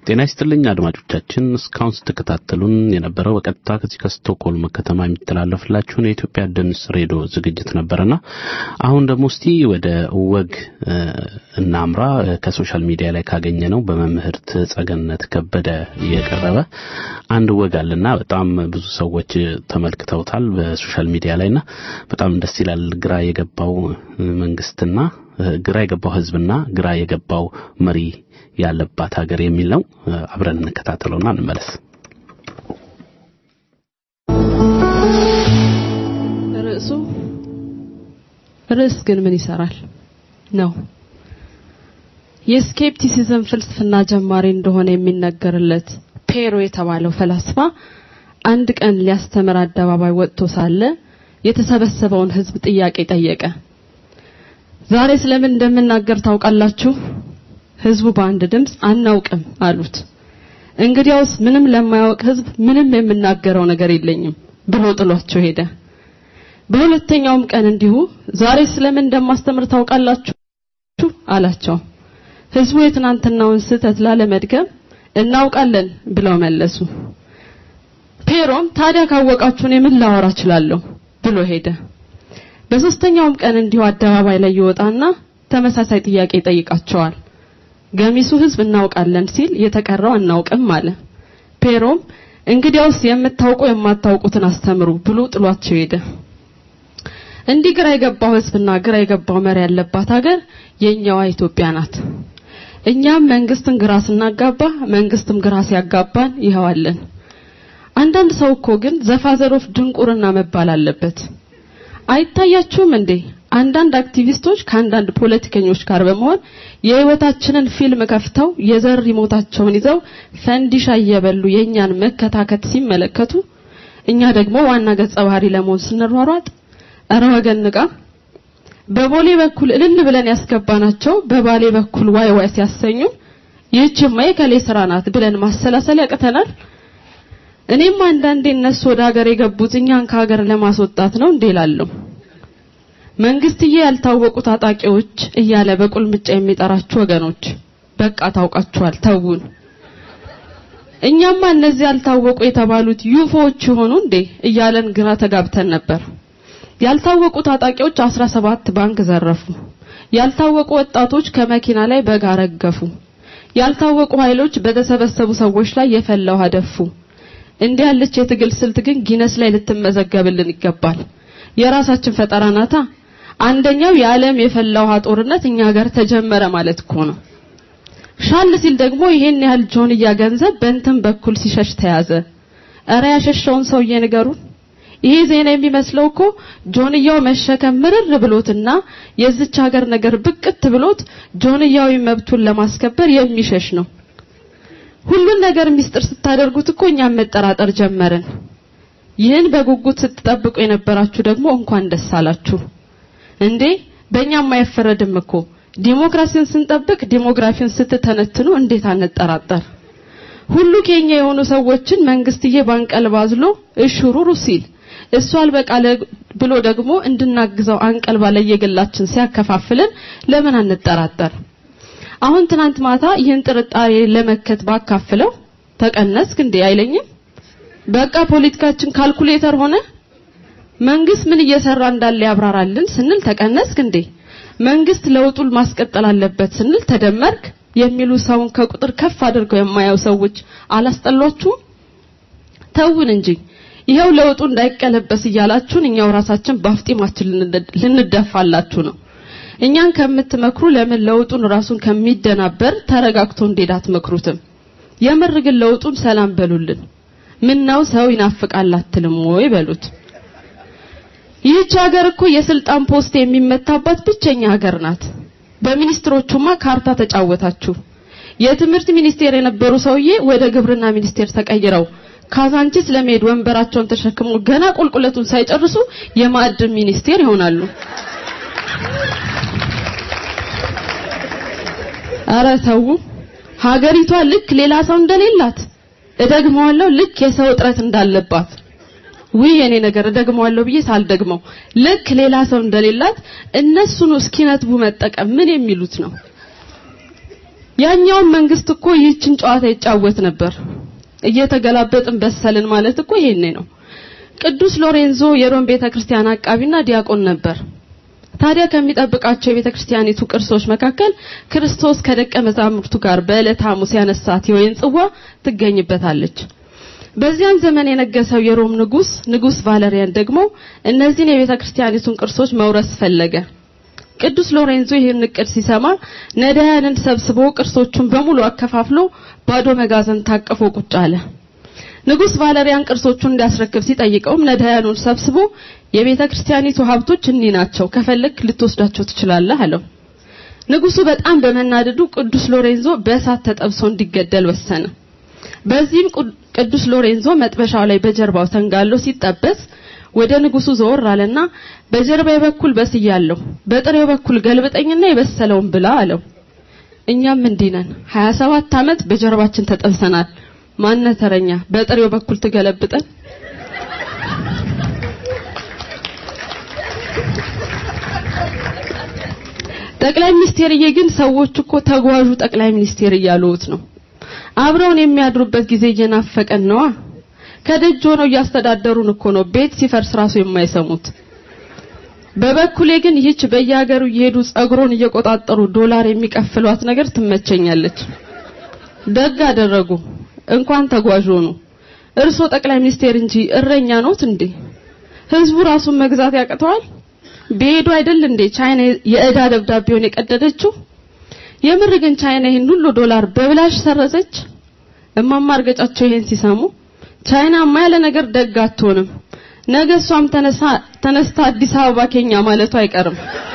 ጤና ይስጥልኝ አድማጮቻችን። እስካሁን ስትከታተሉን የነበረው በቀጥታ ከዚህ ከስቶክሆልም ከተማ የሚተላለፍላችሁን የኢትዮጵያ ድምፅ ሬዲዮ ዝግጅት ነበርና አሁን ደግሞ እስቲ ወደ ወግ እ፣ እናምራ። እ፣ ከሶሻል ሚዲያ ላይ ካገኘ ነው በመምህርት ጸገነት ከበደ የቀረበ አንድ ወግ አለና በጣም ብዙ ሰዎች ተመልክተውታል በሶሻል ሚዲያ ላይና በጣም ደስ ይላል። ግራ የገባው እ፣ መንግስትና እ፣ ግራ የገባው ህዝብና ግራ የገባው መሪ ያለባት ሀገር የሚል ነው። እ፣ አብረን እንከታተለውና እንመለስ። ርዕሱ ርዕስ ግን ምን ይሰራል ነው። የስኬፕቲሲዝም ፍልስፍና ጀማሪ እንደሆነ የሚነገርለት ፔሮ የተባለው ፈላስፋ አንድ ቀን ሊያስተምር አደባባይ ወጥቶ ሳለ የተሰበሰበውን ህዝብ ጥያቄ ጠየቀ። ዛሬ ስለምን እንደምናገር ታውቃላችሁ? ህዝቡ በአንድ ድምፅ አናውቅም አሉት። እንግዲያውስ ምንም ለማያውቅ ህዝብ ምንም የምናገረው ነገር የለኝም ብሎ ጥሏቸው ሄደ። በሁለተኛውም ቀን እንዲሁ ዛሬ ስለምን እንደማስተምር ታውቃላችሁ አላቸው። ህዝቡ የትናንትናውን ስህተት ላለመድገም እናውቃለን ብለው መለሱ። ፔሮም ታዲያ ካወቃችሁ እኔ ምን ላወራ እችላለሁ ብሎ ሄደ። በሶስተኛውም ቀን እንዲሁ አደባባይ ላይ ይወጣና ተመሳሳይ ጥያቄ ይጠይቃቸዋል። ገሚሱ ህዝብ እናውቃለን ሲል የተቀረው አናውቅም አለ። ፔሮም እንግዲያውስ የምታውቁ የማታውቁትን አስተምሩ ብሎ ጥሏቸው ሄደ። እንዲህ ግራ የገባው ህዝብና ግራ የገባው መሪ ያለባት ሀገር የኛዋ ኢትዮጵያ ናት። እኛም መንግስትን ግራ ስናጋባ መንግስትም ግራ ሲያጋባን ይኸዋለን። አንዳንድ ሰው እኮ ግን ዘፋዘሮፍ ድንቁርና መባል አለበት። አይታያችሁም እንዴ? አንዳንድ አክቲቪስቶች ከአንዳንድ ፖለቲከኞች ጋር በመሆን የህይወታችንን ፊልም ከፍተው የዘር ሪሞታቸውን ይዘው ፈንዲሻ እየበሉ የእኛን መከታከት ሲመለከቱ እኛ ደግሞ ዋና ገጸ ባህሪ ለመሆን ስንሯሯጥ እረ ወገን ንቃ። በቦሌ በኩል እልል ብለን ያስገባናቸው በባሌ በኩል ዋይ ዋይ ሲያሰኙ ይህችማ የከሌ ስራ ናት ብለን ማሰላሰል ያቅተናል። እኔም አንዳንዴ እነሱ ወደ ሀገር የገቡት እኛን ከሀገር ለማስወጣት ነው እንዴ እላለሁ። መንግስትዬ ያልታወቁ ታጣቂዎች እያለ በቁልምጫ የሚጠራችሁ ወገኖች በቃ ታውቃችኋል፣ ተውን። እኛማ እነዚህ ያልታወቁ የተባሉት ዩፎዎች ይሆኑ እንዴ እያለን ግራ ተጋብተን ነበር። ያልታወቁ ታጣቂዎች 17 ባንክ ዘረፉ። ያልታወቁ ወጣቶች ከመኪና ላይ በጋ ረገፉ። ያልታወቁ ኃይሎች በተሰበሰቡ ሰዎች ላይ የፈላ ውሃ ደፉ። እንዲህ ያለች የትግል ስልት ግን ጊነስ ላይ ልትመዘገብልን ይገባል። የራሳችን ፈጠራ ናታ። አንደኛው የዓለም የፈላ ውሃ ጦርነት እኛ ሀገር ተጀመረ ማለት እኮ ነው። ሻል ሲል ደግሞ ይሄን ያህል ጆንያ ገንዘብ በእንትን በኩል ሲሸሽ ተያዘ። እረ ያሸሸውን ሰውዬ ንገሩን። ይሄ ዜና የሚመስለው እኮ ጆንያው መሸከም ምርር ብሎትና የዚች ሀገር ነገር ብቅት ብሎት ጆንያዊ መብቱን ለማስከበር የሚሸሽ ነው። ሁሉን ነገር ሚስጥር ስታደርጉት እኮ እኛም መጠራጠር ጀመርን። ይህን በጉጉት ስትጠብቁ የነበራችሁ ደግሞ እንኳን ደስ አላችሁ። እንዴ በእኛም አይፈረድም እኮ ዲሞክራሲን ስንጠብቅ ዲሞግራፊን ስትተነትኑ እንዴት አንጠራጠር? ሁሉ ኬኛ የሆኑ ሰዎችን መንግስትዬ ባንቀልባዝሎ እሽሩሩ ሲል እሱ አልበቃለ ብሎ ደግሞ እንድናግዘው አንቀልባ ለየግላችን ሲያከፋፍለን ለምን አንጠራጠር? አሁን ትናንት ማታ ይህን ጥርጣሬ ለመከት ባካፍለው ተቀነስክ እንዴ አይለኝም። በቃ ፖለቲካችን ካልኩሌተር ሆነ። መንግስት ምን እየሰራ እንዳለ ያብራራልን ስንል ተቀነስክ እንዴ። መንግስት ለውጡን ማስቀጠል አለበት ስንል ተደመርክ የሚሉ ሰውን ከቁጥር ከፍ አድርገው የማያው ሰዎች አላስጠሏችሁም? ተውን እንጂ ይኸው ለውጡ እንዳይቀለበስ እያላችሁን እኛው ራሳችን ባፍጢማችን ልንደፋላችሁ ነው። እኛን ከምትመክሩ ለምን ለውጡን ራሱን ከሚደናበር ተረጋግቶ እንዴት አትመክሩትም? የምር ግን ለውጡን ሰላም በሉልን። ምነው ሰው ይናፍቃል አትልም ወይ በሉት። ይህች ሀገር እኮ የስልጣን ፖስት የሚመታባት ብቸኛ ሀገር ናት። በሚኒስትሮቹማ ካርታ ተጫወታችሁ። የትምህርት ሚኒስቴር የነበሩ ሰውዬ ወደ ግብርና ሚኒስቴር ተቀይረው ካዛንቺስ ለመሄድ ወንበራቸውን ተሸክመው ገና ቁልቁለቱን ሳይጨርሱ የማዕድን ሚኒስቴር ይሆናሉ። አረ ተው። ሀገሪቷ ልክ ሌላ ሰው እንደሌላት እደግመዋለሁ፣ ልክ የሰው እጥረት እንዳለባት ውይ የኔ ነገር እደግመዋለሁ ብዬ ሳልደግመው ልክ ሌላ ሰው እንደሌላት እነሱን እስኪነትቡ መጠቀም ምን የሚሉት ነው? ያኛውን መንግስት እኮ ይህችን ጨዋታ ይጫወት ነበር። እየተገላበጥን በሰልን ማለት እኮ ይሄኔ ነው። ቅዱስ ሎሬንዞ የሮም ቤተክርስቲያን አቃቢና ዲያቆን ነበር። ታዲያ ከሚጠብቃቸው የቤተክርስቲያኒቱ ቅርሶች መካከል ክርስቶስ ከደቀ መዛሙርቱ ጋር በዕለተ ሐሙስ ያነሳት የወይን ጽዋ ትገኝበታለች። በዚያን ዘመን የነገሰው የሮም ንጉስ ንጉስ ቫለሪያን ደግሞ እነዚህን የቤተክርስቲያኒቱን ቅርሶች መውረስ ፈለገ። ቅዱስ ሎሬንዞ ይህን እቅድ ሲሰማ ነዳያንን ሰብስቦ ቅርሶቹን በሙሉ አከፋፍሎ ባዶ መጋዘን ታቅፎ ቁጭ አለ። ንጉስ ቫለሪያን ቅርሶቹን እንዲያስረክብ ሲጠይቀውም ነዳያኑን ሰብስቦ የቤተ ክርስቲያኒቱ ሀብቶች እኒህ ናቸው፣ ከፈለክ ልትወስዳቸው ትችላለህ አለው። ንጉሱ በጣም በመናደዱ ቅዱስ ሎሬንዞ በእሳት ተጠብሶ እንዲገደል ወሰነ። በዚህም ቅዱስ ሎሬንዞ መጥበሻው ላይ በጀርባው ተንጋሎ ሲጠበስ ወደ ንጉሱ ዘወር አለና በጀርባዬ በኩል በስያለሁ፣ በጥሬው በኩል ገልብጠኝና የበሰለውን ብላ አለው። እኛም እንዲህ ነን። 27 ዓመት በጀርባችን ተጠብሰናል። ማነ ተረኛ በጥሬው በኩል ትገለብጠን? ጠቅላይ ሚኒስቴርዬ ግን ሰዎች እኮ ተጓዡ ጠቅላይ ሚኒስቴር እያሉት ነው። አብረውን የሚያድሩበት ጊዜ እየናፈቀን ነዋ። ከደጅ ሆነው እያስተዳደሩን እኮ ነው ቤት ሲፈርስ ራሱ የማይሰሙት። በበኩሌ ግን ይህች በየሀገሩ እየሄዱ ጸጉሮን እየቆጣጠሩ ዶላር የሚቀፍሏት ነገር ትመቸኛለች። ደግ አደረጉ እንኳን ተጓዥ ሆኑ። እርሶ ጠቅላይ ሚኒስቴር እንጂ እረኛ ኖት እንዴ? ህዝቡ ራሱን መግዛት ያቅተዋል? ቢሄዱ አይደል እንዴ ቻይና የዕዳ ደብዳቤውን የቀደደችው? የምር ግን ቻይና ይህን ሁሉ ዶላር በብላሽ ሰረዘች? እማማ እርገጫቸው ይሄን ሲሰሙ ቻይናማ ያለ ነገር ደግ አትሆንም፣ ነገ እሷም ተነሳ ተነስታ አዲስ አበባ ኬኛ ማለቱ አይቀርም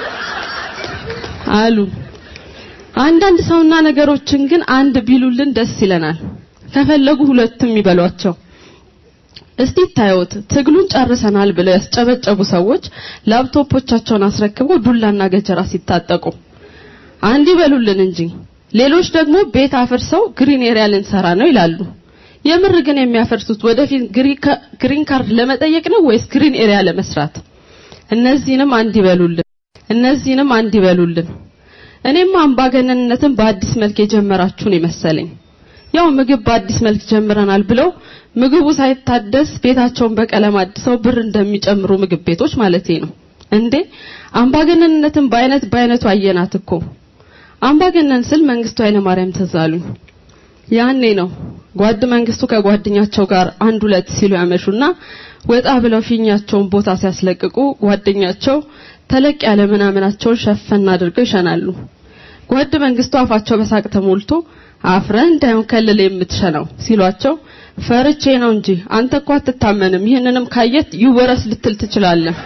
አሉ። አንዳንድ ሰውና ነገሮችን ግን አንድ ቢሉልን ደስ ይለናል። ከፈለጉ ሁለትም ይበሏቸው። እስቲ ታዩት ትግሉን ጨርሰናል ብለው ያስጨበጨቡ ሰዎች ላፕቶፖቻቸውን አስረክበው ዱላና ገጀራ ሲታጠቁ አንድ ይበሉልን እንጂ ሌሎች ደግሞ ቤት አፍርሰው ግሪን ኤሪያ ልንሰራ ነው ይላሉ። የምር ግን የሚያፈርሱት ወደፊት ግሪን ካርድ ለመጠየቅ ነው ወይስ ግሪን ኤሪያ ለመስራት? እነዚህንም አንድ ይበሉልን። እነዚህንም አንድ ይበሉልን። እኔም አምባገነንነትን በአዲስ መልክ የጀመራችሁን የመሰለኝ ያው ምግብ በአዲስ መልክ ጀምረናል ብለው ምግቡ ሳይታደስ ቤታቸውን በቀለም አድሰው ብር እንደሚጨምሩ ምግብ ቤቶች ማለቴ ነው። እንዴ አምባገነንነትን በአይነት በአይነቱ አየናት እኮ። አምባገነን ስል መንግስቱ ኃይለ ማርያም ተዛሉኝ። ያኔ ነው ጓድ መንግስቱ ከጓደኛቸው ጋር አንድ ሁለት ሲሉ ያመሹና ወጣ ብለው ፊኛቸውን ቦታ ሲያስለቅቁ ጓደኛቸው ተለቅ ያለ ምናምናቸውን ሸፈን አድርገው ይሸናሉ። ጓድ መንግስቱ አፋቸው በሳቅ ተሞልቶ አፍረ እንዳይሆን ከልል የምትሸናው ሲሏቸው ፈርቼ ነው እንጂ አንተ እኮ አትታመንም፣ ይህንንም ካየት ይወረስ ልትል ትችላለህ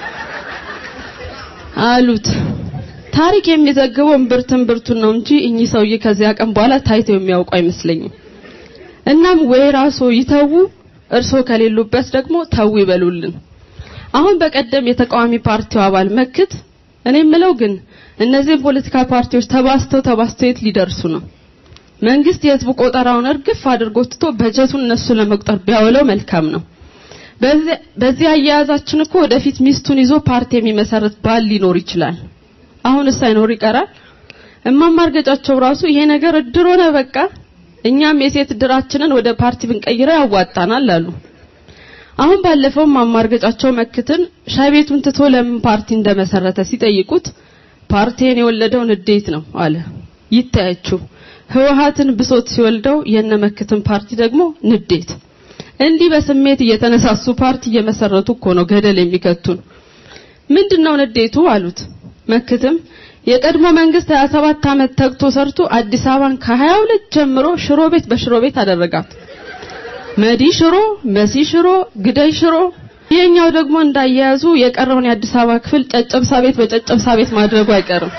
አሉት። ታሪክ የሚዘግበው እምብርት እምብርቱን ነው እንጂ እኚህ ሰውዬ ከዚያ ቀን በኋላ ታይተው የሚያውቁ አይመስለኝም። እናም ወይ ራስዎ ይተዉ፣ እርሶ ከሌሉበት ደግሞ ተው ይበሉልን። አሁን በቀደም የተቃዋሚ ፓርቲው አባል መክት እኔ የምለው ግን እነዚህ ፖለቲካ ፓርቲዎች ተባስተው ተባስተው የት ሊደርሱ ነው? መንግስት የህዝቡ ቆጠራውን እርግፍ አድርጎ ትቶ በጀቱን እነሱ ለመቁጠር ቢያውለው መልካም ነው። በዚህ አያያዛችን እኮ ወደፊት ሚስቱን ይዞ ፓርቲ የሚመሰርት ባል ሊኖር ይችላል። አሁንስ ሳይኖር ይቀራል። እማማ እርገጫቸው ራሱ ይሄ ነገር እድር ሆነ በቃ እኛም የሴት እድራችንን ወደ ፓርቲ ብንቀይረው ያዋጣናል አሉ። አሁን ባለፈው እማማ እርገጫቸው መክትን ሻይ ቤቱን ትቶ ለምን ፓርቲ እንደመሰረተ ሲጠይቁት ፓርቲን የወለደው ንዴት ነው አለ። ይታያችሁ ህወሀትን ብሶት ሲወልደው የነመክትን ፓርቲ ደግሞ ንዴት። እንዲህ በስሜት እየተነሳሱ ፓርቲ እየመሰረቱ እኮ ነው ገደል የሚከቱን። ምንድነው ንዴቱ አሉት። መክትም የቀድሞ መንግስት 27 ዓመት ተግቶ ሰርቶ አዲስ አበባን ከ22 ጀምሮ ሽሮ ቤት በሽሮ ቤት አደረጋት። መዲ ሽሮ፣ መሲ ሽሮ፣ ግደይ ሽሮ። ይሄኛው ደግሞ እንዳያያዙ የቀረውን የአዲስ አበባ ክፍል ጨጨብሳ ቤት በጨጨብሳ ቤት ማድረጉ አይቀርም።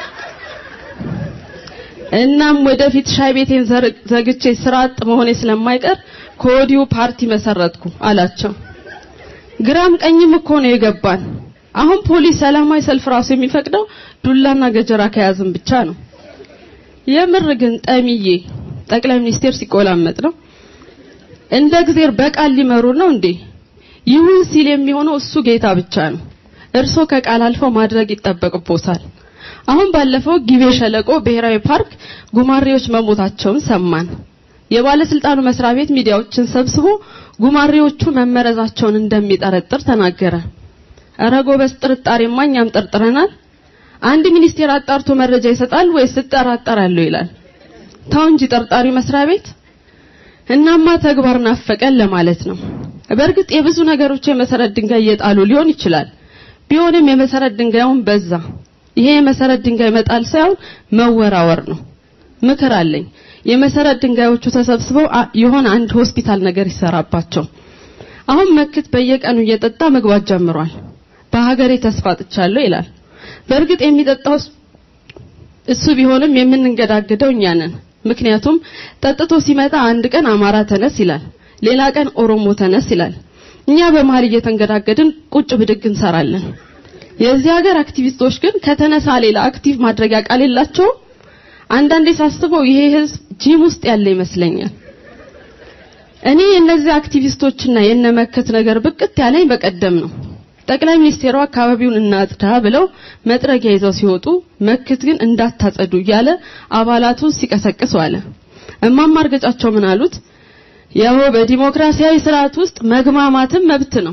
እናም ወደፊት ሻይ ቤቴን ዘግቼ ስራ አጥ መሆኔ ስለማይቀር ከወዲሁ ፓርቲ መሰረትኩ አላቸው። ግራም ቀኝም እኮ ነው የገባን። አሁን ፖሊስ ሰላማዊ ሰልፍ ራሱ የሚፈቅደው ዱላና ገጀራ ከያዝን ብቻ ነው። የምር ግን ጠሚዬ ጠቅላይ ሚኒስቴር ሲቆላመጥ ነው። እንደ እግዚአብሔር በቃል ሊመሩ ነው እንዴ? ይሁን ሲል የሚሆነው እሱ ጌታ ብቻ ነው። እርሶ ከቃል አልፈው ማድረግ ይጠበቅቦታል። አሁን ባለፈው ጊቤ ሸለቆ ብሔራዊ ፓርክ ጉማሬዎች መሞታቸውን ሰማን። የባለስልጣኑ መስሪያ ቤት ሚዲያዎችን ሰብስቦ ጉማሬዎቹ መመረዛቸውን እንደሚጠረጥር ተናገረ። እረ ጎበዝ ጥርጣሬማ እኛም ጠርጥረናል። አንድ ሚኒስቴር አጣርቶ መረጃ ይሰጣል ወይስ እጠራጠራለሁ ይላል? ታው እንጂ ጠርጣሪ መስሪያ ቤት። እናማ ተግባር ናፈቀን ለማለት ነው። በእርግጥ የብዙ ነገሮች የመሰረት ድንጋይ እየጣሉ ሊሆን ይችላል። ቢሆንም የመሰረት ድንጋዩን በዛ። ይሄ የመሰረት ድንጋይ መጣል ሳይሆን መወራወር ነው። ምክር አለኝ። የመሰረት ድንጋዮቹ ተሰብስበው የሆነ አንድ ሆስፒታል ነገር ይሰራባቸው። አሁን መክት በየቀኑ እየጠጣ መግባት ጀምሯል። በሀገሬ ተስፋ ጥቻለሁ ይላል። በእርግጥ የሚጠጣው እሱ ቢሆንም የምንንገዳገደው እኛ ነን። ምክንያቱም ጠጥቶ ሲመጣ አንድ ቀን አማራ ተነስ ይላል፣ ሌላ ቀን ኦሮሞ ተነስ ይላል። እኛ በመሀል እየተንገዳገድን ቁጭ ብድግ እንሰራለን። የዚህ ሀገር አክቲቪስቶች ግን ከተነሳ ሌላ አክቲቭ ማድረጊያ ቃል የላቸውም። አንዳንዴ ሳስበው ይሄ ህዝብ ጂም ውስጥ ያለ ይመስለኛል። እኔ የእነዚህ አክቲቪስቶችና የነመከት ነገር ብቅት ያለኝ በቀደም ነው። ጠቅላይ ሚኒስቴሩ አካባቢውን እናጽዳ ብለው መጥረጊያ ይዘው ሲወጡ መክት ግን እንዳታጸዱ እያለ አባላቱን ሲቀሰቅስ ዋለ። እማማ እርገጫቸው ምን አሉት? ያው በዲሞክራሲያዊ ስርዓት ውስጥ መግማማትም መብት ነው።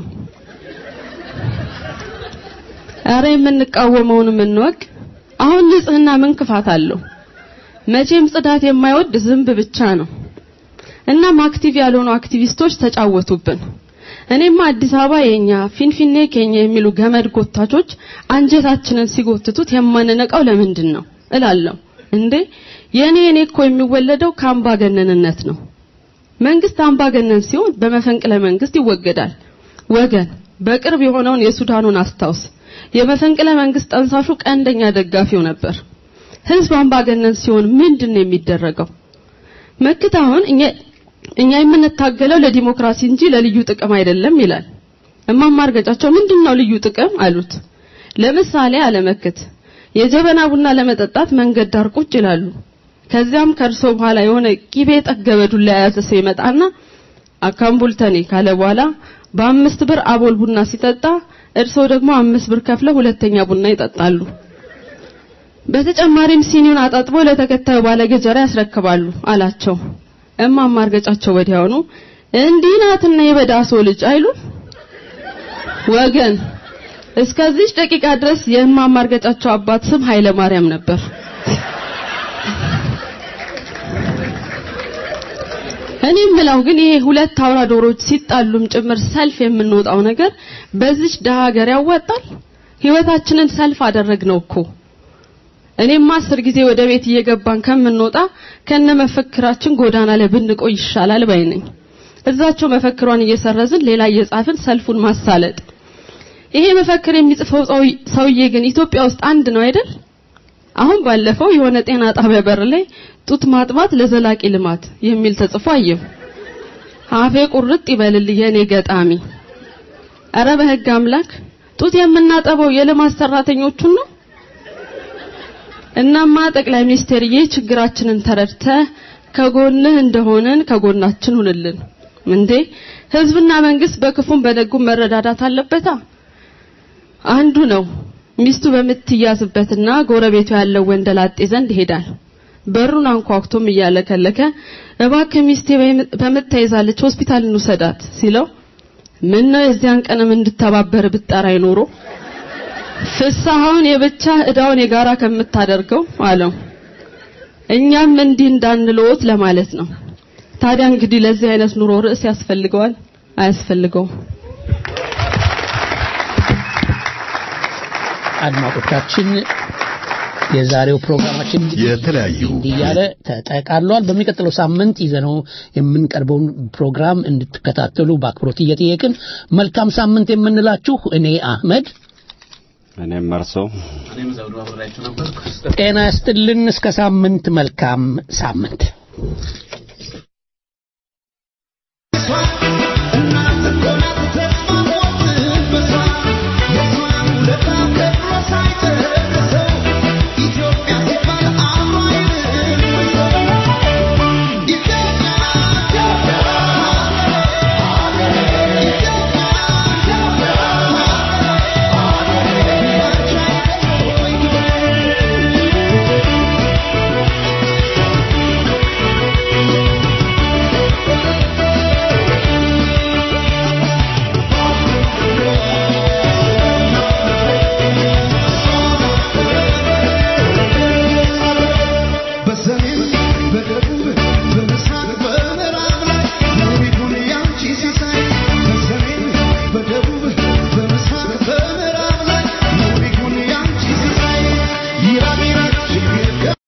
አረ የምንቃወመውን እንወቅ። አሁን ንጽህና ምን ክፋት አለው? መቼም ጽዳት የማይወድ ዝንብ ብቻ ነው። እናም አክቲቭ ያልሆኑ አክቲቪስቶች ተጫወቱብን። እኔማ አዲስ አበባ የኛ ፊንፊኔ ኬኛ የሚሉ ገመድ ጎታቾች አንጀታችንን ሲጎትቱት የማንነቃው ለምንድን ነው እላለሁ። እንዴ የኔ እኔ እኮ የሚወለደው ከአምባገነንነት ነው። መንግስት አምባገነን ሲሆን በመፈንቅለ መንግስት ይወገዳል። ወገን በቅርብ የሆነውን የሱዳኑን አስታውስ። የመፈንቅለ መንግስት ጠንሳሹ ቀንደኛ ደጋፊው ነበር። ህዝብ አምባገነን ሲሆን ምንድን ነው የሚደረገው? መክት አሁን እኛ እኛ የምንታገለው ለዲሞክራሲ እንጂ ለልዩ ጥቅም አይደለም ይላል። እማማ እርገጫቸው ምንድነው ልዩ ጥቅም አሉት። ለምሳሌ አለመክት የጀበና ቡና ለመጠጣት መንገድ ዳር ቁጭ ይላሉ። ከዚያም ከእርሶ በኋላ የሆነ ቂቤ ጠገበ ዱላ የያዘ ሰው ይመጣና አካምቡልተኔ ካለ በኋላ በአምስት ብር አቦል ቡና ሲጠጣ እርሶ ደግሞ አምስት ብር ከፍለው ሁለተኛ ቡና ይጠጣሉ። በተጨማሪም ሲኒውን አጣጥበው ለተከታዩ ባለገጀራ ያስረክባሉ አላቸው። እማማ እርገጫቸው ወዲያውኑ እንዲህ ናትና የበዳሶ ልጅ አይሉ ወገን እስከዚህ ደቂቃ ድረስ የእማማ እርገጫቸው አባት ስም ኃይለ ማርያም ነበር። እኔ የምለው ግን ይሄ ሁለት አውራ ዶሮች ሲጣሉም ጭምር ሰልፍ የምንወጣው ነገር በዚች ደሃ ሀገር ያዋጣል? ህይወታችንን ሰልፍ አደረግነው እኮ። እኔማ አስር ጊዜ ወደ ቤት እየገባን ከምንወጣ ከነ መፈክራችን ጎዳና ላይ ብንቆይ ይሻላል ባይ ነኝ። እዛቸው መፈክሯን እየሰረዝን ሌላ እየጻፍን ሰልፉን ማሳለጥ። ይሄ መፈክር የሚጽፈው ሰውዬ ግን ኢትዮጵያ ውስጥ አንድ ነው አይደል? አሁን ባለፈው የሆነ ጤና ጣቢያ በር ላይ ጡት ማጥባት ለዘላቂ ልማት የሚል ተጽፎ አየሁ። አፌ ቁርጥ ይበልልኝ የኔ ገጣሚ። አረ በህግ አምላክ ጡት የምናጠበው የልማት ሰራተኞቹን ነው። እናማ ጠቅላይ ሚኒስቴርዬ ችግራችንን ተረድተ ከጎንህ እንደሆነን ከጎናችን ሁንልን። እንዴ ህዝብና መንግስት በክፉም በደጉም መረዳዳት አለበታ። አንዱ ነው ሚስቱ በምትያዝበትና ጎረቤቱ ያለው ወንደላጤ ዘንድ ይሄዳል። በሩን አንኳኩቶም እያለከለከ እባክህ ሚስቴ በምትይዛለች ሆስፒታል እንውሰዳት ሲለው ምን ነው የዚያን ቀንም እንድተባበር ብጠራ ይኖሮ ፍሳሐውን የብቻ እዳውን የጋራ ከምታደርገው አለው። እኛም እንዲህ እንዳንለዎት ለማለት ነው። ታዲያ እንግዲህ ለዚህ አይነት ኑሮ ርዕስ ያስፈልገዋል አያስፈልገውም? አድማጮቻችን የዛሬው ፕሮግራማችን የተለያዩ እያለ ተጠቃሏል። በሚቀጥለው ሳምንት ይዘነው የምንቀርበውን ፕሮግራም እንድትከታተሉ በአክብሮት እየጠየቅን መልካም ሳምንት የምንላችሁ እኔ አህመድ እኔም መርሶ ጤና ያስጥልን። እስከ ሳምንት መልካም ሳምንት